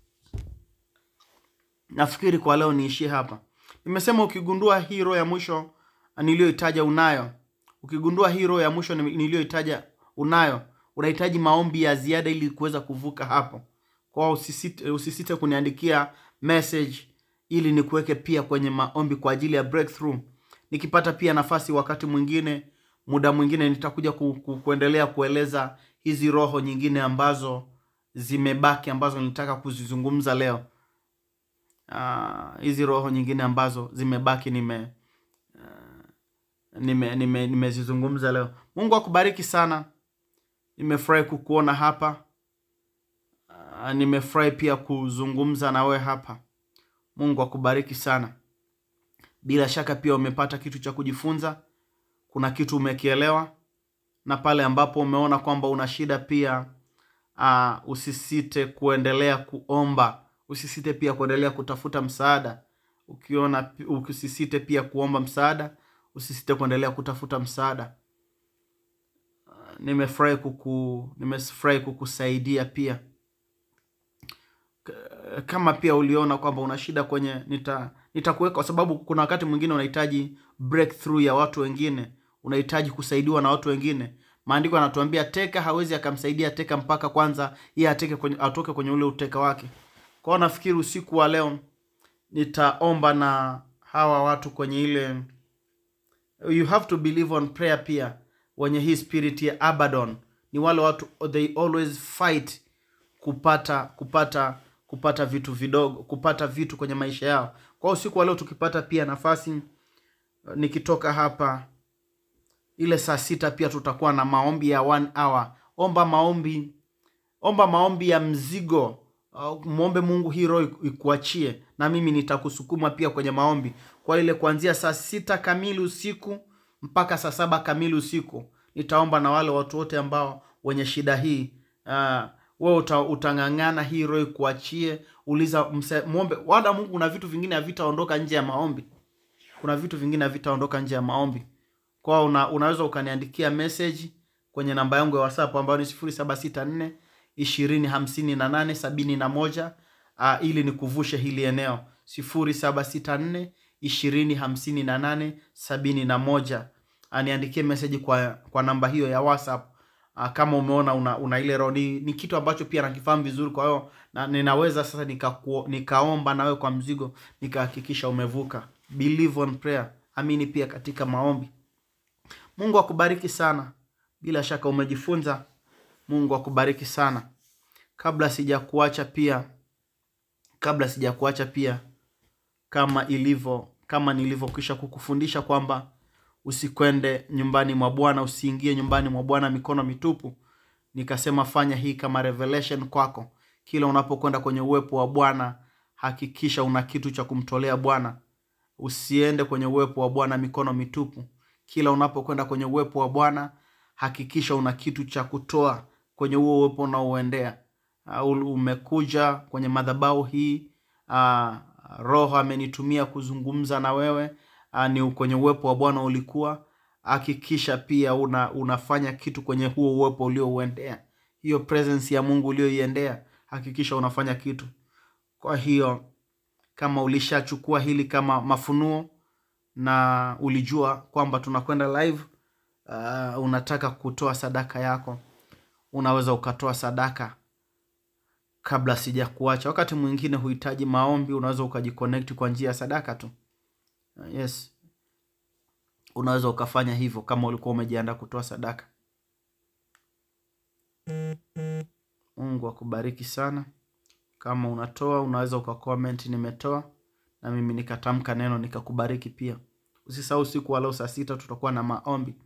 nafikiri kwa leo niishie hapa nimesema ukigundua hii roho ya mwisho niliyoitaja unayo ukigundua hii roho ya mwisho ni- niliyoitaja unayo unahitaji maombi ya ziada ili kuweza kuvuka hapo kwa usisite, usisite kuniandikia message ili nikuweke pia kwenye maombi kwa ajili ya breakthrough nikipata pia nafasi wakati mwingine muda mwingine nitakuja ku, ku, kuendelea kueleza hizi roho nyingine ambazo zimebaki ambazo nilitaka kuzizungumza leo Ah, hizi roho nyingine ambazo zimebaki nime nime nime nimezizungumza leo mungu akubariki sana nimefurahi kukuona hapa Ah, nimefurahi pia kuzungumza na wewe hapa mungu akubariki sana bila shaka pia umepata kitu cha kujifunza kuna kitu umekielewa na pale ambapo umeona kwamba una shida pia uh, usisite kuendelea kuomba usisite pia kuendelea kutafuta msaada ukiona usisite pia kuomba msaada usisite kuendelea kutafuta msaada uh, nimefurahi kuku nimefurahi kukusaidia pia K- kama pia uliona kwamba una shida kwenye nita nitakuweka kwa sababu kuna wakati mwingine unahitaji breakthrough ya watu wengine unahitaji kusaidiwa na watu wengine maandiko yanatuambia teka hawezi akamsaidia teka mpaka kwanza yeye ateke kwenye, atoke kwenye ule uteka wake kwao nafikiri usiku wa leo nitaomba na hawa watu kwenye ile you have to believe on prayer pia wenye hii spirit ya abaddon ni wale watu they always fight kupata kupata kupata vitu vidogo kupata vitu kwenye maisha yao kwa hiyo usiku wa leo tukipata pia nafasi nikitoka hapa ile saa sita pia tutakuwa na maombi ya one hour omba maombi omba maombi ya mzigo uh, mwombe mungu hii roho iku- ikuachie na mimi nitakusukuma pia kwenye maombi kwa ile kuanzia saa sita kamili usiku mpaka saa saba kamili usiku nitaomba na wale watu wote ambao wenye shida hii uh, we uta, utang'ang'ana hii roho ikuachie uliza mse, mwombe wada mungu kuna vitu vingine havitaondoka nje ya maombi kuna vitu vingine havitaondoka nje ya maombi kwa una, unaweza ukaniandikia message kwenye namba yangu ya whatsapp ambayo ni sifuri saba sita nne ishirini hamsini na nane sabini na moja uh, ili nikuvushe hili eneo sifuri saba sita nne ishirini hamsini na nane sabini na moja uh, niandikie message kwa, kwa namba hiyo ya whatsapp uh, kama umeona una, una ile roho ni, ni kitu ambacho pia nakifahamu vizuri kwa hiyo na, ninaweza sasa nikakuo- nikaomba nawe kwa mzigo nikahakikisha umevuka believe on prayer amini pia katika maombi mungu akubariki sana bila shaka umejifunza mungu akubariki sana kabla sijakuacha pia kabla sijakuacha pia kama ilivyo kama nilivyokwisha kukufundisha kwamba usikwende nyumbani mwa bwana usiingie nyumbani mwa bwana mikono mitupu nikasema fanya hii kama revelation kwako kila unapokwenda kwenye uwepo wa bwana hakikisha una kitu cha kumtolea bwana usiende kwenye uwepo wa bwana mikono mitupu kila unapokwenda kwenye uwepo wa bwana hakikisha una kitu cha kutoa kwenye huo uwepo unaouendea uh, umekuja kwenye madhabahu hii uh, roho amenitumia kuzungumza na wewe uh, ni kwenye uwepo wa bwana ulikuwa hakikisha pia una, unafanya kitu kwenye huo uwepo uliouendea hiyo presence ya mungu ulioiendea hakikisha unafanya kitu kwa hiyo kama ulishachukua hili kama mafunuo na ulijua kwamba tunakwenda live uh, unataka kutoa sadaka yako unaweza ukatoa sadaka kabla sija kuacha wakati mwingine huhitaji maombi unaweza ukajiconnect kwa njia ya sadaka tu Uh, yes unaweza ukafanya hivyo kama ulikuwa umejiandaa kutoa sadaka mungu akubariki sana kama unatoa unaweza ukacomment nimetoa na mimi nikatamka neno nikakubariki pia usisahau usiku wa leo saa sita tutakuwa na maombi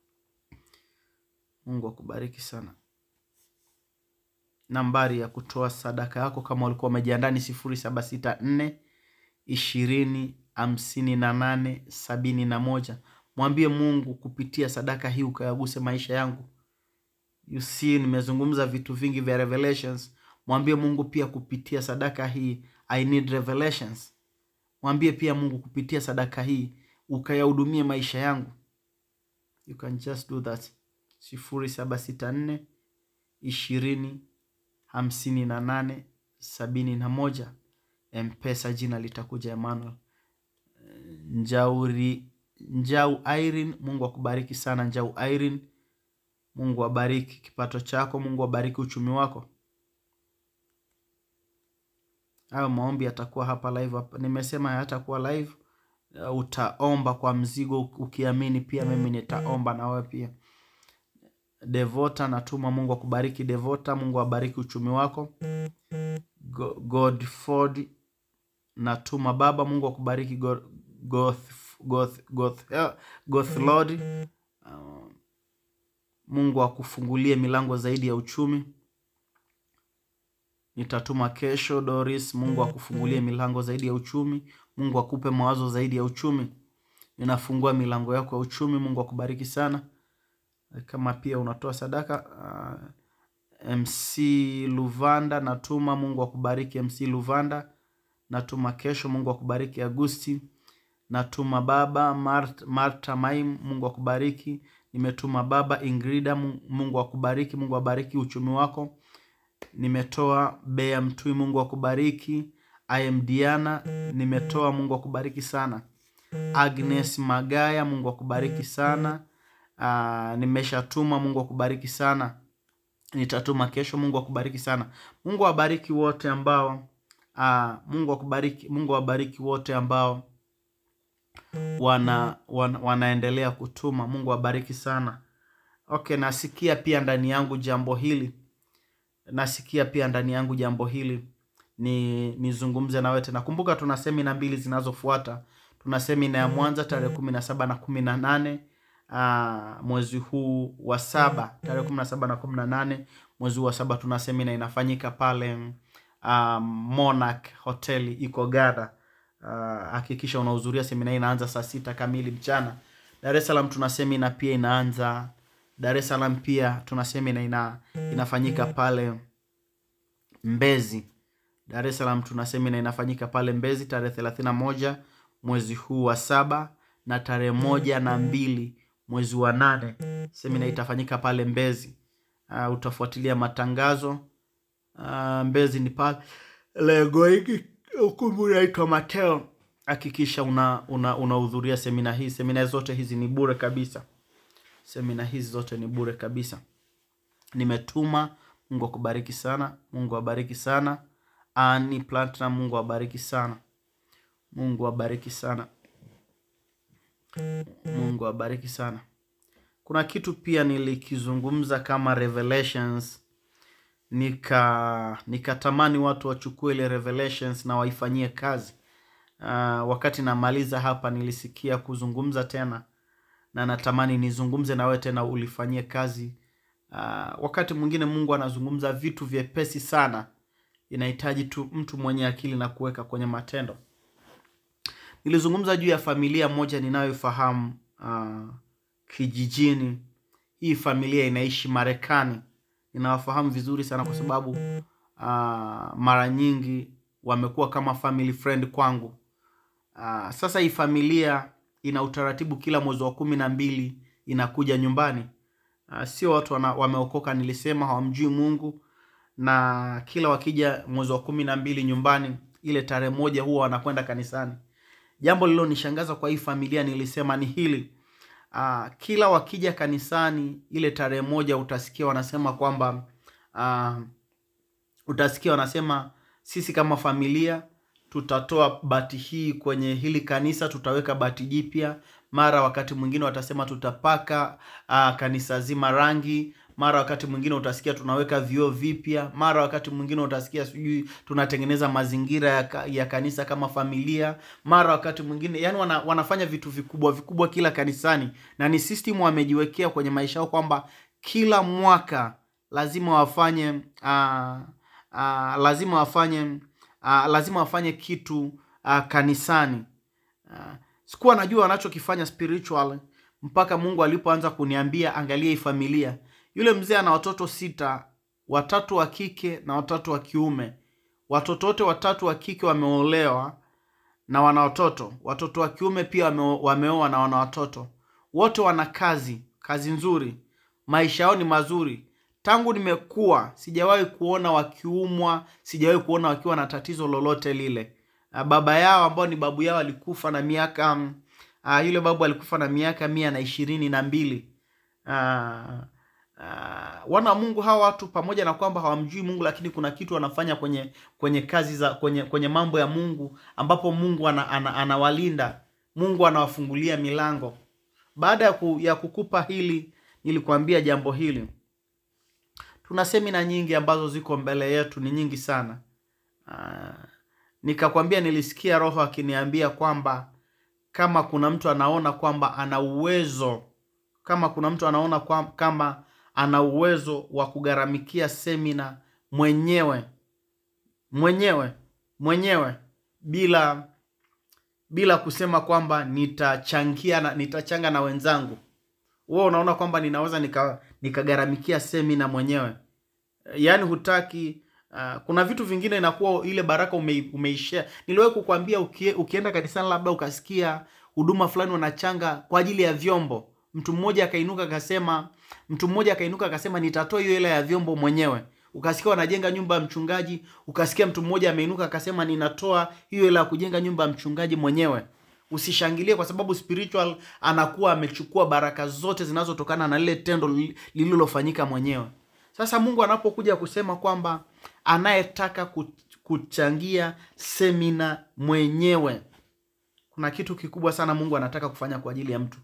mungu akubariki sana nambari ya kutoa sadaka yako kama ulikuwa umejiandaa ni sifuri saba sita nne ishirini hamsini na nane sabini na moja mwambie mungu kupitia sadaka hii ukayaguse maisha yangu you see nimezungumza vitu vingi vya revelations mwambie mungu pia kupitia sadaka hii i need revelations mwambie pia mungu kupitia sadaka hii ukayahudumie maisha yangu you can just do that sifuri saba sita nne ishirini hamsini na nane sabini na moja mpesa jina litakuja emmanuel njauri njau irene mungu akubariki sana njau irene mungu abariki kipato chako mungu abariki uchumi wako hayo maombi yatakuwa hapa live hapa. nimesema hayatakuwa live uh, utaomba kwa mzigo ukiamini pia mimi nitaomba na wewe pia devota natuma mungu akubariki devota mungu abariki uchumi wako Go- godford natuma baba mungu akubariki Go- goth, goth, goth, eh, goth lord uh, mungu akufungulie milango zaidi ya uchumi nitatuma kesho doris mungu akufungulie milango zaidi ya uchumi mungu akupe mawazo zaidi ya uchumi ninafungua milango yako ya uchumi. Mungu akubariki sana. Kama pia unatoa sadaka uh, MC Luvanda natuma, Mungu akubariki. MC Luvanda natuma kesho, Mungu akubariki. Agusti natuma baba Marta, Marta Maim, Mungu akubariki. Nimetuma baba Ingrida, Mungu akubariki. Mungu abariki uchumi wako. Nimetoa Bea Mtui, Mungu akubariki. I am Diana, nimetoa, Mungu akubariki sana. Agnes Magaya, Mungu akubariki sana. Uh, nimeshatuma, Mungu akubariki sana. Nitatuma kesho, Mungu akubariki sana. Mungu awabariki wote ambao uh, Mungu akubariki, Mungu awabariki wote ambao wana, wana wanaendelea kutuma. Mungu awabariki sana. Okay, nasikia pia ndani yangu jambo hili, nasikia pia ndani yangu jambo hili ni nizungumze nawe tena. Kumbuka tuna semina mbili zinazofuata. Tuna semina ya Mwanza tarehe kumi na saba na kumi na nane uh, mwezi huu wa saba, tarehe kumi na saba na kumi na nane mwezi huu wa saba, tuna semina inafanyika pale uh, Monarch hoteli iko Gada. Hakikisha uh, unahudhuria semina hii, inaanza saa sita kamili mchana. Dar es Salaam tuna semina pia inaanza Dar es Salaam pia tuna semina ina, inafanyika pale Mbezi. Dar es Salaam tuna semina inafanyika pale Mbezi tarehe thelathini na moja mwezi huu wa saba na tarehe moja na mbili mwezi wa nane semina itafanyika pale Mbezi. Uh, utafuatilia matangazo uh, Mbezi ni pale Legoigi, ukumbi unaitwa Mateo. Hakikisha unahudhuria una, una semina hii. Semina zote hizi ni bure kabisa, semina hizi zote ni bure kabisa. Nimetuma. Mungu akubariki sana, Mungu abariki sana. Ani Platinum, Mungu abariki sana, Mungu abariki sana, Mungu abariki sana. Kuna kitu pia nilikizungumza kama revelations, nika nikatamani watu wachukue ile revelations na waifanyie kazi. Uh, wakati namaliza hapa nilisikia kuzungumza tena na natamani nizungumze na wewe tena ulifanyie kazi. Uh, wakati mwingine Mungu anazungumza vitu vyepesi sana, inahitaji tu mtu mwenye akili na kuweka kwenye matendo. Nilizungumza juu ya familia moja ninayoifahamu uh, kijijini. Hii familia inaishi Marekani, ninawafahamu vizuri sana kwa sababu uh, mara nyingi wamekuwa kama family friend kwangu. Uh, sasa hii familia ina utaratibu, kila mwezi wa kumi na mbili inakuja nyumbani. Uh, sio watu wana, wameokoka, nilisema hawamjui Mungu, na kila wakija mwezi wa kumi na mbili nyumbani, ile tarehe moja huwa wanakwenda kanisani. Jambo lililonishangaza kwa hii familia nilisema ni hili uh, kila wakija kanisani ile tarehe moja utasikia wanasema kwamba uh, utasikia wanasema sisi kama familia tutatoa bati hii kwenye hili kanisa, tutaweka bati jipya. Mara wakati mwingine watasema tutapaka uh, kanisa zima rangi. Mara wakati mwingine utasikia tunaweka vioo vipya. Mara wakati mwingine utasikia sijui tunatengeneza mazingira ya, ka, ya kanisa kama familia. Mara wakati mwingine yani wana, wanafanya vitu vikubwa vikubwa kila kanisani, na ni system wamejiwekea kwenye maisha yao kwamba kila mwaka lazima wafanye uh, uh, lazima wafanye Uh, lazima wafanye kitu uh, kanisani. Uh, sikuwa najua wanachokifanya spiritual mpaka Mungu alipoanza kuniambia, angalia hii familia. Yule mzee ana watoto sita, watatu wa kike na watatu wa kiume. Watoto wote watatu wa kike wameolewa na wana watoto, watoto wa kiume pia wame, wameoa na wana watoto. Wote wana kazi, kazi nzuri, maisha yao ni mazuri. Tangu nimekuwa sijawahi kuona wakiumwa, sijawahi kuona wakiwa na tatizo lolote lile. Baba yao ambao ni babu yao alikufa na miaka uh, yule babu alikufa na miaka mia na ishirini na mbili. Uh, uh, wana wa Mungu hawa watu pamoja na kwamba hawamjui Mungu, lakini kuna kitu wanafanya kwenye kwenye kazi za kwenye kwenye mambo ya Mungu, ambapo Mungu ana, ana, anawalinda, Mungu anawafungulia milango. Baada ya, ku, ya kukupa hili, nilikuambia jambo hili tuna semina nyingi ambazo ziko mbele yetu, ni nyingi sana. Uh, nikakwambia nilisikia Roho akiniambia kwamba kama kuna mtu anaona kwamba ana uwezo, kama kuna mtu anaona kwa, kama ana uwezo wa kugharamikia semina mwenyewe mwenyewe mwenyewe bila bila kusema kwamba nitachangia na, nitachanga na wenzangu wewe unaona kwamba ninaweza nika nikagharamikia semina mwenyewe yaani hutaki uh, kuna vitu vingine inakuwa ile baraka ume, umeishia niliwahi kukwambia ukie, ukienda kanisani labda ukasikia huduma fulani wanachanga kwa ajili ya vyombo mtu mmoja akainuka akasema mtu mmoja akainuka akasema nitatoa hiyo hela ya vyombo mwenyewe ukasikia wanajenga nyumba ya mchungaji ukasikia mtu mmoja ameinuka akasema ninatoa hiyo hela ya kujenga nyumba ya mchungaji mwenyewe usishangilie kwa sababu spiritual anakuwa amechukua baraka zote zinazotokana na lile tendo li- lililofanyika mwenyewe sasa mungu anapokuja kusema kwamba anayetaka ku- kuchangia semina mwenyewe kuna kitu kikubwa sana mungu anataka kufanya kwa ajili ya mtu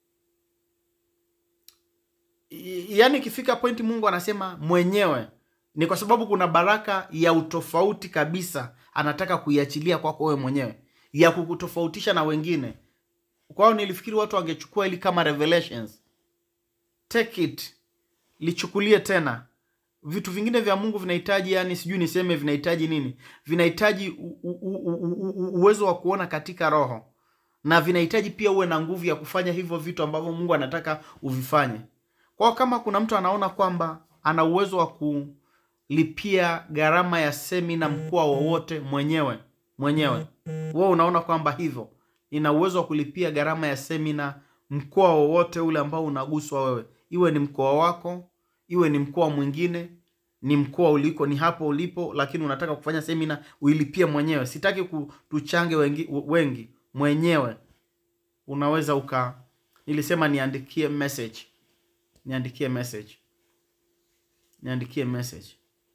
I- yaani ikifika pointi mungu anasema mwenyewe ni kwa sababu kuna baraka ya utofauti kabisa anataka kuiachilia kwako wewe mwenyewe ya kukutofautisha na wengine kwao nilifikiri watu wangechukua ili kama revelations take it lichukulie tena vitu vingine vya mungu vinahitaji yani sijui niseme vinahitaji nini vinahitaji u- u- u- u- u- uwezo wa kuona katika roho na vinahitaji pia uwe na nguvu ya kufanya hivyo vitu ambavyo mungu anataka uvifanye kwao kama kuna mtu anaona kwamba ana uwezo wa kulipia gharama ya semina mkoa wowote mwenyewe mwenyewe wewe unaona kwamba hivyo nina uwezo wa kulipia gharama ya semina mkoa wowote ule ambao unaguswa wewe iwe ni mkoa wako iwe ni mkoa mwingine ni mkoa uliko ni hapo ulipo lakini unataka kufanya semina uilipie mwenyewe sitaki ku- tuchange wengi, wengi mwenyewe unaweza uka nilisema niandikie message niandikie message niandikie message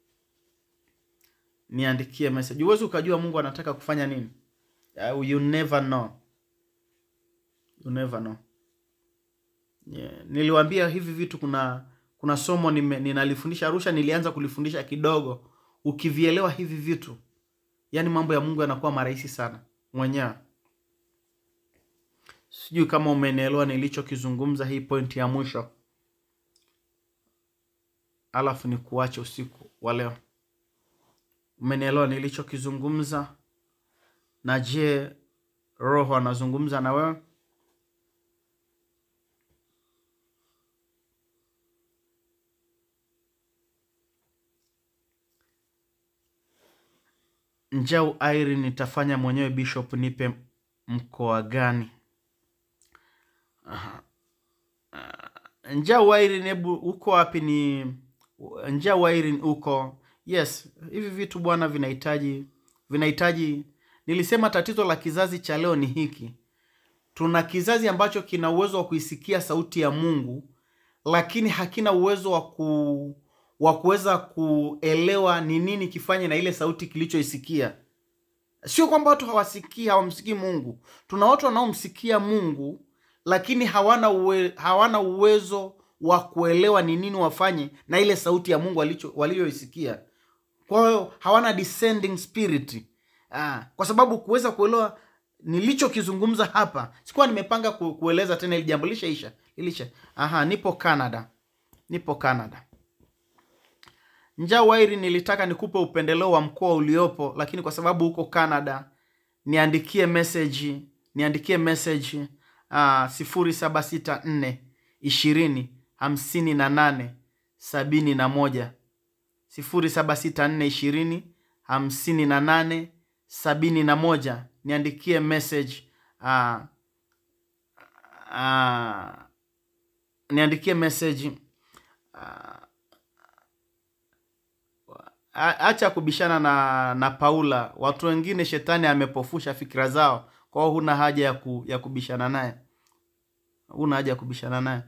niandikie message huwezi ukajua mungu anataka kufanya nini uh, you never know you never know yeah. niliwambia hivi vitu kuna kuna somo nime, ninalifundisha arusha nilianza kulifundisha kidogo ukivielewa hivi vitu yaani mambo ya mungu yanakuwa marahisi sana mwenyewe sijui kama umenielewa nilichokizungumza hii pointi ya mwisho alafu ni kuache usiku wa leo umenielewa nilichokizungumza na je roho anazungumza na wewe njau airi nitafanya mwenyewe bishop nipe mkoa gani Aha. Ah, njau airin hebu uko wapi ni njau airin uko yes hivi vitu bwana vinahitaji vinahitaji nilisema tatizo la kizazi cha leo ni hiki tuna kizazi ambacho kina uwezo wa kuisikia sauti ya mungu lakini hakina uwezo wa ku wa kuweza kuelewa ni nini kifanye na ile sauti kilichoisikia sio kwamba watu hawasikii hawamsikii mungu tuna watu wanaomsikia mungu lakini hawana uwe, hawana uwezo wa kuelewa ni nini wafanye na ile sauti ya mungu walicho- walioisikia kwa hiyo hawana descending spirit ah, kwa sababu kuweza kuelewa nilichokizungumza hapa sikuwa nimepanga ku, kueleza tena ili jambo lishaisha ilisha aha nipo canada nipo canada njaa wairi nilitaka nikupe upendeleo wa mkoa uliopo lakini kwa sababu huko canada niandikie message niandikie message uh, sifuri saba sita nne ishirini hamsini na nane sabini na moja sifuri saba sita nne ishirini hamsini na nane sabini na moja niandikie message uh, uh, niandikie message A- acha kubishana na na paula watu wengine shetani amepofusha fikira zao kwao huna haja ya, ku, ya kubishana naye huna haja ya kubishana naye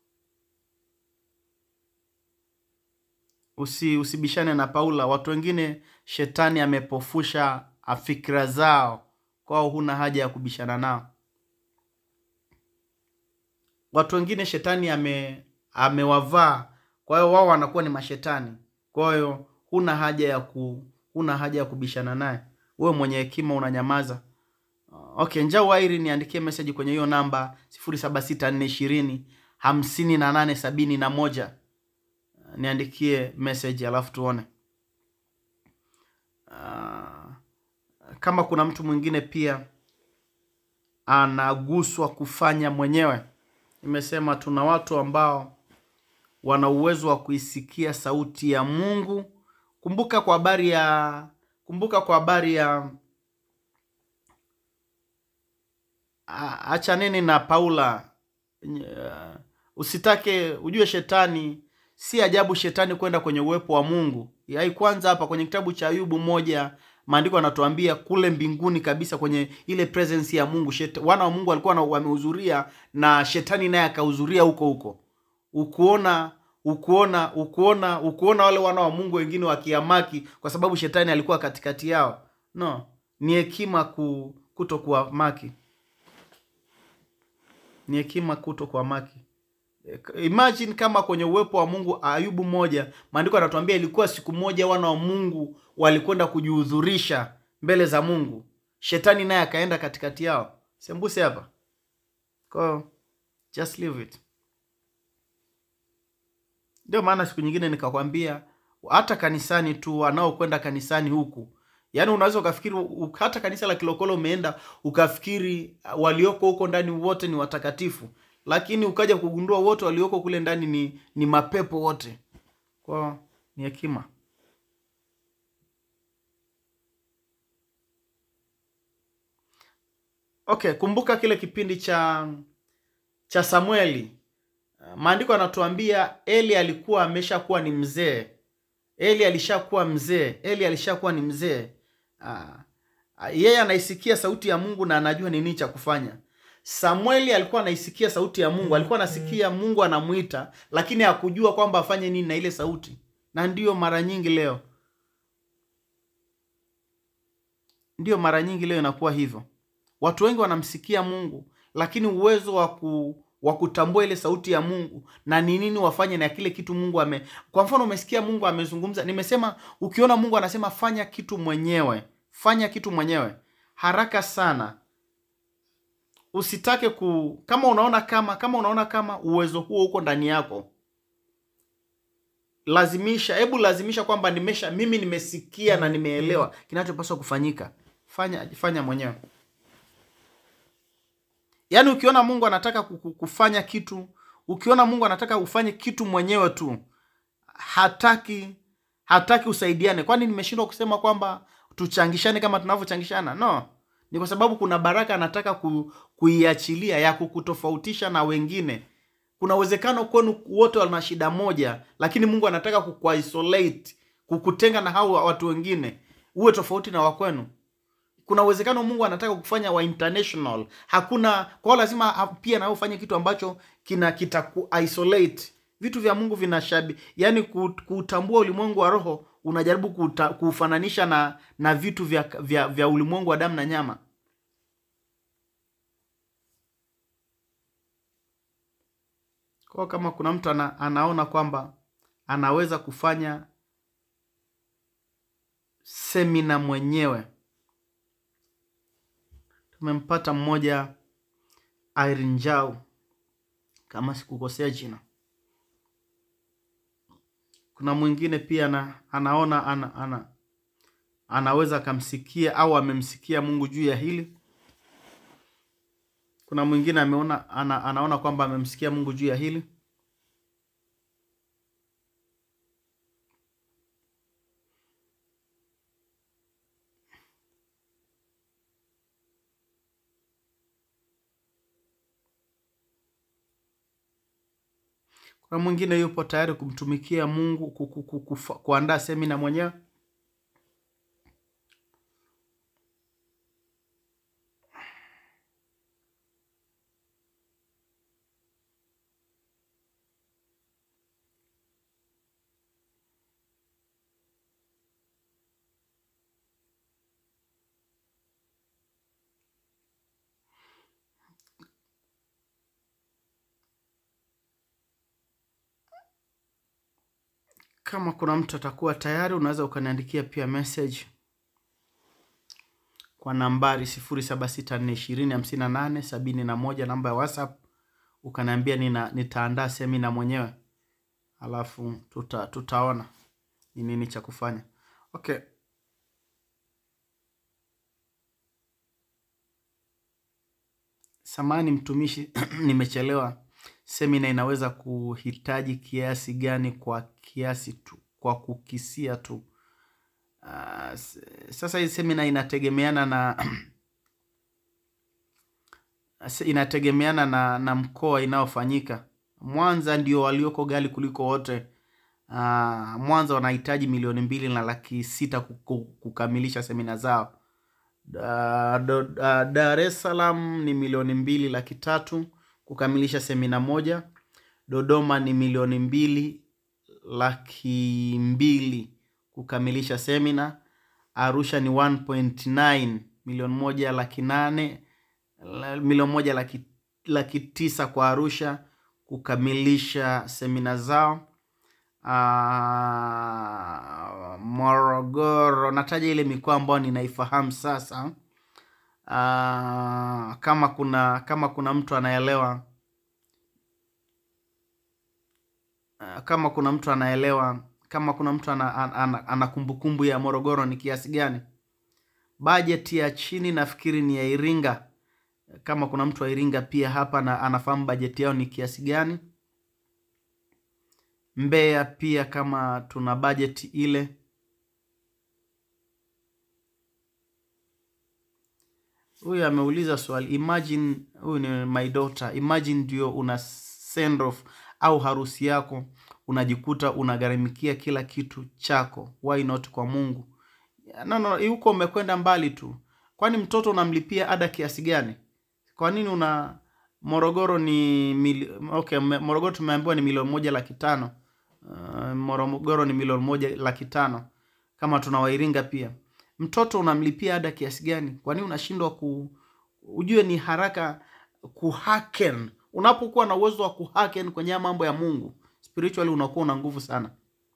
Usi, usibishane na paula watu wengine shetani amepofusha ah, fikira zao kwao huna haja ya kubishana nao watu wengine shetani ame amewavaa kwa hiyo wao wanakuwa ni mashetani kwa hiyo huna haja ya ku huna haja ya kubishana naye wewe mwenye hekima unanyamaza okay njaa wairi niandikie meseji kwenye hiyo namba sifuri saba sita nne ishirini hamsini na nane sabini na moja niandikie message alafu tuone Ah, kama kuna mtu mwingine pia anaguswa kufanya mwenyewe. Nimesema tuna watu ambao wana uwezo wa kuisikia sauti ya Mungu. Kumbuka kwa habari ya kumbuka kwa habari ya a- achaneni na Paula. Nye- Usitake ujue shetani, si ajabu shetani kwenda kwenye uwepo wa Mungu. Yai kwanza hapa kwenye kitabu cha Ayubu moja maandiko yanatuambia kule mbinguni kabisa kwenye ile presence ya Mungu shet, wana wa Mungu walikuwa na- wamehudhuria na shetani naye akahudhuria huko huko. Ukuona ukuona ukuona ukuona wale wana wa Mungu wengine wakiamaki kwa sababu shetani alikuwa katikati yao. No, ni hekima ku, kuto kuamaki, ni hekima kuto kuamaki. Imagine kama kwenye uwepo wa Mungu, Ayubu moja, maandiko yanatuambia ilikuwa siku moja wana wa Mungu walikwenda kujihudhurisha mbele za Mungu, shetani naye akaenda katikati yao. Sembuse hapa kwa hiyo, just leave it. Ndio maana siku nyingine nikakwambia hata kanisani tu, wanaokwenda kanisani huku, yaani unaweza ukafikiri u- hata kanisa la Kilokolo umeenda ukafikiri uh, walioko huko ndani wote ni watakatifu, lakini ukaja kugundua wote walioko kule ndani ni, ni mapepo wote. Kwa ni hekima. Okay, kumbuka kile kipindi cha cha Samueli. Uh, Maandiko yanatuambia Eli alikuwa ameshakuwa ni mzee. Eli alishakuwa mzee. Eli alishakuwa ni mzee. Ah, ah, yeye anaisikia sauti ya Mungu na anajua ni nini cha kufanya. Samueli alikuwa anaisikia sauti ya Mungu, alikuwa anasikia Mungu anamuita, lakini hakujua kwamba afanye nini na ile sauti. Na ndiyo mara nyingi leo, ndiyo mara nyingi leo inakuwa hivyo. Watu wengi wanamsikia Mungu, lakini uwezo wa ku wa kutambua ile sauti ya Mungu na ni nini wafanye na kile kitu Mungu ame. Kwa mfano, umesikia Mungu amezungumza, nimesema ukiona Mungu anasema fanya kitu mwenyewe, fanya kitu mwenyewe haraka sana. Usitake ku kama unaona kama kama unaona kama uwezo huo uko ndani yako, lazimisha, hebu lazimisha kwamba nimesha mimi nimesikia na nimeelewa kinachopaswa kufanyika. Fanya fanya mwenyewe. Yaani ukiona Mungu anataka ku- ku- kufanya kitu, ukiona Mungu anataka ufanye kitu mwenyewe tu, hataki hataki usaidiane. Kwani nimeshindwa kusema kwamba tuchangishane kama tunavyochangishana? No, ni kwa sababu kuna baraka anataka ku, kuiachilia ya kukutofautisha na wengine. Kuna uwezekano kwenu wote wana shida moja, lakini Mungu anataka kukuisolate, kukutenga na hao watu wengine, uwe tofauti na wakwenu kuna uwezekano Mungu anataka kufanya wa international. Hakuna kwa hiyo lazima ha- pia nawe ufanye kitu ambacho kina kitaku isolate. Vitu vya Mungu vinashabi, yani kutambua ulimwengu wa roho unajaribu kuta, kuufananisha na na vitu vya, vya, vya ulimwengu wa damu na nyama. Kwa hiyo kama kuna mtu ana, anaona kwamba anaweza kufanya semina mwenyewe tumempata mmoja Irene Njau kama sikukosea jina. Kuna mwingine pia ana, anaona ana, ana, anaweza akamsikia au amemsikia Mungu juu ya hili. Kuna mwingine ameona ana, anaona kwamba amemsikia Mungu juu ya hili. Kuna mwingine yupo tayari kumtumikia Mungu ku- ku- ku- kufa- kuandaa semina mwenyewe. Kama kuna mtu atakuwa tayari, unaweza ukaniandikia pia message kwa nambari sifuri saba sita nne ishirini hamsini na nane sabini na moja namba ya WhatsApp, ukaniambia nina nitaandaa semina mwenyewe, alafu tuta, tutaona ni nini cha kufanya. Okay, samani mtumishi nimechelewa semina inaweza kuhitaji kiasi gani kwa kiasi tu kwa kukisia tu Ah, s- sasa hii semina inategemeana na Se- inategemeana na, na mkoa inayofanyika. Mwanza ndio walioko ghali kuliko wote. Uh, Mwanza wanahitaji milioni mbili na laki sita kuku- kukamilisha semina zao. Da- do- da- Dar es Salaam ni milioni mbili laki tatu kukamilisha semina moja. Dodoma ni milioni mbili laki mbili kukamilisha semina. Arusha ni 1.9 milioni moja laki nane la- milioni moja laki, laki tisa kwa Arusha kukamilisha semina zao. Ah, Morogoro, nataja ile mikoa ambayo ninaifahamu sasa. Ah, kama kuna kama kuna mtu anaelewa ah, kama kuna mtu anaelewa kama kuna mtu ana, ana, ana, ana kumbukumbu ya Morogoro ni kiasi gani? Bajeti ya chini nafikiri ni ya Iringa kama kuna mtu wa Iringa pia hapa na anafahamu bajeti yao ni kiasi gani. Mbeya pia kama tuna bajeti ile. Huyu ameuliza swali, imagine huyu ni my daughter, imagine ndio una send off au harusi yako unajikuta unagharamikia kila kitu chako, why not kwa Mungu? No, no, huko umekwenda mbali tu. Kwani mtoto unamlipia ada kiasi gani? Kwa nini una Morogoro ni mili... okay, me- Morogoro tumeambiwa ni milioni moja laki tano. Uh, Morogoro ni milioni moja laki tano kama tuna Wairinga pia. Mtoto unamlipia ada kiasi gani? Kwa nini unashindwa ku ujue ni haraka kuhaken. Unapokuwa na uwezo wa kuhaken kwenye haya mambo ya Mungu, spiritually unakuwa una nguvu sana.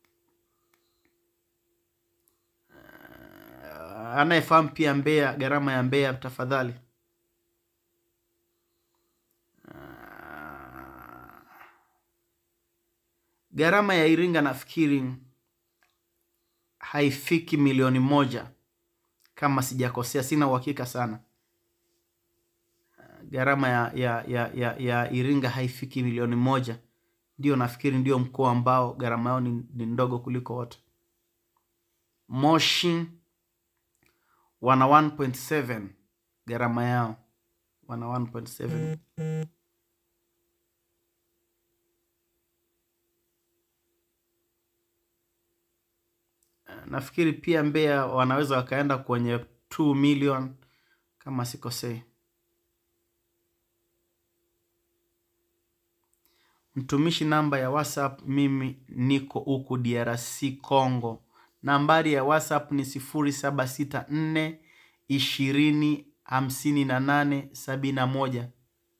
Uh, anayefahamu pia Mbeya, gharama ya Mbeya tafadhali. Gharama ya Iringa nafikiri haifiki milioni moja kama sijakosea, sina uhakika sana. Gharama ya, ya, ya, ya, ya Iringa haifiki milioni moja. Ndio nafikiri ndio mkoa ambao gharama yao ni, ni ndogo kuliko wote. Moshi wana 1.7 gharama yao, wana 1.7 nafikiri pia Mbeya wanaweza wakaenda kwenye 2 million kama sikosei. Mtumishi, namba ya WhatsApp, mimi niko huku DRC Congo. Nambari ya WhatsApp ni 0764 20 58 71.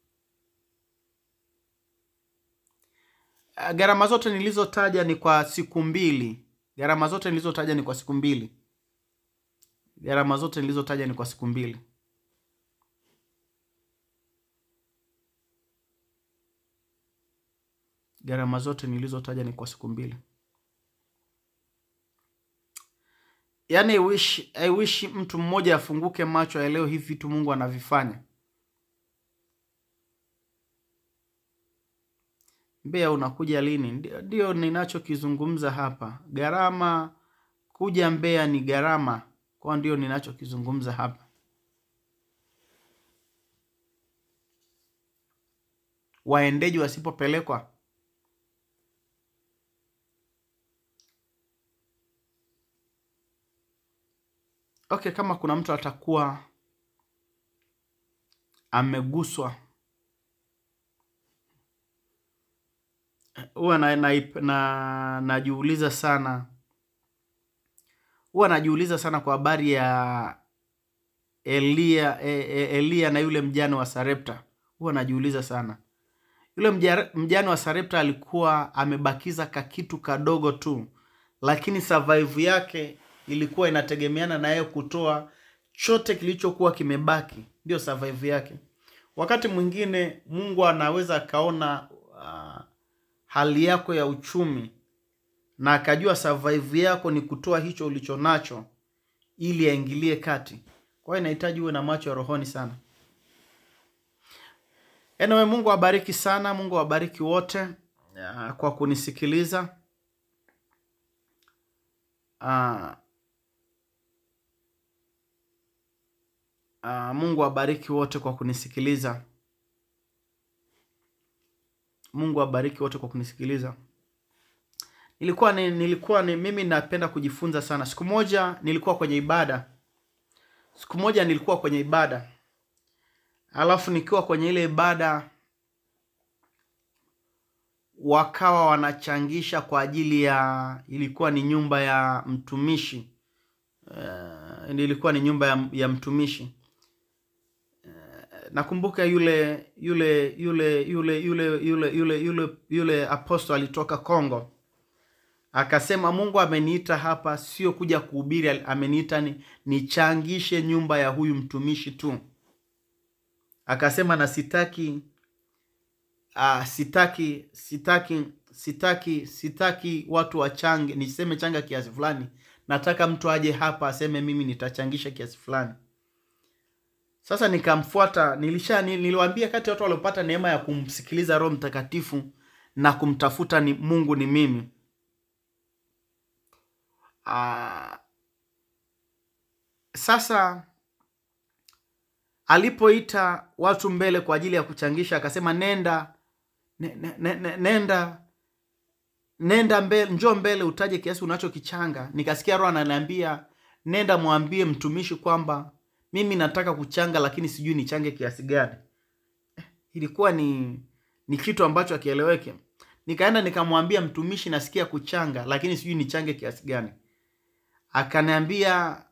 Ah, Gharama zote nilizotaja ni kwa siku mbili. Gharama zote nilizotaja ni kwa siku mbili. Gharama zote nilizotaja ni kwa siku mbili. Gharama zote nilizotaja ni kwa siku mbili. Yaani I wish, I wish mtu mmoja afunguke macho aelewe hivi vitu Mungu anavifanya. Mbeya unakuja lini? Ndio, ndio ninachokizungumza hapa. Gharama kuja Mbeya ni gharama, kwa ndio ninachokizungumza hapa. Waendeji wasipopelekwa okay, kama kuna mtu atakuwa ameguswa huwa na, na, na, najiuliza sana huwa najiuliza sana kwa habari ya Elia, e, e, Elia na yule mjane wa Sarepta. Huwa najiuliza sana yule mja- mjane wa Sarepta alikuwa amebakiza kakitu kadogo tu, lakini survive yake ilikuwa inategemeana na yeye kutoa chote kilichokuwa kimebaki, ndio survive yake. Wakati mwingine Mungu anaweza akaona uh, hali yako ya uchumi na akajua survive yako ni kutoa hicho ulicho nacho ili aingilie kati. Kwa hiyo inahitaji uwe na macho ya rohoni sana. Anyway, Mungu awabariki sana, Mungu awabariki wote ah, kwa kunisikiliza. Ah, ah, Mungu awabariki wote kwa kunisikiliza. Mungu awabariki wote kwa kunisikiliza. Nilikuwa ni, nilikuwa ni, mimi napenda kujifunza sana. Siku moja nilikuwa kwenye ibada, siku moja nilikuwa kwenye ibada, alafu nikiwa kwenye ile ibada wakawa wanachangisha kwa ajili ya, ilikuwa ni nyumba ya mtumishi uh, ilikuwa ni nyumba ya, ya mtumishi nakumbuka yule yule yule yule yule yule yule yule yule aposto alitoka Kongo akasema, Mungu ameniita hapa sio kuja kuhubiri, ameniita ni nichangishe nyumba ya huyu mtumishi tu. Akasema na sitaki uh, sitaki sitaki sitaki sitaki watu wachange, niseme changa kiasi fulani. Nataka mtu aje hapa aseme mimi nitachangisha kiasi fulani. Sasa nikamfuata, nilisha niliwaambia kati ya watu waliopata neema ya kumsikiliza Roho Mtakatifu na kumtafuta ni Mungu ni mimi. Aa, sasa alipoita watu mbele kwa ajili ya kuchangisha akasema nenda ne, ne, ne, ne, nenda nenda mbele, njoo mbele utaje kiasi unachokichanga. Nikasikia Roho ananiambia nenda mwambie mtumishi kwamba mimi nataka kuchanga lakini sijui nichange kiasi gani. Eh, ilikuwa ni ni kitu ambacho akieleweke. Nikaenda nikamwambia mtumishi, nasikia kuchanga lakini sijui nichange kiasi gani. Akaniambia,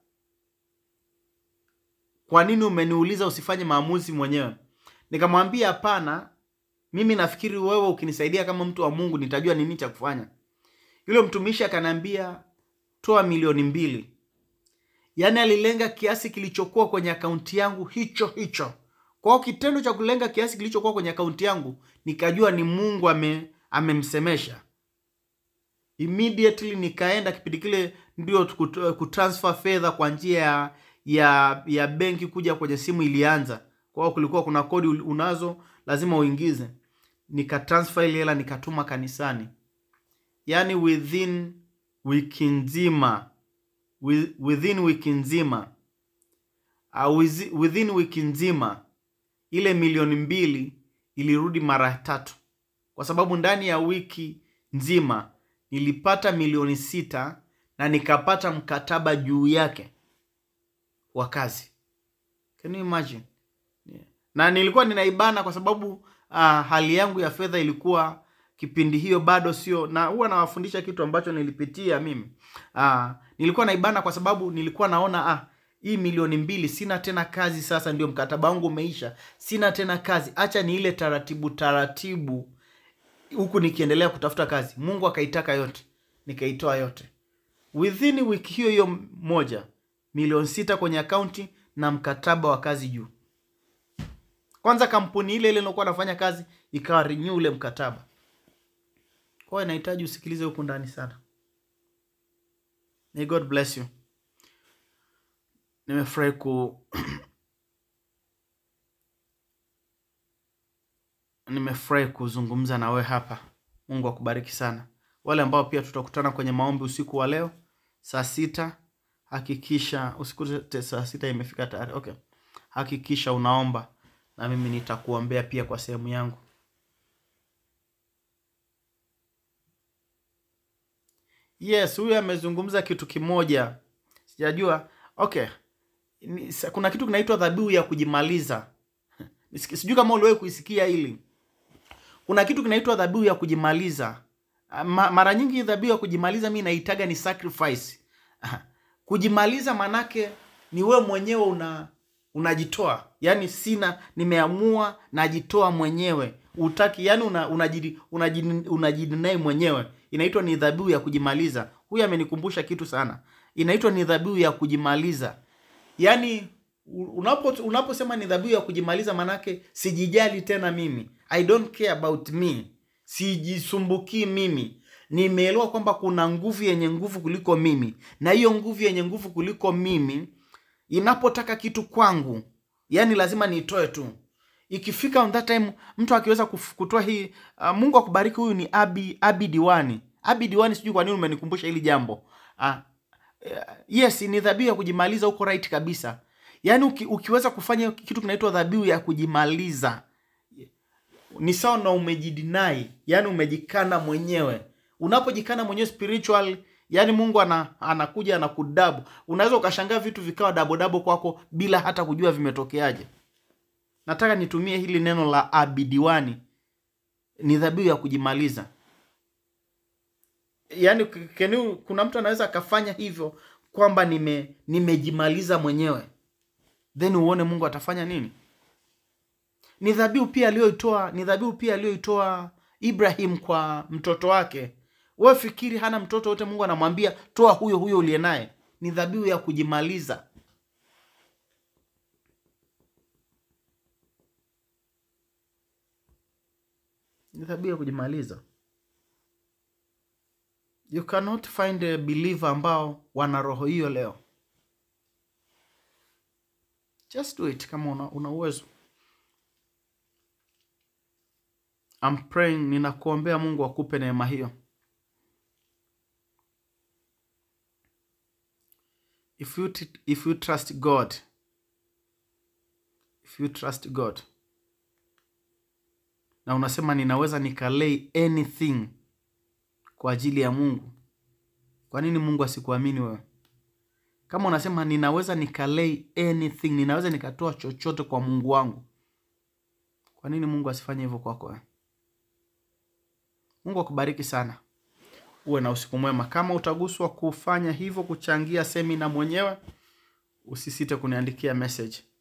kwa nini umeniuliza usifanye maamuzi mwenyewe? Nikamwambia hapana, mimi nafikiri wewe ukinisaidia kama mtu wa Mungu nitajua nini cha kufanya. Yule mtumishi akaniambia, toa milioni mbili. Yaani alilenga kiasi kilichokuwa kwenye akaunti yangu hicho hicho. Kwa hiyo kitendo cha kulenga kiasi kilichokuwa kwenye akaunti yangu, nikajua ni Mungu ame amemsemesha. Immediately nikaenda kipindi kile ndio kutransfer fedha kwa njia ya ya ya benki kuja kwenye simu ilianza. Kwa hiyo kulikuwa kuna kodi unazo lazima uingize. Nikatransfer ile hela nikatuma kanisani. Yaani within wiki nzima within wiki nzima uh, within wiki nzima ile milioni mbili ilirudi mara tatu, kwa sababu ndani ya wiki nzima nilipata milioni sita na nikapata mkataba juu yake wa kazi. Can you imagine? Yeah. Na nilikuwa ninaibana kwa sababu uh, hali yangu ya fedha ilikuwa kipindi hiyo bado sio, na huwa nawafundisha kitu ambacho nilipitia mimi. Uh, nilikuwa naibana kwa sababu nilikuwa naona ah, hii milioni mbili sina tena kazi sasa, ndio mkataba wangu umeisha, sina tena kazi, acha ni ile taratibu taratibu huku nikiendelea kutafuta kazi. Mungu akaitaka yote, nikaitoa yote within wiki hiyo hiyo moja, milioni sita kwenye akaunti na mkataba wa kazi juu. Kwanza kampuni ile ile nilokuwa nafanya kazi ikawa renew ule mkataba. Kwa hiyo inahitaji usikilize huku ndani sana. May God bless you. Nimefurahi ku nimefurahi kuzungumza na we hapa. Mungu akubariki sana. Wale ambao pia tutakutana kwenye maombi usiku wa leo saa sita, hakikisha usikute saa sita imefika tayari. Okay, hakikisha unaomba na mimi nitakuombea pia kwa sehemu yangu. Yes, huyu amezungumza kitu kimoja, sijajua. Okay, Ni- sa- kuna kitu kinaitwa dhabihu ya kujimaliza. Nisiki- Sijui kama uliwahi kuisikia hili. Kuna kitu kinaitwa dhabihu ya kujimaliza. Ah, Ma, mara nyingi dhabihu ya kujimaliza mi naitaga ni sacrifice. Aha. Kujimaliza manake ni wewe mwenyewe una unajitoa, yaani sina, nimeamua najitoa mwenyewe, utaki, yani una, unajidi, unajidi, unajidinai mwenyewe. Inaitwa ni dhabihu ya kujimaliza. Huyu amenikumbusha kitu sana, inaitwa ni dhabihu ya kujimaliza. Yaani u- unapo unaposema ni dhabihu ya kujimaliza, manake sijijali tena mimi, I don't care about me, sijisumbukii mimi. Nimeelewa kwamba kuna nguvu yenye nguvu kuliko mimi, na hiyo nguvu yenye nguvu kuliko mimi inapotaka kitu kwangu, yani lazima niitoe tu. ikifika on that time mtu akiweza kuf- kutoa hii uh, mungu akubariki huyu ni abi abi diwani abi diwani sijui kwa nini umenikumbusha hili jambo uh, yes ni dhabihu ya kujimaliza huko right kabisa yaani uki, ukiweza kufanya kitu kinaitwa dhabihu ya kujimaliza ni sawa na umejidinai yani umejikana mwenyewe unapojikana mwenyewe spiritual yani mungu ana, anakuja anakudabu unaweza ukashangaa vitu vikawa dabodabo kwako bila hata kujua vimetokeaje nataka nitumie hili neno la abidiwani ni dhabihu ya kujimaliza yaani k- can you- kuna mtu anaweza akafanya hivyo kwamba nime nimejimaliza mwenyewe then uone mungu atafanya nini ni dhabihu pia aliyoitoa ni dhabihu pia aliyoitoa ibrahim kwa mtoto wake we fikiri hana mtoto wote mungu anamwambia toa huyo huyo uliye naye ni dhabihu ya kujimaliza ni dhabihu ya kujimaliza you cannot find a believer ambao wana roho hiyo leo just do it kama una, una uwezo I'm praying ninakuombea mungu akupe neema hiyo if you, t- if you trust god if you trust god na unasema ninaweza nikalay anything kwa ajili ya mungu kwa nini mungu asikuamini wewe kama unasema ninaweza nikalay anything ninaweza nikatoa chochote kwa mungu wangu kwa nini mungu asifanye hivyo kwako wewe mungu akubariki sana uwe na usiku mwema kama utaguswa kufanya hivyo kuchangia semina mwenyewe usisite kuniandikia message